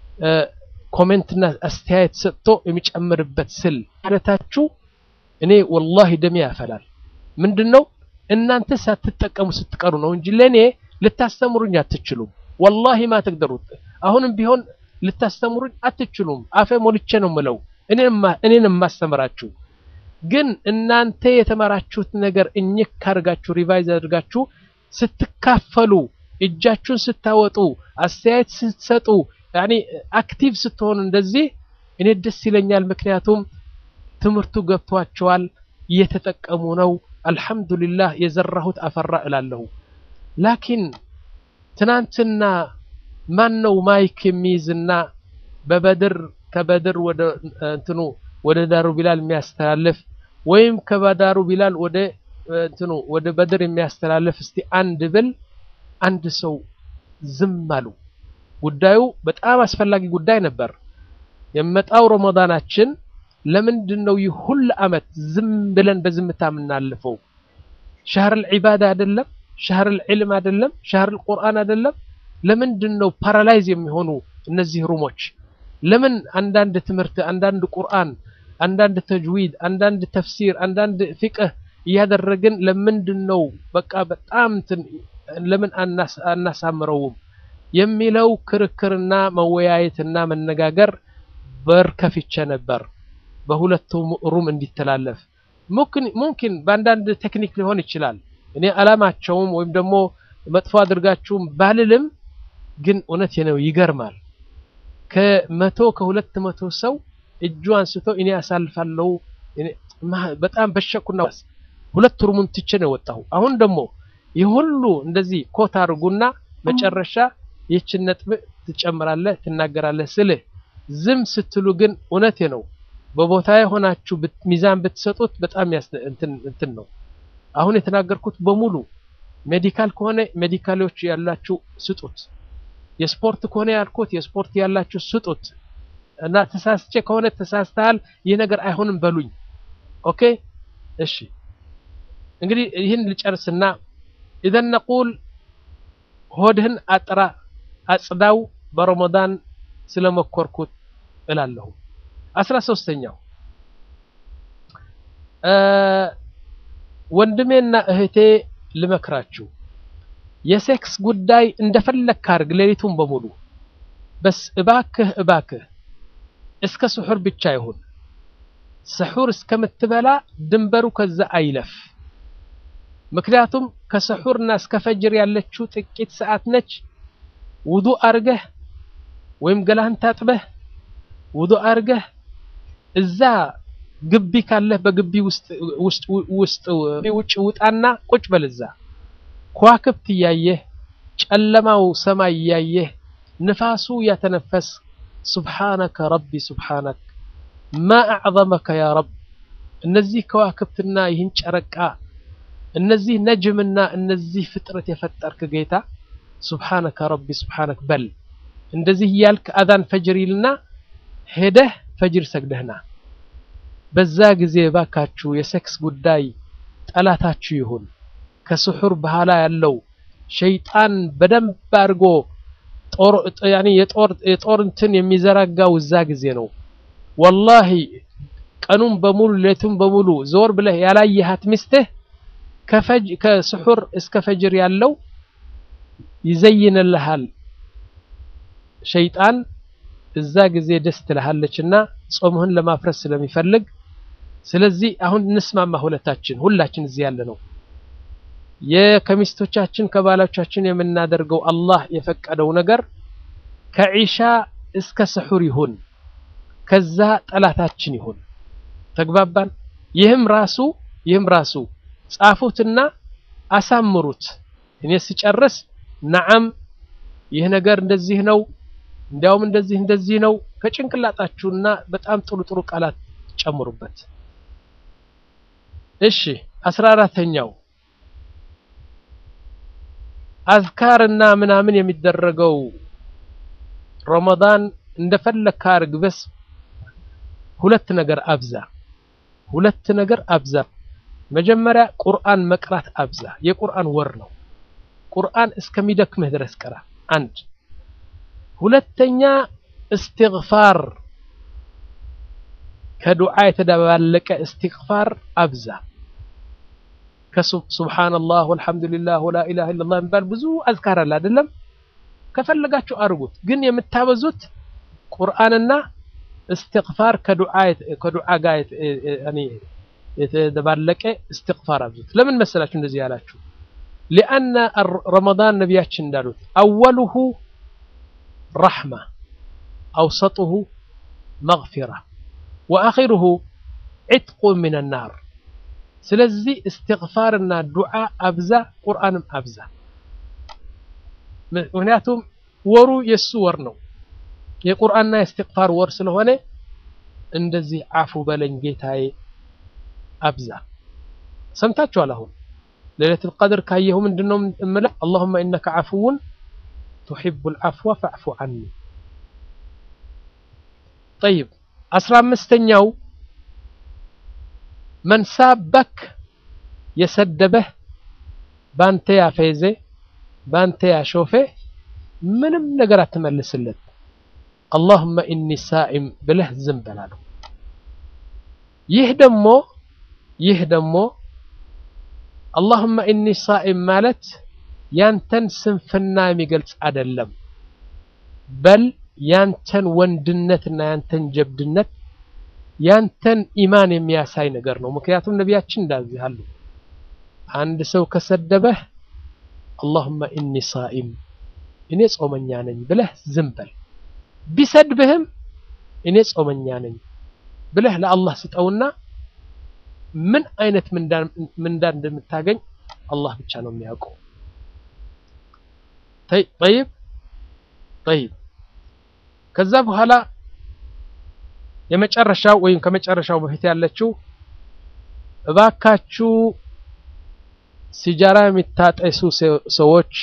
ኮሜንትና አስተያየት ሰጥቶ የሚጨምርበት ስል ማለታችሁ እኔ ወላሂ ደሜ ያፈላል። ምንድን ነው እናንተ ሳትጠቀሙ ስትቀሩ ነው እንጂ ለእኔ ልታስተምሩኝ አትችሉም። ወላሂ ማ ተቅደሩት። አሁንም ቢሆን ልታስተምሩኝ አትችሉም። አፌ ሞልቼ ነው ምለው እኔን የማስተምራችሁ። ግን እናንተ የተማራችሁት ነገር እኝክ ካድርጋችሁ ሪቫይዝ አድርጋችሁ ስትካፈሉ፣ እጃችሁን ስታወጡ፣ አስተያየት ስትሰጡ፣ ያኔ አክቲቭ ስትሆኑ እንደዚህ እኔ ደስ ይለኛል። ምክንያቱም ትምህርቱ ገብቷቸዋል፣ እየተጠቀሙ ነው። አልሐምዱሊላህ የዘራሁት አፈራ እላለሁ። ላኪን ትናንትና ማን ነው ማይክ የሚይዝና በበድር ከበድር ወደ እንትኑ ወደ ዳሩ ቢላል የሚያስተላልፍ ወይም ከባዳሩ ቢላል ወደ እንትኑ ወደ በድር የሚያስተላልፍ እስቲ አንድ ብል አንድ ሰው ዝም አሉ። ጉዳዩ በጣም አስፈላጊ ጉዳይ ነበር። የመጣው ረመዳናችን ለምንድን ነው ይህ ሁሉ ዓመት ዝም ብለን በዝምታ የምናልፈው? ሻህር ዒባዳ አይደለም? ሻህር ዒልም አይደለም? ሻህር ቁርአን አይደለም? ለምንድን ነው ፓራላይዝ የሚሆኑ እነዚህ ሩሞች? ለምን አንዳንድ ትምህርት፣ አንዳንድ ቁርአን፣ አንዳንድ ተጅዊድ፣ አንዳንድ ተፍሲር፣ አንዳንድ ፊቅህ እያደረግን ለምንድን ነው በቃ በጣም ለምን አናሳምረውም የሚለው ክርክርና መወያየትና መነጋገር በር ከፍቼ ነበር በሁለቱም ሩም እንዲተላለፍ ሙምኪን በአንዳንድ ቴክኒክ ሊሆን ይችላል። እኔ አላማቸውም ወይም ደግሞ መጥፎ አድርጋችሁም ባልልም፣ ግን እውነት ነው ይገርማል። ከመቶ ከሁለት መቶ ሰው እጁ አንስቶ እኔ አሳልፋለሁ በጣም በሸኩና ሁለት ሩሙን ትቼ ነው የወጣሁ። አሁን ደግሞ ይህ ሁሉ እንደዚህ ኮት አድርጉና መጨረሻ ይህችን ነጥብ ትጨምራለህ ትናገራለህ ስልህ ዝም ስትሉ ግን እውነቴ ነው በቦታ የሆናችሁ ሚዛን ብትሰጡት በጣም እንትን ነው። አሁን የተናገርኩት በሙሉ ሜዲካል ከሆነ ሜዲካሎች ያላችሁ ስጡት፣ የስፖርት ከሆነ ያልኩት የስፖርት ያላችሁ ስጡት እና ተሳስቼ ከሆነ ተሳስተሃል፣ ይህ ነገር አይሆንም በሉኝ። ኦኬ እሺ። እንግዲህ ይህን ልጨርስና ኢዘን ነቁል ሆድህን አጥራ አጽዳው በረመዳን ስለመኮርኩት እላለሁ። አስራ ሶስተኛው ወንድሜና እህቴ ልመክራችሁ፣ የሴክስ ጉዳይ እንደፈለክ አድርግ ሌሊቱን በሙሉ በስ እባክህ እባክህ እስከ ስሑር ብቻ ይሁን። ስሑር እስከምትበላ ድንበሩ ከዛ አይለፍ። ምክንያቱም ከስሑርና እስከ ፈጅር ያለችው ጥቂት ሰዓት ነች። ውዱእ አርገህ ወይም ገላህን ታጥበህ ውዱእ አርገህ እዛ ግቢ ካለህ በግቢ ውስጥ ውስጥ ውስጥ ውጭ ውጣና ቁጭ በል እዛ ከዋክብት እያየህ ጨለማው ሰማይ እያየህ ንፋሱ ያተነፈስ ሱብሓነከ ረቢ ሱብሓነክ ማ አዕዘመከ ያ ረብ እነዚህ ከዋክብትና ይህን ጨረቃ እነዚህ ነጅምና እነዚህ ፍጥረት የፈጠርክ ጌታ ሱብሓነከ ረቢ ሱብሓነክ በል። እንደዚህ እያልክ አዛን ፈጅር ይልና ሄደህ ፈጅር ሰግደህና በዛ ጊዜ ባካችሁ የሴክስ ጉዳይ ጠላታችሁ ይሁን። ከስሑር በኋላ ያለው ሸይጣን በደንብ አድርጎ ጦር ያኒ የጦር የጦር እንትን የሚዘረጋው እዛ ጊዜ ነው። ወላሂ ቀኑን በሙሉ ሌቱን በሙሉ ዞር ብለህ ያላየሃት ሚስትህ ከፈጅ ከስሑር እስከ ፈጅር ያለው ይዘይንልሃል ሸይጣን እዛ ጊዜ ደስ ትልሃለችና ጾምህን ለማፍረስ ስለሚፈልግ ስለዚህ አሁን እንስማማ ሁለታችን ሁላችን እዚህ ያለ ነው የከሚስቶቻችን ከባሎቻችን የምናደርገው አላህ የፈቀደው ነገር ከዒሻ እስከ ስሑር ይሁን ከዛ ጠላታችን ይሁን ተግባባን ይህም ራሱ ይህም ራሱ ጻፉትና አሳምሩት እኔ ስጨርስ ነዓም ይህ ነገር እንደዚህ ነው እንዲያውም እንደዚህ እንደዚህ ነው ከጭንቅላጣችሁና በጣም ጥሩ ጥሩ ቃላት ጨምሩበት እሺ አስራ አራተኛው አዝካርና ምናምን የሚደረገው ረመዳን እንደፈለግህ አድርግ በስ ሁለት ነገር አብዛ ሁለት ነገር አብዛ መጀመሪያ ቁርአን መቅራት አብዛ የቁርአን ወር ነው ቁርአን እስከሚደክምህ ድረስ ቅራ አንድ ሁለተኛ እስትግፋር ከዱዓ የተደባለቀ እስትግፋር አብዛ ከሱብሓነላህ ወልሐምዱሊላህ ወላ ኢላሃ ኢለላህ የሚባል ብዙ አዝካር አለ አይደለም ከፈለጋችሁ አድርጉት ግን የምታበዙት ቁርአንና እስትግፋር ከዱዓ ከዱዓ ጋር ያኒ የተደባለቀ እስትግፋር አብዙት ለምን መሰላችሁ እንደዚህ ያላችሁ ሊአነ ረመዳን ነቢያችን እንዳሉት አወሉሁ ረሕማ አውሰጡሁ መግፊራ ወአኺሩሁ ዒትቁ ምን ናር ስለዚህ እስትግፋርና ዱዓ አብዛ ቁርአንም አብዛ ምክንያቱም ወሩ የሱ ወር ነው የቁርአንና የእስትግፋር ወር ስለሆነ እንደዚህ አፉ በለኝ ጌታዬ አብዛ ሰምታችኋል አሁን ሌለቱል ቀድር ካየሁ ምንድነው እምለው አላሁመ ኢነከ ዓፉውን ቱሒቡል ዓፍወ ፈዕፉ ዐኒ ጠይብ አስራ አምስተኛው መን ሳበክ የሰደበህ ባንተ ያፌዘ ባንተ ያሾፌ ምንም ነገር አትመልስለት አላሁመ ኢኒ ሳኢም ብለህ ዝም በላለው ይህ ደግሞ ይህ ደግሞ አላሁመ ኢኒ ሳኢም ማለት ያንተን ስንፍና የሚገልጽ አይደለም በል ያንተን ወንድነትና ያንተን ጀብድነት ያንተን ኢማን የሚያሳይ ነገር ነው ምክንያቱም ነቢያችን እንዳዚህ አሉ አንድ ሰው ከሰደበህ አላሁመ ኢኒ ሳኢም እኔ ጾመኛ ነኝ ብለህ ዝም በል ቢሰድብህም እኔ ጾመኛ ነኝ ብለህ ለአላህ ስጠውና ምን አይነት ምንዳ እንደምታገኝ አላህ ብቻ ነው የሚያውቀው ጠይብ ጠይብ ከዛ በኋላ የመጨረሻው ወይም ከመጨረሻው በፊት ያለችው እባካችሁ ሲጃራ የሚታጠሱ ሰዎች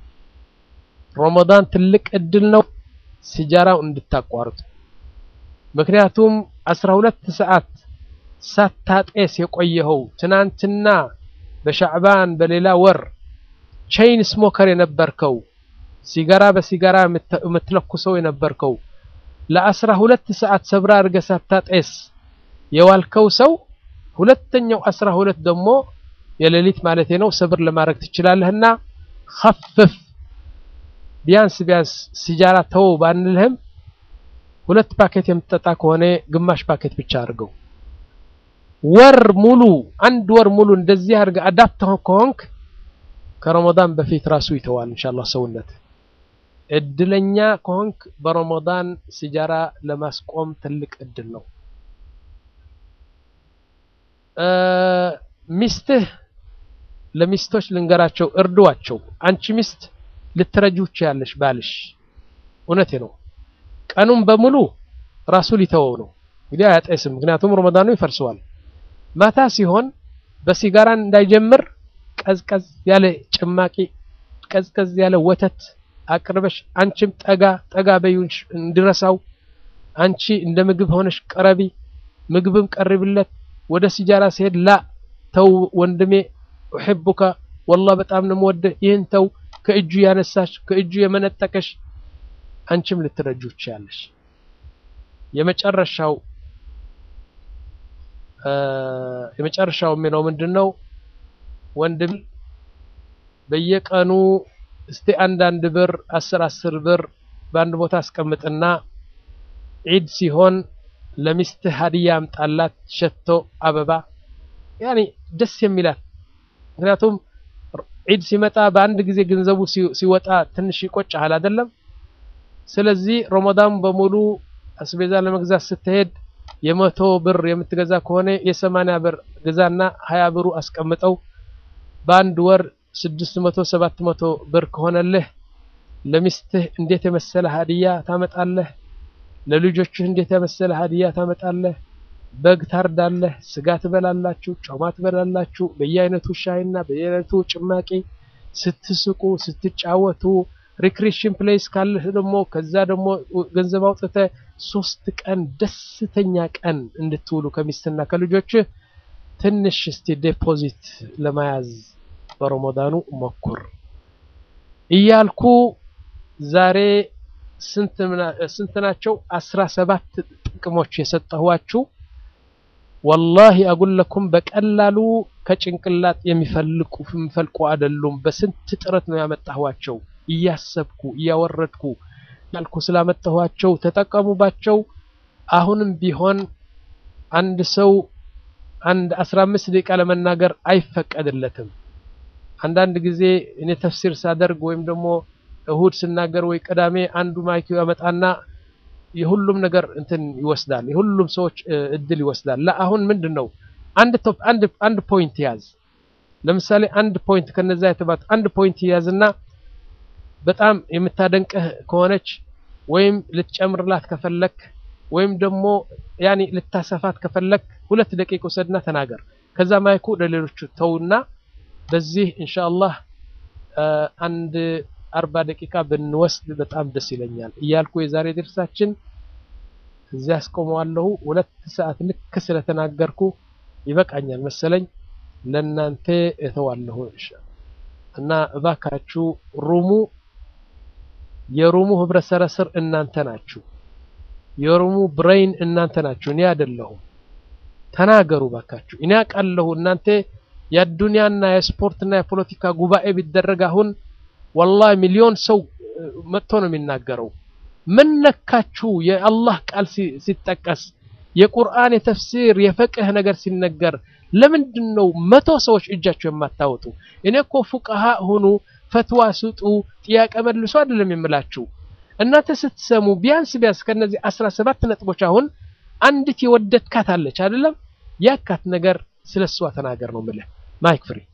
ረመዳን ትልቅ እድል ነው ሲጃራው እንድታቋርጡ ምክንያቱም አስራ ሁለት ሰዓት ሳታጤስ የቆየኸው ትናንትና በሻዕባን በሌላ ወር ቼይን ስሞከር የነበርከው ሲጋራ በሲጋራ የምትለኩሰው የነበርከው ለአስራ ሁለት ሰዓት ሰብራ አድርገህ ሳታጤስ የዋልከው ሰው ሁለተኛው አስራ ሁለት ደግሞ የሌሊት ማለት ነው ሰብር ለማድረግ ትችላለህና ኸፍፍ ቢያንስ ቢያንስ ሲጃራ ተው ባንልህም ሁለት ፓኬት የምትጠጣ ከሆነ ግማሽ ፓኬት ብቻ አድርገው። ወር ሙሉ አንድ ወር ሙሉ እንደዚህ አድርገህ አዳፕት ከሆንክ ከረመዳን በፊት ራሱ ይተዋል ኢንሻአላህ ሰውነት። እድለኛ ከሆንክ በረመዳን ሲጃራ ለማስቆም ትልቅ እድል ነው። ሚስትህ ለሚስቶች ልንገራቸው፣ እርዷቸው። አንቺ ሚስት ልትረጂው ትችያለሽ ባልሽ። እውነቴ ነው። ቀኑን በሙሉ ራሱ ሊተወው ነው እንግዲህ አያጤስም፣ ምክንያቱም ረመዳኑ ይፈርሰዋል። ማታ ሲሆን በሲጋራን እንዳይጀምር ቀዝቀዝ ያለ ጭማቂ፣ ቀዝቀዝ ያለ ወተት አቅርበሽ አንቺም ጠጋ ጠጋ በዩንሽ እንዲረሳው አንቺ እንደ ምግብ ሆነሽ ቀረቢ፣ ምግብም ቀርብለት። ወደ ሲጃራ ሲሄድ ላ ተው ወንድሜ ኡሂቡካ ወላሂ በጣም ነው የምወደህ፣ ይህን ተው። ከእጁ ያነሳሽ ከእጁ የመነጠቀሽ አንቺም ልትረጁ ትችያለሽ። የመጨረሻው የመጨረሻው የሚለው ምንድነው? ወንድም በየቀኑ እስቲ አንዳንድ ብር አስር አስር ብር በአንድ ቦታ አስቀምጥና ዒድ ሲሆን ለሚስትህ ሀዲያ አምጣላት፣ ሸቶ፣ አበባ ያኔ ደስ የሚላት ምክንያቱም ዒድ ሲመጣ በአንድ ጊዜ ገንዘቡ ሲወጣ ትንሽ ይቆጭሃል አይደለም? ስለዚህ ረመዳን በሙሉ አስቤዛ ለመግዛት ስትሄድ የመቶ ብር የምትገዛ ከሆነ የሰማንያ ብር ገዛና ሀያ ብሩ አስቀምጠው በአንድ ወር ስድስት መቶ ሰባት መቶ ብር ከሆነልህ ለሚስትህ እንዴት የመሰለ ሀዲያ ታመጣለህ። ለልጆችህ እንዴት የመሰለ ሀዲያ ታመጣለህ። በግ ታርዳለህ፣ ስጋ ትበላላችሁ፣ ጮማ ትበላላችሁ፣ በየአይነቱ ሻይና በየአይነቱ ጭማቂ ስትስቁ ስትጫወቱ ሪክሬሽን ፕሌስ ካለህ ደግሞ ከዛ ደግሞ ገንዘብ አውጥተህ ሶስት ቀን ደስተኛ ቀን እንድትውሉ ከሚስትና ከልጆችህ ትንሽ እስቲ ዴፖዚት ለመያዝ በረመዳኑ ሞክር እያልኩ ዛሬ ስንት ናቸው? አስራ ሰባት ጥቅሞች የሰጠኋችሁ ወላሂ አጉለኩም በቀላሉ ከጭንቅላት የሚፈልቁ የሚፈልቁ አይደሉም። በስንት ጥረት ነው ያመጣኋቸው። እያሰብኩ እያወረድኩ ያልኩ ስላመጣኋቸው ተጠቀሙባቸው። አሁንም ቢሆን አንድ ሰው አንድ አስራ አምስት ደቂቃ ለመናገር አይፈቀድለትም። አንዳንድ ጊዜ እኔ ተፍሲር ሳደርግ ወይም ደግሞ እሁድ ስናገር ወይ ቅዳሜ አንዱ ማይክ ያመጣና የሁሉም ነገር እንትን ይወስዳል፣ የሁሉም ሰዎች እድል ይወስዳል። ለአሁን ምንድን ነው አንድ ቶፕ አንድ አንድ ፖይንት ያዝ። ለምሳሌ አንድ ፖይንት ከነዛ የተባት አንድ ፖይንት ያዝና በጣም የምታደንቅህ ከሆነች ወይም ልትጨምርላት ከፈለክ ወይም ደግሞ ያኔ ልታሰፋት ከፈለክ ሁለት ደቂቃ ውሰድና ተናገር። ከዛ ማይኩ ለሌሎቹ ተውና በዚህ ኢንሻአላህ አንድ አርባ ደቂቃ ብንወስድ በጣም ደስ ይለኛል እያልኩ የዛሬ ድርሳችን እዚያ አስቆመዋለሁ። ሁለት ሰዓት ልክ ስለተናገርኩ ይበቃኛል መሰለኝ። ለእናንተ እተዋለሁ እና እባካችሁ ሩሙ የሩሙ ህብረተሰብ እናንተ ናችሁ። የሩሙ ብሬን እናንተ ናችሁ፣ እኔ አይደለሁም። ተናገሩ ባካችሁ። እኔ አውቃለሁ እናንተ የአዱንያና የስፖርትና የፖለቲካ ጉባኤ ቢደረግ አሁን ወላሂ ሚሊዮን ሰው መጥቶ ነው የሚናገረው። ምን ነካችሁ? የአላህ ቃል ሲጠቀስ የቁርአን የተፍሲር የፈቅህ ነገር ሲነገር ለምንድን ነው መቶ ሰዎች እጃቸው የማታወጡ? እኔ እኮ ፉቃሃ ሁኑ፣ ፈትዋ ስጡ፣ ጥያቄ መልሶ አይደለም የምላችሁ። እናንተ ስትሰሙ ቢያንስ ቢያንስ ከነዚህ አስራ ሰባት ነጥቦች አሁን አንዲት የወደድካት አለች አይደለም? ያካት ነገር ስለሷ ተናገር ነው የምልህ። ማይክ ፍሪ